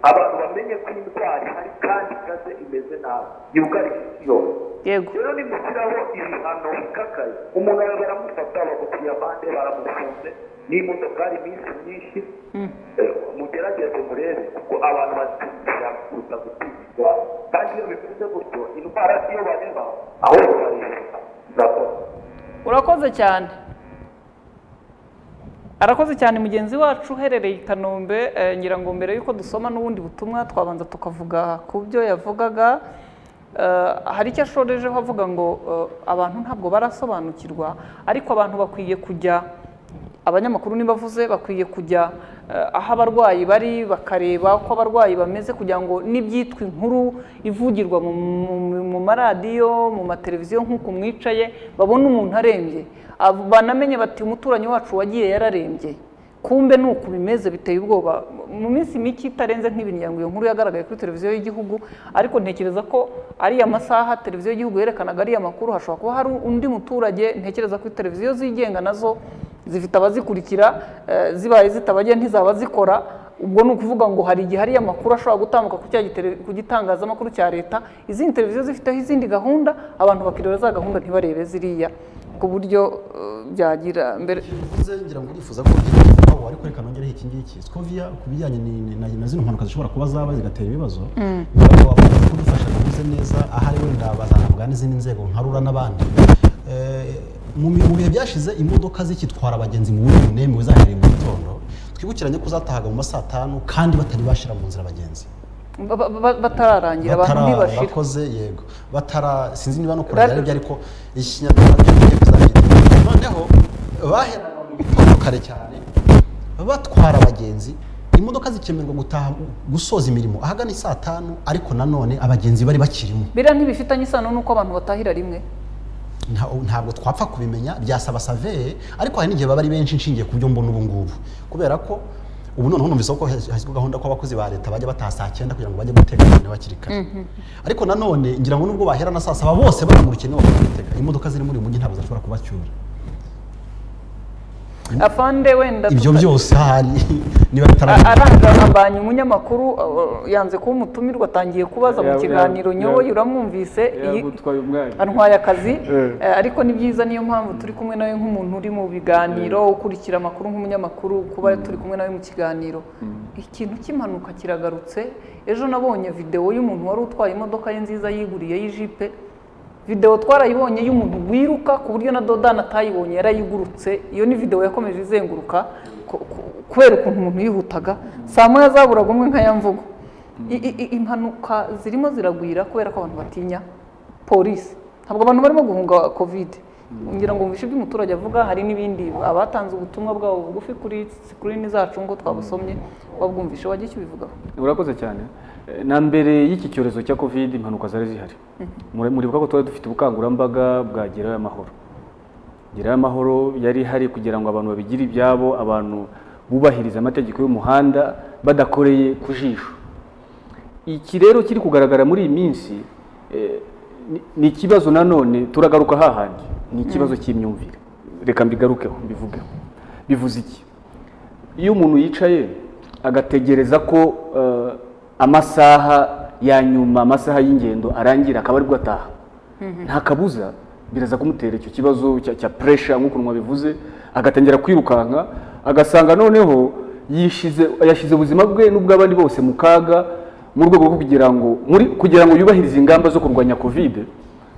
abantu bamenye ko indwara ihari kandi ikaze imeze nabi yugarije isi yose yego rero nimushyiraho ibihano bikakaye umuntu aba baramufata bagutiye amande baramufunze n'imodokari iminsi myinshi Mm. Eh, mugerageze murebe kuko abantu batindira kuza gutindwa kandi iyo bimeze gutyo indwara iyo bareba aho bareba urakoze cyane arakoze cyane mugenzi wacu uherereye i kanombe eh, ngira ngo mbere y'uko dusoma n'ubundi butumwa twabanza tukavuga ku byo yavugaga Eh, hari icyo ashorejeho avuga ngo eh, abantu ntabwo barasobanukirwa ariko abantu bakwiye kujya abanyamakuru nibavuze bakwiye kujya eh, aho abarwayi bari bakareba uko abarwayi bameze kugira ngo n'ibyitwa inkuru ivugirwa mu- mu- mu maradiyo mu mateleviziyo nk'uko mwicaye babone umuntu arembye Ab- banamenye bati umuturanyi wacu wagiye yararembye kumbe ni uku bimeze biteye ubwoba mu minsi mike itarenze nk'ibiri ngira ngo iyo nkuru yagaragaye kuri televiziyo y'igihugu ariko ntekereza ko ariya masaha televiziyo y'igihugu yerekanaga ariya makuru hashobora kuba hari undi muturage ntekereza ko televiziyo zigenga nazo zifite abazikurikira eh, zibaye zitabagiye ntizaba zikora ubwo ni ukuvuga ngo hari igihe ariya makuru ashobora gutambuka ku cya gitele- ku gitangazamakuru cya leta izindi televiziyo zifiteho izindi gahunda abantu bakireba za gahunda ntibarebe ziriya ku buryo eh, byagira mbere uvuze ngira ngo urifuza ko ugeze aho ariko reka nongereho iki ngiki skoviya ku bijyanye ni- na na zino mpanuka zishobora kuba zaba zigatera ibibazo Mm. niba wakomeza kudufasha kubize neza ahari wenda bazanabwa n'izindi nzego nka rura n'abandi Eh, mu mi- mu bihe byashize imodoka zikitwara abagenzi mu buryo bunemewe zahereye mu gitondo twibukiranye ko zatahaga mu ma saa tanu kandi batari bashira mu nzira abagenzi Ba- ba- ba- batararangira abantu Batara- ntibashira bakoze yego batara sinzi niba no kure byari byo ariko ikinyarwanda cyo kigiye kuzagira noneho baheraga mu gitondo kare cyane batwara abagenzi imodoka zikemererwa gutaha gusoza imirimo ahagana i saa tanu ariko nanone abagenzi bari bakirimo biriya ntibifitanye isano n'uko abantu batahira rimwe Nta- ntabwo twapfa kubimenya byasaba saveye ariko hari n'igihe baba ari benshi nshingiye ku byo mbona ubu ngubu kubera ko ubu noneho numvise ko has- hashyizweho gahunda ko abakozi ba leta bajya bataha saa cyenda kugira ngo bajye guteka noneho hakiri kare ariko nanone ngira ngo nubwo bahera na saa saba bose baramurikiye niba guteka imodoka ziri muri uyu mujyi ntabwo zishobora kubacyura afande wenda ibyo tuta- byose ahari niba A- bitaragera arangambanyi umunyamakuru uh, yanze kuba umutumirwa atangiye kubaza mu Ya- ya- kiganiro ya- nyoboye uramwumvise iyi- yagutwaye umwanya antwaye akazi Eh. eh, ariko ni byiza niyo mpamvu turi kumwe nawe nk'umuntu uri mu biganiro ukurikira amakuru nk'umunyamakuru kuba turi kumwe nawe mu kiganiro ikintu cy'impanuka kiragarutse ejo nabonye videwo y'umuntu wari utwaye imodoka ye nziza yiguriye y'ijipe videwo twarayibonye y'umuntu wiruka ku buryo na dodani atayibonye yarayigurutse iyo ni videwo yakomeje izenguruka ku- ku- kubera ukuntu umuntu yihutaga saa moya zaburaga umwe nkaya mvugo I- i- i- impanuka zirimo ziragwira kubera ko abantu batinya polisi ntabwo abantu barimo guhunga kovide ngira ngo mubishe by'umuturage avuga hari n'ibindi abatanze ubutumwa bwabo bugufi kuri sikirini zacu ngo twabusomye wabwumvishe wajya icyo ubivugaho urakoze cyane Eh, na mbere y'iki cyorezo cya covid impanuka zari zihari Muri- muribuka ko twari dufite ubukangurambaga bwa gerayo amahoro gerayo amahoro yari ihari kugira ngo abantu babigire ibyabo abantu bubahiriza amategeko y'umuhanda badakoreye ku jisho iki rero kiri kugaragara muri iyi minsi eh, ni- ni ikibazo nanone turagaruka hahandi ni ikibazo cy'imyumvire reka mbigarukeho mbivugeho bivuze iki iyo umuntu yicaye agategereza ko eh, amasaha ya nyuma amasaha y'ingendo arangira akaba aribwo ataha nta kabuza biraza kumutera icyo kibazo cya, cya puresha nk'ukuntu mwabivuze agatangira kwirukanka agasanga noneho yishize yashyize ubuzima bwe n'ubw'abandi bose mu kaga mu rwego rwo kugira ngo muri kugira ngo yubahirize ingamba zo kurwanya kovide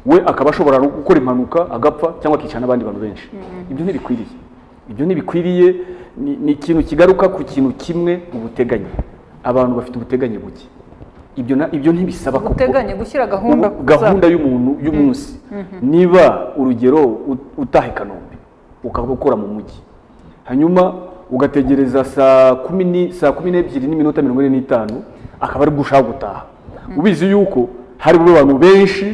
we akaba ashobora no gukora impanuka agapfa cyangwa akica n'abandi bantu benshi ibyo ntibikwiriye ibyo ntibikwiriye ni ni ikintu kigaruka ku kintu kimwe ubuteganye abantu bafite ubuteganye buke ibyo na- ibyo ntibisaba ko uteganye gushyira gahunda ku gahunda za- y'umuntu y'umunsi Mhm. niba urugero ut- utaha i kanombe ukaba ukora mu mujyi hanyuma ugategereza saa kumi ni- saa kumi n'ebyiri n'iminota mirongo ine n'itanu akaba ari bwo ushaka gutaha ubizi yuko hari bube abantu benshi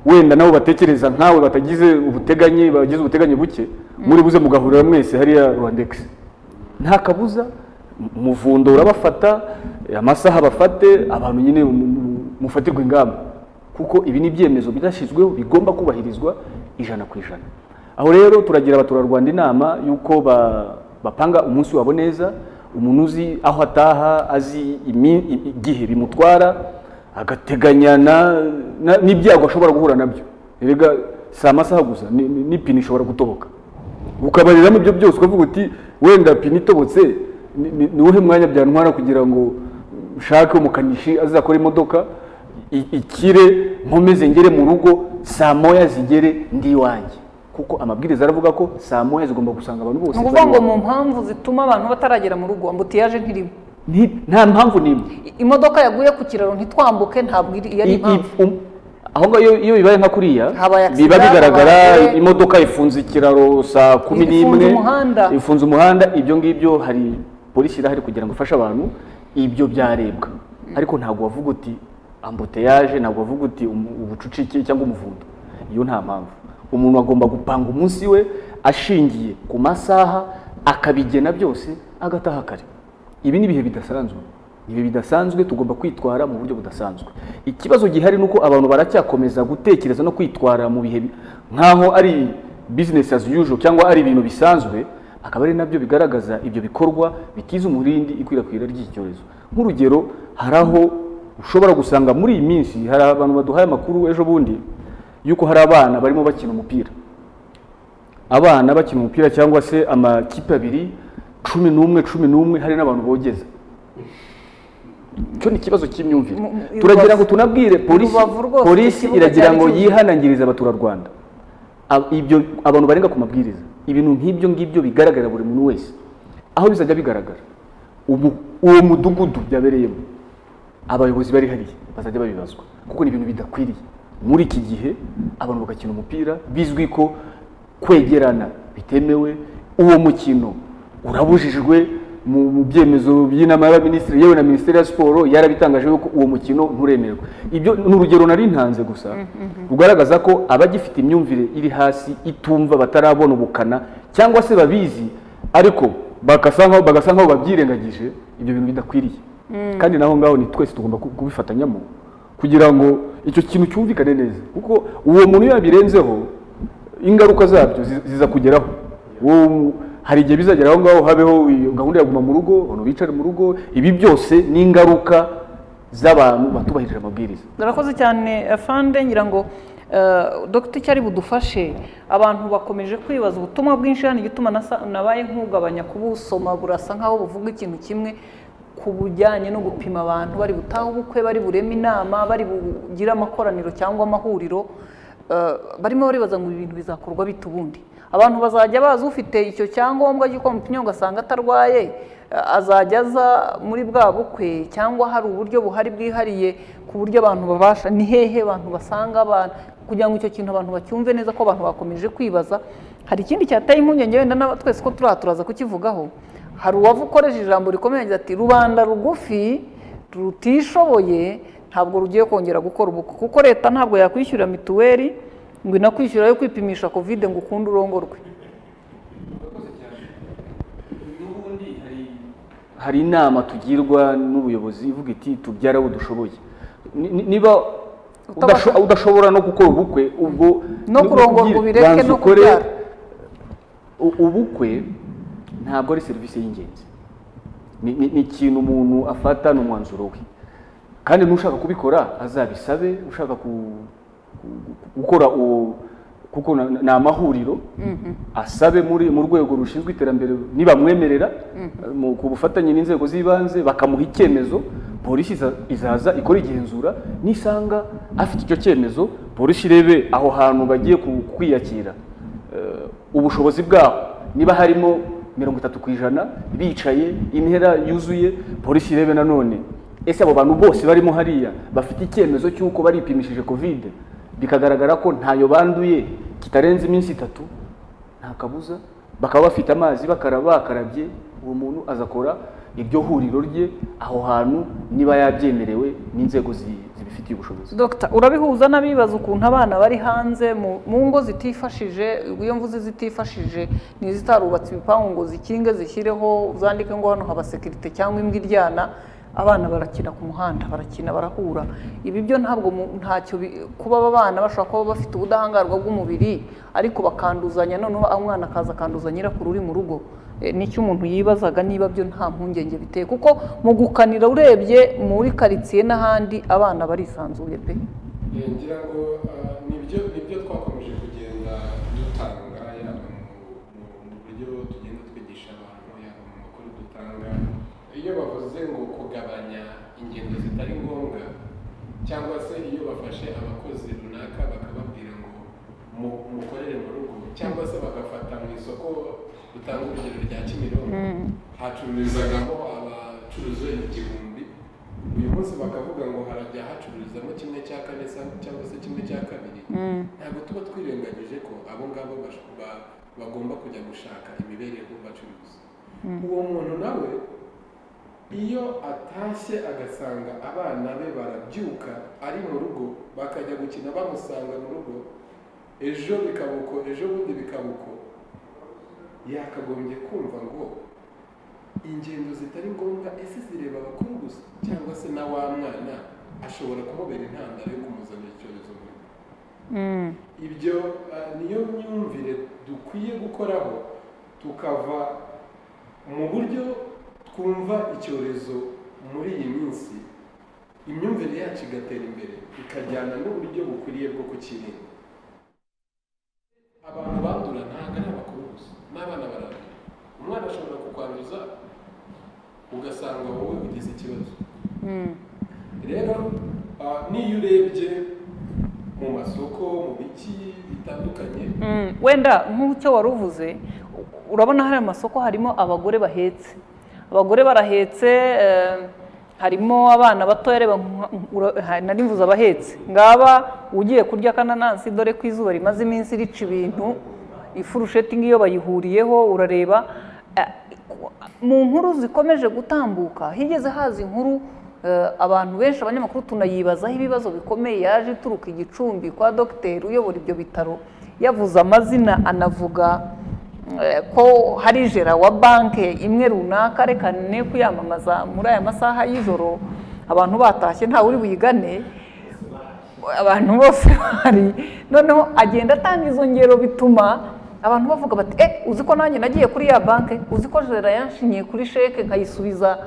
wenda nabo batekereza nkawe batagize ubuteganye bagize ubuteganye buke muri buze mugahurira mwese hariya rwandex nta kabuza mu- umuvundo urabafata eh, amasaha bafate abantu nyine mu- mu- mufatirwa ingamba kuko ibi ni ibyemezo byashyizweho bigomba kubahirizwa ijana ku ijana aho rero turagira abaturarwanda inama y'uko ba- bapanga umunsi wabo neza umuntu uzi aho ataha azi imi- i- igihe bimutwara agateganya na- na- n'ibyago ashobora guhura nabyo erega si amasaha gusa ni- ni- n'ipine ishobora gutoboka ukabariramo ibyo byose ukavuga uti wenda pine itobotse ni- ni ni uwuhe mwanya byantwara kugira ngo nshake umukanishi azakora imodoka i- ikire nkomeze ngere mu rugo saa moya zigere ndi iwanjye kuko amabwiriza aravuga ko saa moya zigomba gusanga abantu bose ni ukuvuga ngo mu mpamvu zituma abantu bataragera mu rugo ambutiyaje ntirimo nta mpamvu n'imwe imodoka yaguye ku kiraro ntitwambuke ntabwo iri- iyo ari I- i- impamvu um- aho ngaho iyo- iyo bibaye nka kuriya Habaye accident, biba bigaragara habaye- imodoka ifunze ikiraro saa kumi Ifunze n'imwe umuhanda. ifunze umuhanda ibyo ngibyo hari polisi irahari kugira ngo ifashe abantu ibyo byarebwa ariko ntabwo wavuga uti ambuteyaje ntabwo wavuga uti umu- ubucucike cyangwa umuvundo iyo nta mpamvu umuntu agomba gupanga umunsi we ashingiye ku masaha akabigena byose agataha kare ibi ni ibihe bidasanzwe ibihe bidasanzwe tugomba kwitwara mu buryo budasanzwe ikibazo gihari ni uko abantu baracyakomeza gutekereza no kwitwara mu bihe bi- nk'aho ari business as usual cyangwa ari ibintu bisanzwe akaba ari nabyo bigaragaza ibyo bikorwa bitiza umurindi ikwirakwira ry'iki cyorezo nk'urugero hari aho ushobora gusanga muri iyi minsi hari abantu baduhaye amakuru ejo bundi y'uko hari abana barimo bakina umupira abana bakina umupira cyangwa se amakipe abiri cumi n'umwe cumi n'umwe hari n'abantu bogeza icyo ni ikibazo cy'imyumvire mu- turagira ngo Rubavu. tunabwire polisi Rubavu rwose, polisi ikibuga iragira cyari ngo cyuzuye. yihanangirize abaturarwanda Ab- ibyo abantu barenga ku mabwiriza ibintu nk'ibyo ngibyo bigaragarira buri muntu wese aho bizajya bigaragara umu- uwo mudugudu byabereyemo abayobozi bari hariya bazajya babibazwa kuko ni ibintu bidakwiriye muri iki gihe abantu bagakina umupira bizwi ko kwegerana bitemewe uwo mukino urabujijwe mu mu byemezo by'inama y'abaminisitiri yewe na minisiteri ya siporo yarabitangaje yuko uwo mukino nturemerwa ibyo ni urugero nari ntanze gusa rugaragaza ko abagifite imyumvire iri hasi itumva batarabona ubukana cyangwa se babizi ariko bagasa nkaho bagasa nkaho babyirengagije ibyo bintu bidakwiriye Mm. kandi naho ngaho ni twese tugomba ku- kubifatanyamo kugira ngo icyo kintu cyumvikane neza kuko uwo muntu iyo yabirenzeho ingaruka zabyo zi- ziza kugeraho Uwo- hari igihe bizagera aho ngaho habeho iyo gahunda ya guma mu rugo abantu bicare mu rugo ibi byose ni ingaruka z'abantu batubahirije amabwiriza murakoze cyane afande ngira ngo eh, dogita icyo ari budufashe abantu bakomeje kwibaza ubutumwa bwinshi hano igituma nasa- nabaye nkugabanya kubusoma burasa nkaho buvuga ikintu kimwe ku bujyanye no gupima abantu bari butahe ubukwe bari bureme inama bari bugire amakoraniro cyangwa amahuriro eh, barimo baribaza ngo ibi bintu bizakorwa bite ubundi abantu bazajya baza ufite icyo cyangombwa cy'uko bamupimye ugasanga atarwaye eh, azajya aza muri bwa bukwe cyangwa hari uburyo buhari bwihariye ku buryo abantu babasha ni hehe abantu basanga abantu kugira ngo icyo kintu abantu bacyumve neza ko abantu bakomeje kwibaza hari ikindi cyateye impungenge wenda na twese ko turiya turaza kukivugaho hari uwavu ukoresheje ijambo rikomeye agira ati rubanda rugufi rutishoboye ntabwo rugiye kongera gukora ubukwe kuko leta ntabwo yakwishyura mituweli ngo inakwishyura yo kwipimisha kovide ngo ukunde urongorwe hari inama tugirwa n'ubuyobozi ivuga iti tubyara abo dushoboye Ni- ni- niba udasho- udashobora no gukora ubukwe ubwo No kurongorwa kubyira- ubireke banza no ukore- kubyara. u- ubukwe ntabwo ari serivisi y'ingenzi Ni- ni ni ikintu umuntu afata ni umwanzuro we kandi n'ushaka kubikora azabisabe ushaka ku- ku- gukora uwo kuko na- na- ni amahuriro asabe muri mu rwego rushinzwe iterambere nibamwemerera mu- ku bufatanye n'inzego z'ibanze bakamuha icyemezo polisi iza- izaza ikora igenzura nisanga afite icyo cyemezo polisi irebe aho hantu bagiye ku- kwiyakira Eh, ubushobozi bwaho niba harimo mirongo itatu ku ijana bicaye intera yuzuye polisi irebe nanone ese abo bantu bose barimo hariya bafite icyemezo cy'uko baripimishije kovide bikagaragara ko ntayo banduye kitarenze iminsi itatu nta kabuza bakaba bafite amazi bakaraba bakarabye uwo muntu azakora iryo huriro rye aho hantu niba yabyemerewe n'inzego zi- zibifitiye ubushobozi Dr urabihuza n'abibaza ukuntu abana bari hanze mu mu ngo zitifashije iyo mvuze zitifashije ni izitarubatse ibipangu ngo zikinge zishyireho zandike ngo hano haba sekirite cyangwa imbwa iryana abana barakina ku muhanda barakina barahura ibi byo ntabwo mu- ntacyo bi- kuba aba bana bashobora kuba bafite ubudahangarwa bw'umubiri ariko bakanduzanya noneho umwana akaza akanduza nyirakuru uri mu rugo Eh, nicyo umuntu yibazaga niba byo nta mpungenge biteye kuko mu gukanira urebye muri karitsiye n'ahandi abana barisanzuye pe Eh, ngira ngo ah, nibyo nibyo twakomeje kugenda dutanga yaba mu- mu- mu buryo tugenda twigisha abantu yaba mu makuru dutanga iyo bavuze ngo kugabanya ingendo zitari ngombwa cyangwa se iyo bafashe abakozi runaka bakababwira ngo mukorere mu rugo cyangwa se bagafata mu isoko utanga urugero rya kimironko hacururizagamo abacuruza igihumbi uyu munsi bakavuga ngo harajya hacururizamo kimwe cya kane sa- cyangwa se kimwe cya kabiri Mm. ntabwo tuba twirengagije ko abo ngabo bash- ba- bagomba kujya gushaka imibereho bacuruza uwo muntu nawe iyo atashye agasanga abana be barabyuka ari mu rugo bakajya gukina bamusanga mu rugo ejo bikaba uko ejo bundi bikaba uko yakagombye kumva ngo ingendo zitari ngombwa ese zireba abakuru gusa cyangwa se na wa mwana ashobora kumubera intandaro yo kumuzanira icyorezo mu rugo Mm. ibyo eh, niyo myumvire dukwiye gukoraho tukava mu buryo twumva icyorezo muri iyi minsi imyumvire yacu igatera imbere ikajyana n'uburyo bukwiriye bwo kukirinda abantu bandura ntabwo ari abakuru gusa n'abana barandura umwana ashobora kukwanduza ugasanga wowe ugize ikibazo Mm. rero ah, n'iyo urebye mu masoko mu biki bitandukanye Mm, wenda nk'icyo wari uvuze u- urabona hari amasoko harimo abagore bahetse abagore barahetse eh, harimo abana batoya reba nka- ura- ha- nari mvuze abahetse ngaba ugiye kurya akananasi dore ko izuba rimaze iminsi rica ibintu ifurusheti nk'iyo bayihuriyeho urareba eh, ku- mu nkuru zikomeje gutambuka higeze haza inkuru eh, abantu benshi abanyamakuru tunayibazaho ibibazo bikomeye yaje ituruka igicumbi kwa dogiteri uyobora ibyo bitaro yavuze amazina anavuga eh, ko hari jera wa banke imwe runaka reka ne kuyamamaza muri aya masaha y'ijoro abantu batashye ntawe uri buyigane abantu bose bari noneho agenda atanga izo ngero bituma abantu bavuga bati eh uzi ko nanjye nagiye kuri ya banke uzi ko jera yanshinyiye kuri sheke nkayisubiza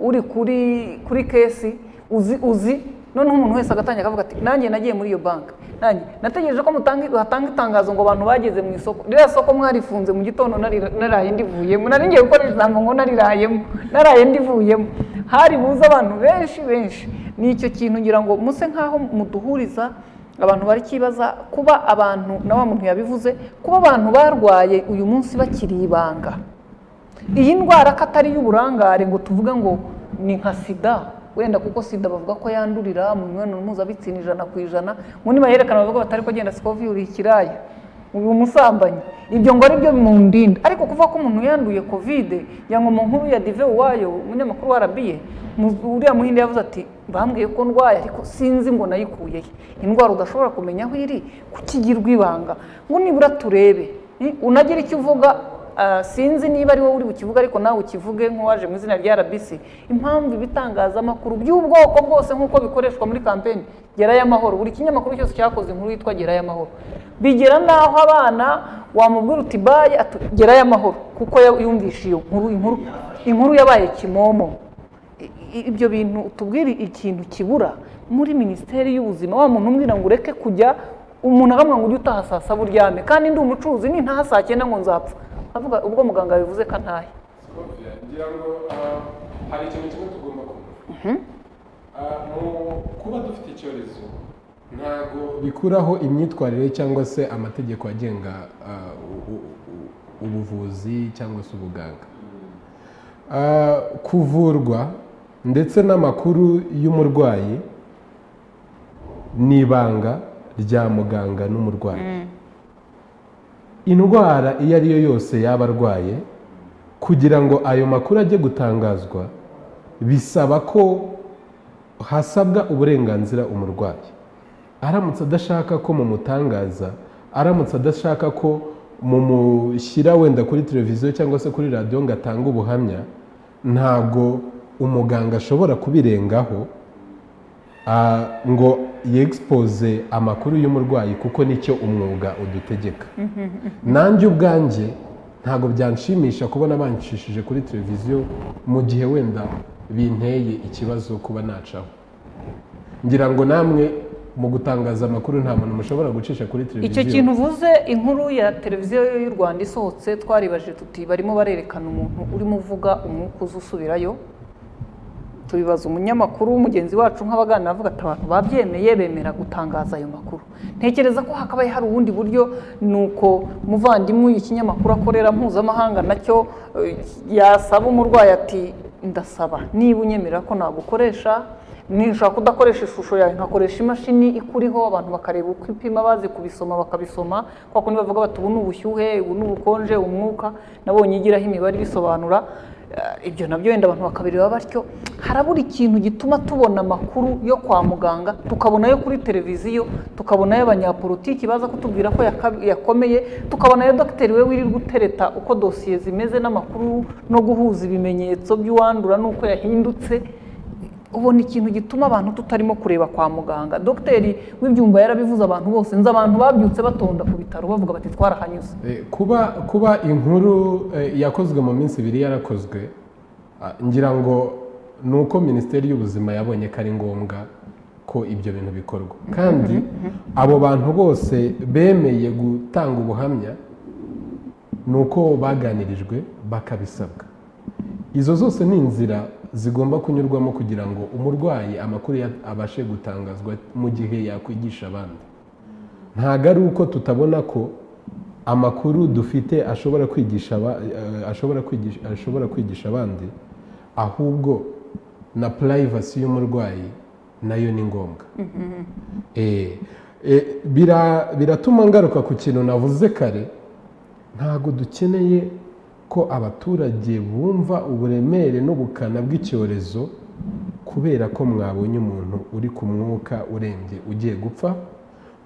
uri kuri kuri kesi uzi uzi noneho umuntu wese agatangira akavuga ati nanjye nagiye muri iyo banke nanjye nategereje ko mutange hatanga itangazo ngo abantu bageze mu isoko ririya soko mwarifunze mu gitondo nari- naraye ndivuyemo nari ngiye gukora ijambo ngo narirayemo naraye ndivuyemo hari buze abantu benshi benshi ni icyo kintu ngira ngo muse nk'aho muduhuriza abantu bari kibaza kuba abantu na wa muntu yabivuze kuba abantu barwaye uyu munsi bakiri ibanga iyi ndwara ko atari iy'uburangare ngo tuvuge ngo ni nka sida wenda kuko sida bavuga ko yandurira mu mibonano mpuzabitsina ijana ku ijana ngo nibayerekana bavuga batari kugenda sikovi uri ikiraya uri umusambanyi ibyo ngo ari byo bimundinda ariko kuvuga ko umuntu yanduye kovide ya ngoma nkuru ya dive uwayo umunyamakuru wa rabiye uriya muhinde yavuze ati bambwiye ko ndwaye ariko sinzi ngo nayikuye he indwara udashobora kumenya aho iri kukigirwa ibanga ngo nibura turebe ni- unagira icyo uvuga Ah, sinzi niba ari wowe uri bukivuga ariko nawe ukivuge nk'uwaje mu izina rya RBC impamvu ibitangazamakuru by'ubwoko bwose nk'uko bikoreshwa muri kampeni gerayo amahoro buri kinyamakuru cyose cyakoze inkuru yitwa gerayo amahoro bigera n'aho abana wamubwira uti baye atu- gerayo amahoro kuko ya- yumvishe iyo nkuru inkuru inkuru yabaye kimomo I- i- ibyo bintu tubwire ikintu kibura muri minisiteri y'ubuzima wa muntu umbwira ngo ureke kujya umuntu akamwa ngo ujye utaha saa saba uryame kandi ndi umucuruzi nintaha saa cyenda ngo nzapfa avuga ubwo muganga yabivuze ko ntahe ngira ngo ah, hari ikintu kimwe tugomba kumva Mhm. Ah, mu kuba dufite icyorezo ntabwo bikuraho imyitwarire cyangwa se amategeko agenga ah, u- u- u- ubuvuzi cyangwa se ubuganga Ah, kuvurwa ndetse n'amakuru y'umurwayi ni ibanga rya muganga n'umurwayi indwara iyo ari yo yose yaba arwaye kugira ngo ayo makuru ajye gutangazwa bisaba ko hasabwa uburenganzira umurwayi aramutse adashaka ko mumutangaza aramutse adashaka ko mumushyira wenda kuri televiziyo cyangwa se kuri radiyo ngo atange ubuhamya ntabwo umuganga ashobora kubirengaho ah, ngo yegisipoze amakuru y'umurwayi kuko nicyo umwuga udutegeka nanjye ubwanjye ntabwo byanshimisha kubona banshishije kuri televiziyo mu gihe wenda binteye ikibazo kuba nacaho ngira ngo namwe mu gutangaza amakuru nta muntu mushobora gucisha kuri televiziyo icyo kintu uvuze inkuru ya televiziyo y'u rwanda isohotse twaribaje tuti barimo barerekana umuntu urimo uvuga umwuka uza usubirayo tubibaza umunyamakuru mugenzi wacu nk'abagana avuga ati abantu babyemeye bemera gutangaza ayo makuru ntekereza ko hakabaye hari ubundi buryo ni uko muvandimwe ikinyamakuru akorera mpuzamahanga nacyo eh, yasaba umurwayi ati ndasaba niba unyemerera ko nagukoresha nishaka kudakoresha ishusho yawe nkakoresha imashini ikuriho abantu bakareba uko ipima bazi kubisoma bakabisoma kwa kundi bavuga bati ubu ni ubushyuhe ubu ni ubukonje umwuka nabonye igiraho imibare ibisobanura Eh, ibyo nabyo wenda abantu bakabireba batyo harabura ikintu gituma tubona amakuru yo kwa muganga tukabona ayo kuri televiziyo tukabona ayo abanyapolitiki baza kutubwira ko yaka- yakomeye tukabona ayo dogiteri we wirirwa utereta uko dosiye zimeze n'amakuru no guhuza ibimenyetso by'uwandura n'uko yahindutse ubona ikintu gituma abantu tutarimo kureba kwa muganga dogiteri w'ibyumba yarabivuze abantu bose nzi abantu babyutse batonda ku bitaro bavuga bati twarahanyuze Eh, kuba kuba inkuru eh, yakozwe mu minsi ibiri yarakozwe ah, ngira ngo ni uko minisiteri y'ubuzima yabonye ko ari ngombwa ko ibyo bintu bikorwa kandi abo bantu bose bemeye gutanga ubuhamya ni uko baganirijwe bakabisabwa izo zose ni inzira zigomba kunyurwamo kugira ngo umurwayi amakuru ya- abashe gutangazwa mu gihe yakwigisha abandi ntabwo ari uko tutabona ko amakuru dufite ashobora kwigisha aba- eh, ashobora kwigisha ashobora kwigisha abandi ahubwo na purayivasi y'umurwayi nayo ni ngombwa Eh, eh, bira- biratuma ngaruka ku kintu navuze kare ntabwo dukeneye ko abaturage bumva uburemere n'ubukana bw'icyorezo kubera ko mwabonye umuntu uri ku mwuka urembye ugiye gupfa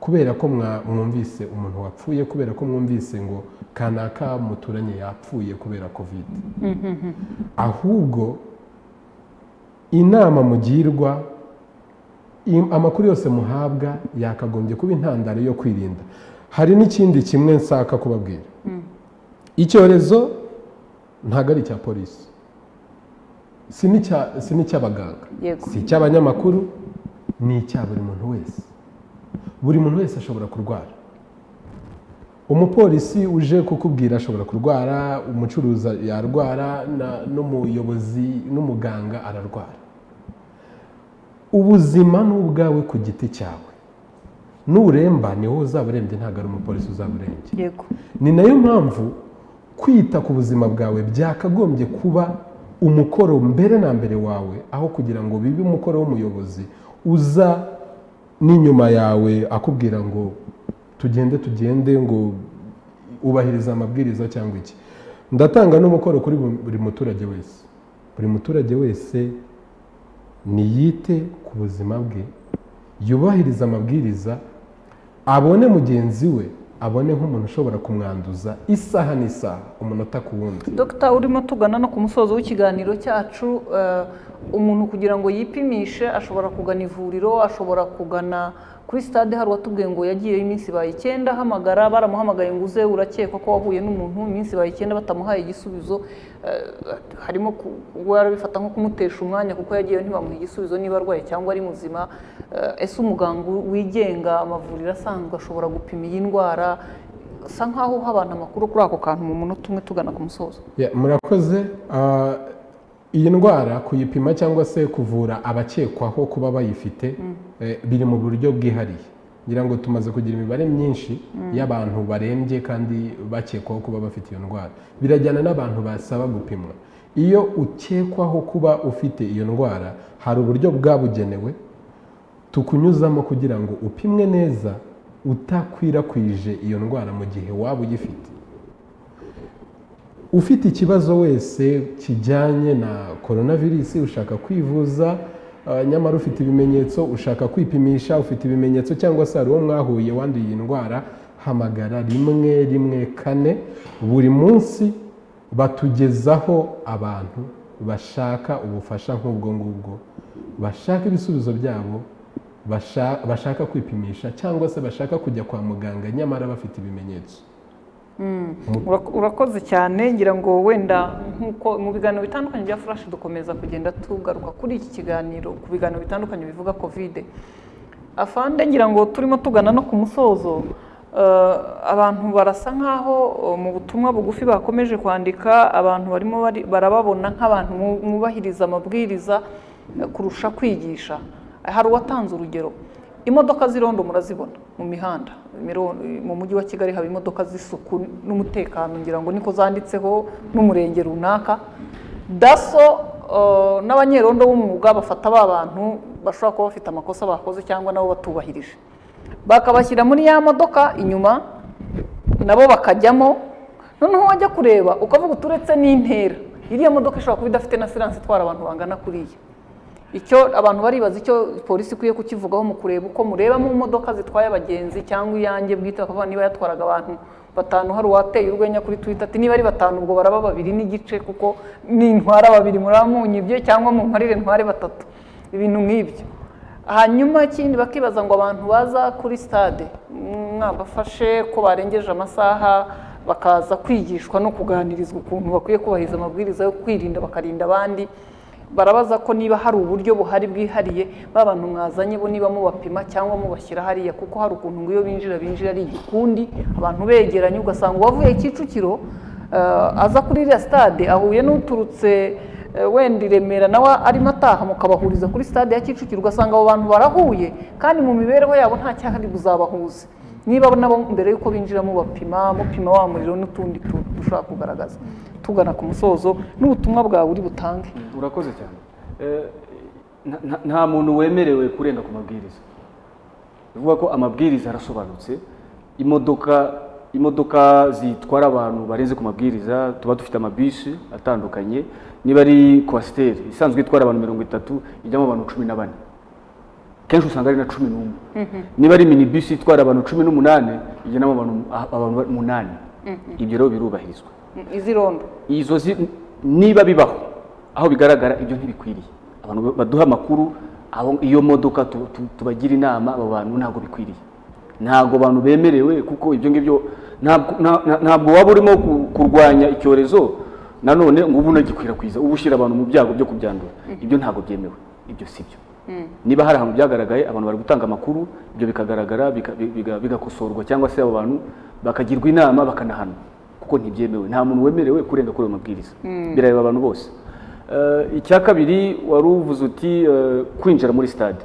kubera ko mwa- mwumvise umuntu wapfuye kubera ko mwumvise ngo kanaka muturanye yapfuye kubera kovide ahubwo inama mugirwa im- amakuru yose muhabwa yakagombye kuba intandaro yo kwirinda hari n'ikindi kimwe nshaka kubabwira icyorezo ntabwo ari icya polisi si n'icya- si n'icy'abaganga yego si icy'abanyamakuru ni icya buri muntu wese buri muntu wese ashobora kurwara umupolisi uje kukubwira ashobora kurwara umucuruzi yarwara na- n'umuyobozi n'umuganga ararwara ubuzima ni ubwawe ku giti cyawe nuremba ni wowe uzaba urembye ntabwo ari umupolisi uzaba urembye yego ni nayo mpamvu kwita ku buzima bwawe byakagombye kuba umukoro mbere na mbere wawe aho kugira ngo bibe umukoro w'umuyobozi uza n'inyuma yawe akubwira ngo tugende tugende ngo ubahiriza amabwiriza cyangwa iki ndatanga n'umukoro kuri bu- buri muturage wese buri muturage wese niyite ku buzima bwe yubahirize amabwiriza abone mugenzi we abone nk'umuntu ushobora kumwanduza isaha n'isaha umunota ku wundi dogita urimo tugana no ku musozo w'ikiganiro cyacu eh, umuntu kugira ngo yipimishe ashobora kugana ivuriro ashobora kugana kuri sitade hari uwatubwiye ngo yagiyeyo iminsi baye icyenda ahamagara baramuhamagaye ngo uze urakekwa ko wahuye n'umuntu iminsi baye icyenda batamuhaye igisubizo eh, harimo ku- kuba yarabifata nko kumutesha umwanya kuko yagiyeyo ntibamuhe igisubizo niba arwaye cyangwa ari muzima Eh, ese umuganga wigenga amavuriro asanzwe ashobora gupima iyi ndwara usa nkaho uha abantu amakuru kuri ako kantu mu munota umwe tugana ku musozo Ya, murakoze Ah, iyi ndwara kuyipima cyangwa se kuvura abakekwaho kuba bayifite eh, biri mu buryo bwihariye ngira ngo tumaze kugira imibare myinshi Mm. y'abantu barembye kandi bakekwaho kuba bafite iyo ndwara birajyana n'abantu basaba gupimwa iyo ukekwaho kuba ufite iyo ndwara hari uburyo bwabugenewe tukunyuzamo kugira ngo upimwe neza utakwirakwije iyo ndwara mu gihe waba uyifite ufite ikibazo wese kijyanye na coronavirus ushaka kwivuza eh, nyamara ufite ibimenyetso ushaka kwipimisha ufite ibimenyetso cyangwa se hari uwo mwahuye wanduye iyi ndwara hamagara rimwe rimwe kane buri munsi batugezaho abantu bashaka ubufasha nk'ubwo ngubwo bashaka ibisubizo byabo basha- bashaka kwipimisha cyangwa se bashaka kujya kwa muganga nyamara bafite ibimenyetso Mm. Urak- urakoze cyane ngira ngo wenda nkuko mu biganiro bitandukanye bya flash dukomeza kugenda tugaruka kuri iki kiganiro ku biganiro bitandukanye bivuga covid afande ngira ngo turimo tugana no ku musozo eh, abantu barasa nkaho eh, mu butumwa bugufi bakomeje kwandika abantu barimo bari- barababona nk'abantu mu- mwubahiriza amabwiriza kurusha kwigisha hari uwatanze urugero imodoka z'irondo murazibona mu mihanda Imirondo- mu mujyi wa kigali haba imodoka z'isuku n'umutekano ngira ngo niko zanditseho n'umurenge runaka daso eh, n'abanyerondo b'umwuga bafata ba bantu bashobora kuba bafite amakosa bakoze cyangwa nabo batubahirije bakabashyira muri ya modoka inyuma nabo bakajyamo noneho wajya kureba ukavuga uti uretse n'intera iriya modoka ishobora kuba idafite na siranse itwara abantu bangana kuriya icyo abantu baribaza icyo polisi ikwiye kukivugaho mu kureba uko mureba mu modoka zitwaye abagenzi cyangwa iyanjye bwite bakavuga niba yatwaraga abantu batanu hari uwateye urwenya kuri twita ati niba ari batanu ubwo baraba babiri n'igice kuko nintwara babiri muramunyibye cyangwa mu mparire ntware batatu ibintu nk'ibyo hanyuma ikindi bakibaza ngo abantu baza kuri stade mwabafashe ko barengeje amasaha bakaza kwigishwa no kuganirizwa ukuntu bakwiye kubahiriza amabwiriza yo kwirinda bakarinda abandi barabaza ko niba hari uburyo buhari bwihariye ba bantu mwazanye bo niba mubapima cyangwa mubashyira hariya kuko hari ukuntu ngo iyo binjira binjira ari igikundi abantu begeranye ugasanga uwavuye kicukiro eh, aza kuri iriya stade ahuye n'uturutse eh, wenda i remera nawe arimo ataha mukabahuriza kuri stade ya kicukiro ugasanga abo bantu barahuye kandi mu mibereho yabo nta cyahari buzabahuze niba nabo mbere y'uko binjiramo bapima mupima wa muriro n'utundi tuntu dushobora kugaragaza tugana ku musozo n'ubutumwa bwawe uri butange urakoze cyane Eh, nta- nta- nta muntu wemerewe kurenga ku mabwiriza bivuga ko amabwiriza arasobanutse imodoka imodoka zitwara abantu barenze ku mabwiriza tuba dufite amabisi atandukanye niba ari kwasiteri isanzwe itwara abantu mirongo itatu ijyamo abantu cumi na bane kenshi usanga ari na cumi n'umwe niba ari minibisi itwara abantu cumi n'umunani igenamo abantu abantu umunani ibyo rero birubahirizwa izirondo izo zi- niba bibaho aho bigaragara ibyo ntibikwiriye abantu baduha amakuru abo- iyo modoka tu- tu- tubagira inama abo bantu ntabwo bikwiriye ntabwo abantu bemerewe kuko ibyo ngibyo ntabwo nta- nta- ntabwo waba urimo ku- kurwanya icyorezo nanone ngo ube unagikwirakwiza uba ushyira abantu mu byago byo kubyandura ibyo ntabwo byemewe ibyo si byo niba hari ahantu byagaragaye abantu bari gutanga amakuru ibyo bikagaragara bika- bi- biga- bigakosorwa cyangwa se abo bantu bakagirwa inama bakanahanwa kuko ntibyemewe nta muntu wemerewe kurenga kuri ayo mabwiriza Mm. birareba abantu bose Eh, icya kabiri wari uvuze uti eh, kwinjira muri stade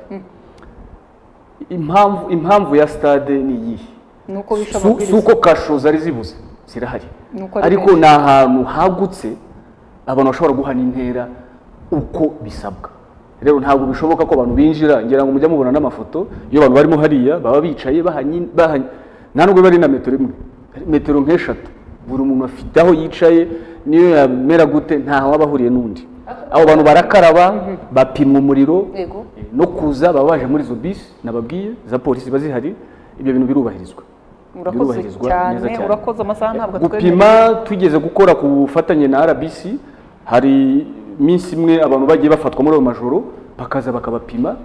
impamvu impamvu ya stade ni iyihe nuko bisha Si- si amabwiriza uko kasho zari zibuze zirahari Nuko ari ariko benshi. ni ahantu hagutse abantu bashobora guhana intera uko bisabwa rero ntabwo bishoboka ko abantu binjira ngira ngo mujya mubona n'amafoto iyo abantu barimo hariya baba bicaye bahanye bahanye nta nubwo bari na metero imwe metero nk'eshatu buri muntu afite aho yicaye niyo yamera gute ntaho aba ahuriye n'undi abo bantu barakaraba bapima umuriro yego no kuza baba baje muri izo bisi nababwiye za polisi ziba zihari ibyo bintu birubahirizwa urakoze birubahirizwa cyane neza cyane. urakoze amasaha ntabwo gupima tugeze gukora ku bufatanye na rbc hari iminsi imwe abantu bagiye bafatwa muri ayo majoro bakaza bakabapima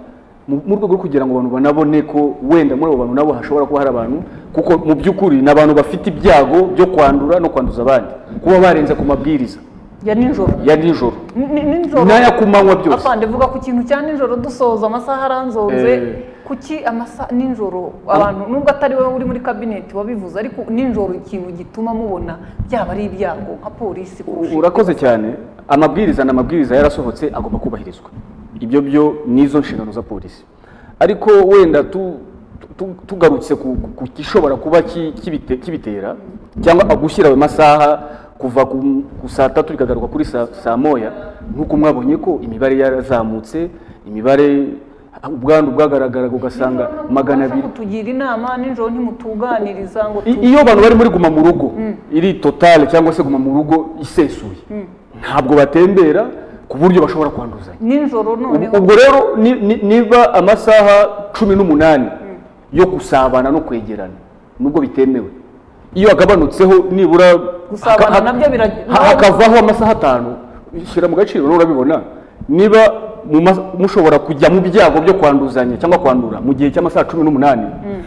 mu mu rwego rwo kugira ngo abantu banabone ko wenda muri abo bantu nabo hashobora kuba hari abantu kuko mu by'ukuri ni abantu bafite ibyago byo kwandura no kwanduza abandi kuba barenze ku mabwiriza ya nijoro ya nijoro Ni- ni- nijoro N'aya ku manywa byose. afande vuga ku kintu cya nijoro dusoza amasaha aranzoze Eh. kuki amasaha nijoro abantu nubwo atari wowe uri muri kabineti wabivuze ariko nijoro ikintu gituma mubona byaba ari ibyago nka polisi kurusha urakoze cyane amabwiriza ni amabwiriza yarasohotse agomba kubahirizwa ibyo byo nizo nshingano za polisi ariko wenda tu- tu- tugarutse ku ku gishobora kuba ki- kibite- kibitera cyangwa gushyira ayo masaha kuva ku ku saa tatu bikagaruka kuri saa saa moya nk'uko mwabonye ko imibare yarazamutse imibare ubwandu bwagaragaraga ugasanga magana abiri kutugira inama nijoro ntimutuganiriza ngo I- tu- iyo abantu bari muri guma mu rugo Mm. iri totale cyangwa se guma mu rugo isesuye Mm. ntabwo batembera ku buryo bashobora kwanduzanya nijoro noneho ubwo rero ni- ni- niba amasaha cumi n'umunani yo gusabana no kwegerana nubwo bitemewe iyo agabanutseho nibura Gusabana haka- nabyo birag- ha- hakavaho amasaha atanu shyira mu gaciro nawe urabibona niba mu mas- mushobora kujya mu byago byo kwanduzanya cyangwa kwandura mu gihe cy'amasaha cumi n'umunani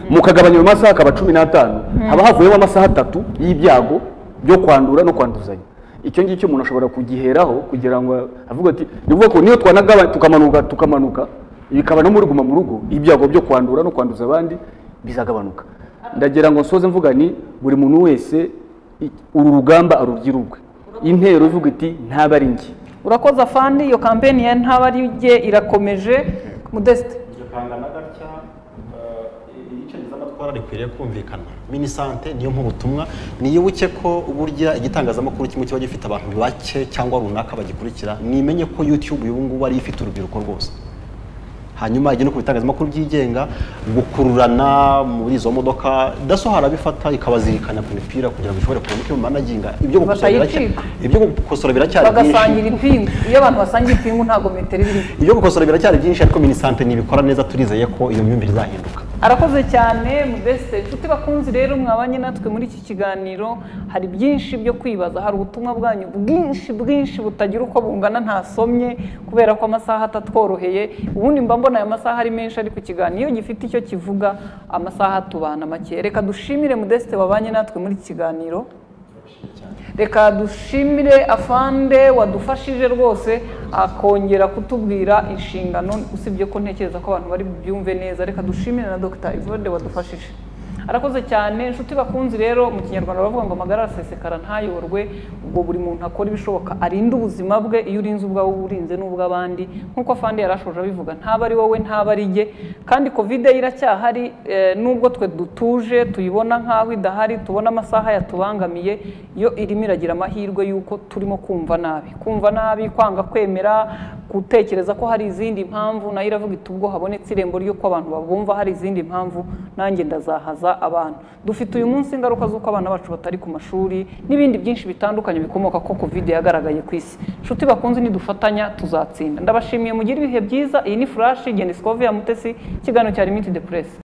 mukagabanya ayo masaha akaba cumi n'atanu Mm. haba havuyemo amasaha atatu y'ibyago byo kwandura no kwanduzanya icyo ngicyo umuntu ashobora kugiheraho kugira ngo avuge ati ni ukuvuga ko niyo twanagaba tukamanuka tukamanuka bikaba no muri guma mu rugo ibyago byo kwandura no kwanduza abandi bizagabanuka ndagira ngo nsoze mvuga ni buri muntu wese i- uru rugamba arugira urwe intero ivuga iti ntabari njye urakoze afandi iyo kampeni ya ntabarijye irakomeje mudesite iryo kangana gutya eh, iyicagiza amatwara rikwiriye kumvikana minisante niyo nk'ubutumwa niyibuke ko burya igitangazamakuru kimwe kiba gifite abantu bake cyangwa runaka bagikurikira nimenye ko yutube ubu ngubu ariyo ifite urubyiruko rwose hanyuma igihe no ku bitangazamakuru byigenga gukururana muri izo modoka daso harabifata ikabazirikana ku mipira kugira ngo ishobore kuboneka mu managinga ibyo gukosora biracyari Batayicika. ibyo gukosora biracyari byinshi bagasangira impingu iyo abantu basangira impingu ntabwo metero iba irimo ibyo gukosora biracyari byinshi ariko minisante ntibikora neza turizeye ko iyo myumvire izahinduka arakoze cyane mudeste inshuti bakunzi rero mwabanye natwe muri iki kiganiro hari byinshi byo kwibaza hari ubutumwa bwanyu bwinshi bwinshi butagira uko bungana ntasomye kubera ko amasaha atatworoheye ubundi mba mbona aya masaha ari menshi ariko ikiganiro iyo gifite icyo kivuga amasaha atubana make reka dushimire mudeste wabanye natwe muri iki kiganiro reka dushimire afande wadufashije rwose akongera kutubwira inshingano usibye ko ntekereza ko abantu bari bubyumve neza reka dushimire na dr ivode wadufashije arakoze cyane inshuti bakunzi rero mu kinyarwanda bavuga ngo amagara arasesekara ntayorwe ubwo buri muntu akora ibishoboka arinde ubuzima bwe iyo urinze ubwawe uba urinze n'ubw'abandi nk'uko afande yari ashoje abivuga ntaba ari wowe ntaba ari jye kandi kovide iracyahari eh, nubwo twe dutuje tuyibona nk'aho idahari tubona amasaha yatubangamiye yo irimo iragira amahirwe y'uko turimo kumva nabi kumva nabi kwanga kwemera gutekereza ko hari izindi mpamvu nayo iravuga iti ubwo habonetse irembo ry'uko abantu babumva hari izindi mpamvu nanjye ndazahaza abantu dufite uyu munsi ingaruka z'uko abana bacu batari ku mashuri n'ibindi byinshi bitandukanye bikomoka ko covid yagaragaye ku isi inshuti bakunze nidufatanya tuzatsinda ndabashimiye mugire ibihe byiza iyi ni furashi genda isikovu ya mutesi ikiganiro cyari miti de puresi